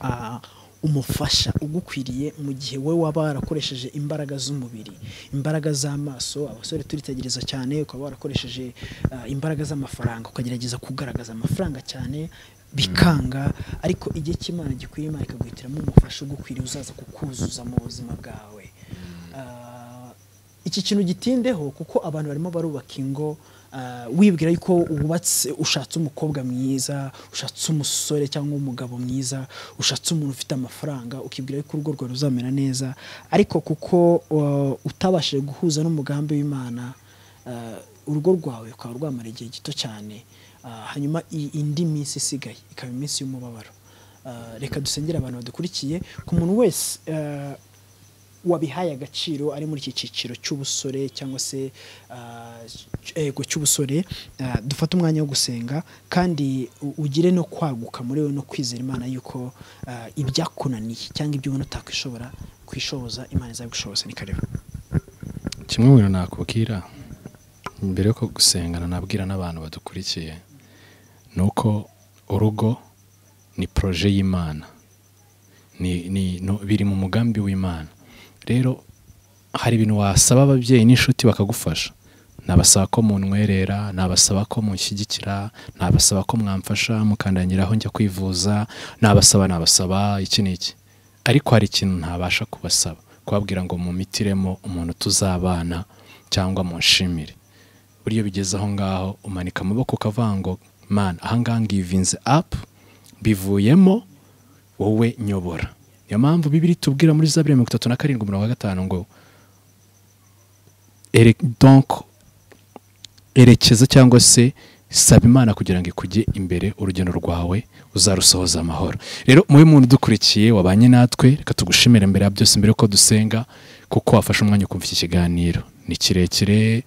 S2: ah, umufasha ugukwiriye mu gihe wowe waba warakoresheje imbaraga z'umubiri imbaraga z'amaso abasore turitegereza cyane ukaba warakoresheje ah, imbaraga z'amafaranga ukagerageza kugaragaza amafaranga cyane bikanga ariko igihe cy'imana gikwiye imana ikaguhitiramo umufasha ugukwiriye uzaza kukuzuza mu buzima bwawe Ah, iki kintu gitindeho kuko abantu barimo barubaka ingo ah, wibwira yuko wubatse ushatse umukobwa mwiza ushatse umusore cyangwa umugabo mwiza ushatse umuntu ufite amafaranga ukibwira yuko urugo rwawe ruzamera neza ariko kuko uh, utabashije guhuza n'umugambi w'imana ah, urugo rwawe rukaba rwamara igihe gito cyane Ah, hanyuma i- indi minsi isigaye ikaba iminsi y'umubabaro Ah, reka dusengere abantu badukurikiye ku muntu wese ah, wabihaye agaciro ari muri iki cyiciro cy'ubusore cyangwa se ah, cy- ego cy'ubusore ah, dufate umwanya wo gusenga kandi u- ugire no kwaguka muri we no kwizera imana yuko ah, ibyakunaniye cyangwa ibyo ubona utakwishobora kwishoboza imana izabigushoboza ni karibu
S1: kimwe mu bintu nakubwira mbere yo gusengana nabwira n'abantu badukurikiye ni uko urugo ni poroje y'imana ni, ni, no, biri mu mugambi w'imana rero hari ibintu wasaba ababyeyi n'inshuti bakagufasha nabasaba ko muntwerera nabasaba ko munshyigikira nabasaba ko mwamfasha mukandangiraho njya kwivuza nabasaba nabasaba iki n'iki ariko hari ikintu ntabasha kubasaba kubabwira ngo mumitiremo umuntu tuzabana cyangwa munshimire buriya iyo bigeze aho ngaho umanika amaboko ukavuga ngo man ahangaha ngivinze apu bivuyemo wowe nyobora niyo mpamvu bibiri tubwira muri zaburi ya mirongo itatu na karindwi umurongo wa gatanu ngo "Ere- donc erekeza cyangwa se saba imana kugira ngo ikujye imbere urugendo rwawe uzarusohoza amahoro rero mube muntu udukurikiye wabanye natwe reka tugushimire mbere ya byose mbere yuko dusenga kuko wafashe umwanya ukumva iki kiganiro ni kirekire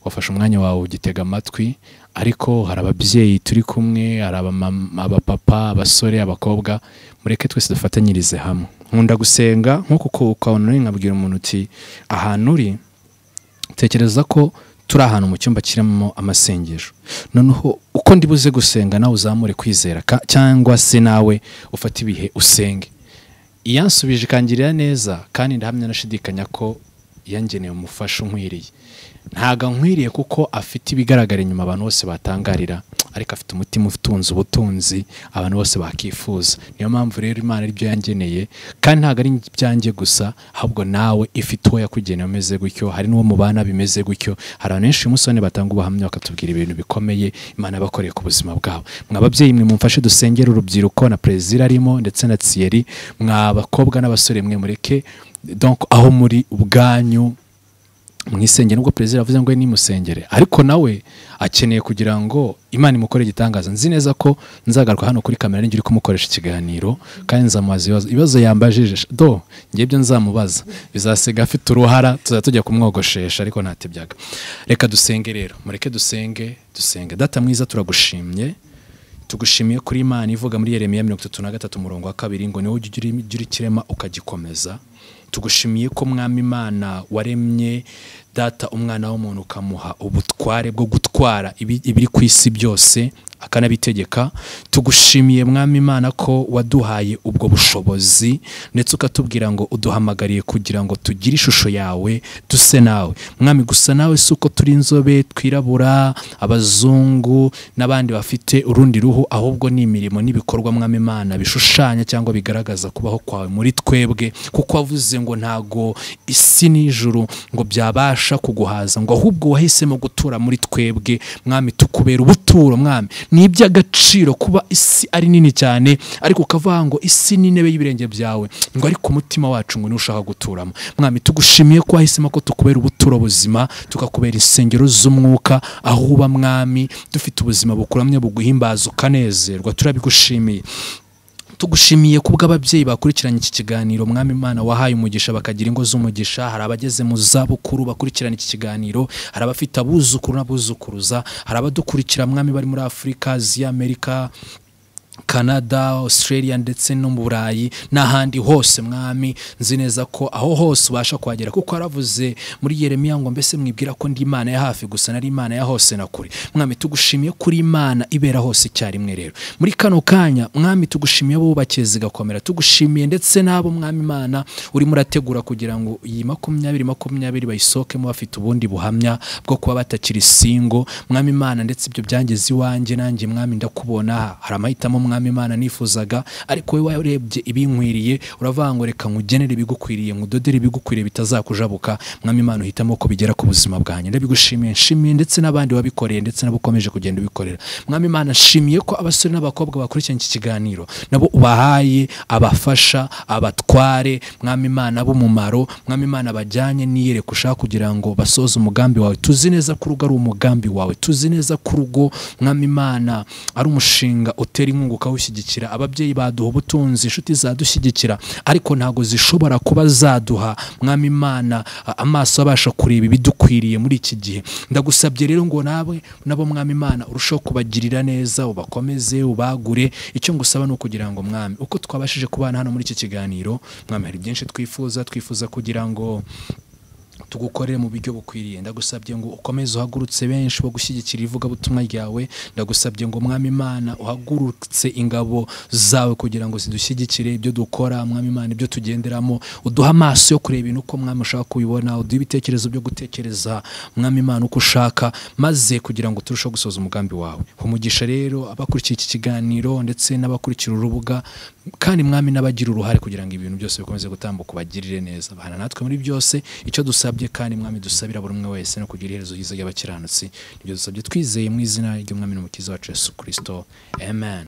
S1: wafashe umwanya wawe ugitega amatwi ariko hari ababyeyi turi kumwe hari abamama- abapapa abasore abakobwa mureke twese dufatanyirize hamwe nkunda gusenga nk'uko ku- ukabona rero nkabwira umuntu uti ahantu uri tekereza ko turi ahantu mu cyumba kirimo amasengesho noneho uko ndi buze gusenga nawe uzamure kwizera ka- cyangwa se nawe ufate ibihe usenge iyansubije ikangirira neza kandi ndahamya nashidikanya ko yangeneye umufasha unkwiriye ntago ankwiriye kuko afite ibigaragara inyuma abantu bose batangarira ariko afite umutima utunze ubutunzi abantu bose bakifuza niyo mpamvu rero imana aribyo yangeneye kandi ntabwo ari ibyanjye gusa ahubwo nawe ifite uwo yakugeneye umeze gutyo hari n'uwo mubana bimeze gutyo hari abantu benshi umusoni batanga ubuhamya bakatubwira ibintu bikomeye imana yabakoreye ku buzima bwabo mwa babyeyi mwe mumfashe dusengere urubyiruko na perezida arimo ndetse na tsiyeri mwa bakobwa n'abasore mwe mureke donc aho muri ubwanyu mu isengero nubwo perezida avuze ngo nimusengere ariko nawe akeneye kugira ngo imana imukore igitangaza nzi neza ko nzagaruka hano kuri kamera ninjye uri kumukoresha ikiganiro kandi nzamubaza ibibazo ibibazo yambajije do ngiye ibyo nzamubaza bizasiga afite uruhara tuzajya tujya kumwogoshesha ariko ntatebyaga reka dusenge rero mureke dusenge dusenge data mwiza turagushimye tugushimiye kuri imana ivuga muri yeremiya mirongo itatu na gatatu umurongo wa kabiri ngo niwo ujya uri- ujya urikirema ukagikomeza tugushimiye ko mwami imana waremye data umwana w'umuntu ukamuha ubutware bwo gutwara ibi- ibiri ku isi byose akanabitegeka tugushimiye mwami imana ko waduhaye ubwo bushobozi ndetse ukatubwira ngo uduhamagariye kugira ngo tugire ishusho yawe duse nawe mwami gusa nawe si uko turi inzobe twirabura abazungu n'abandi bafite urundi ruhu ahubwo ni imirimo n'ibikorwa mwami imana bishushanya cyangwa bigaragaza kubaho kwawe muri twebwe kuko wavuze ngo ntago isi n'ijuru ngo byabasha kuguhaza ngo ahubwo wahisemo gutura muri twebwe mwami tukubera ubuturo mwami ni iby'agaciro kuba isi ari nini cyane ariko ukavuga ngo isi ni intebe y'ibirenge byawe ngo ariko umutima wacu ngo niwo ushaka guturamo mwami tugushimiye ko wahisemo ko tukubera ubuturo buzima tukakubera insengero z'umwuka aho uba mwami dufite ubuzima bukuramye buguhimbaza ukanezerwa turabigushimiye tugushimiye ku bw'ababyeyi bakurikiranye iki kiganiro mwami imana wahaye umugisha bakagira ingo z'umugisha hari abageze mu zabukuru bakurikirana iki kiganiro hari abafite abuzukuru n'abuzukuruza hari abadukurikira mwami bari muri afurika aziya amerika Canada, Australia ndetse no mu Burayi n'ahandi hose mwami nzi neza ko aho hose ubasha kuhagera kuko haravuze muri Yeremiya ngo mbese mwibwira ko ndi Imana ya hafi gusa nari Imana ya hose na kure mwami tugushimiye kuri Imana ibera hose icyarimwe rero muri kano kanya mwami tugushimiye abubakiye zigakomera tugushimiye ndetse n'abo mwami Imana urimo urategura kugira ngo iyi makumyabiri makumyabiri bayisohokemo bafite ubundi buhamya bwo kuba batakiri singo mwami Imana ndetse ibyo byangeze iwanjye nanjye mwami ndakubona hari amahitamo mwami Imana nifuzaga ariko wowe warebye ibinkwiriye uravuga ngo reka nkugenere ibigukwiriye nkudodere ibigukwiriye bitazakujabuka mwami Imana uhitamo ko bigera ku buzima bwanjye ndabigushimiye nshimiye ndetse n'abandi wabikoreye ndetse nabo ukomeje kugenda ubikorera mwami Imana nshimiye ko abasore n'abakobwa bakurikiranye iki kiganiro nabo ubahaye abafasha abatware mwami Imana b'umumaro mwami Imana bajyanye niyereka ushaka kugira ngo basoze umugambi wawe tuzi neza ko urugo ari umugambi wawe tuzi neza ko urugo mwami Imana ari umushinga utera inkunga ukawushyigikira ababyeyi baduha ubutunzi inshuti zadushyigikira ariko ntabwo zishobora kuba zaduha mwami Imana a- amaso abasha kureba ibidukwiriye muri iki gihe ndagusabye rero ngo nawe nabo mwami Imana urusheho kubagirira neza ubakomeze ubagure icyo ngusaba ni ukugira ngo mwami uko twabashije kubana hano muri iki kiganiro mwami hari byinshi twifuza twifuza kugira ngo tugukorere mu buryo bukwiriye ndagusabye ngo ukomeze uhagurutse benshi bo gushyigikira ivugabutumwa ryawe ndagusabye ngo mwami imana uhagurutse ingabo zawe kugira ngo zidushyigikire ibyo dukora mwami imana ibyo tugenderamo uduhe amaso yo kureba ibintu uko mwami ushaka kubibona uduhe ibitekerezo byo gutekereza mwami imana uko ushaka maze kugira ngo turusheho gusoza umugambi wawe umugisha rero abakurikiye iki kiganiro ndetse n'abakurikira urubuga kandi mwami n'abagira uruhare kugira ngo ibintu byose bikomeze gutambuka ubagirire neza bahana natwe muri byose icyo dusabye kandi mwami dusabira buri umwe wese no kugira iherezo ryiza ry'abakiranutsi nibyo dusabye twizeye mu izina ry'umwami n'umukiza wacu yesu kirisito amen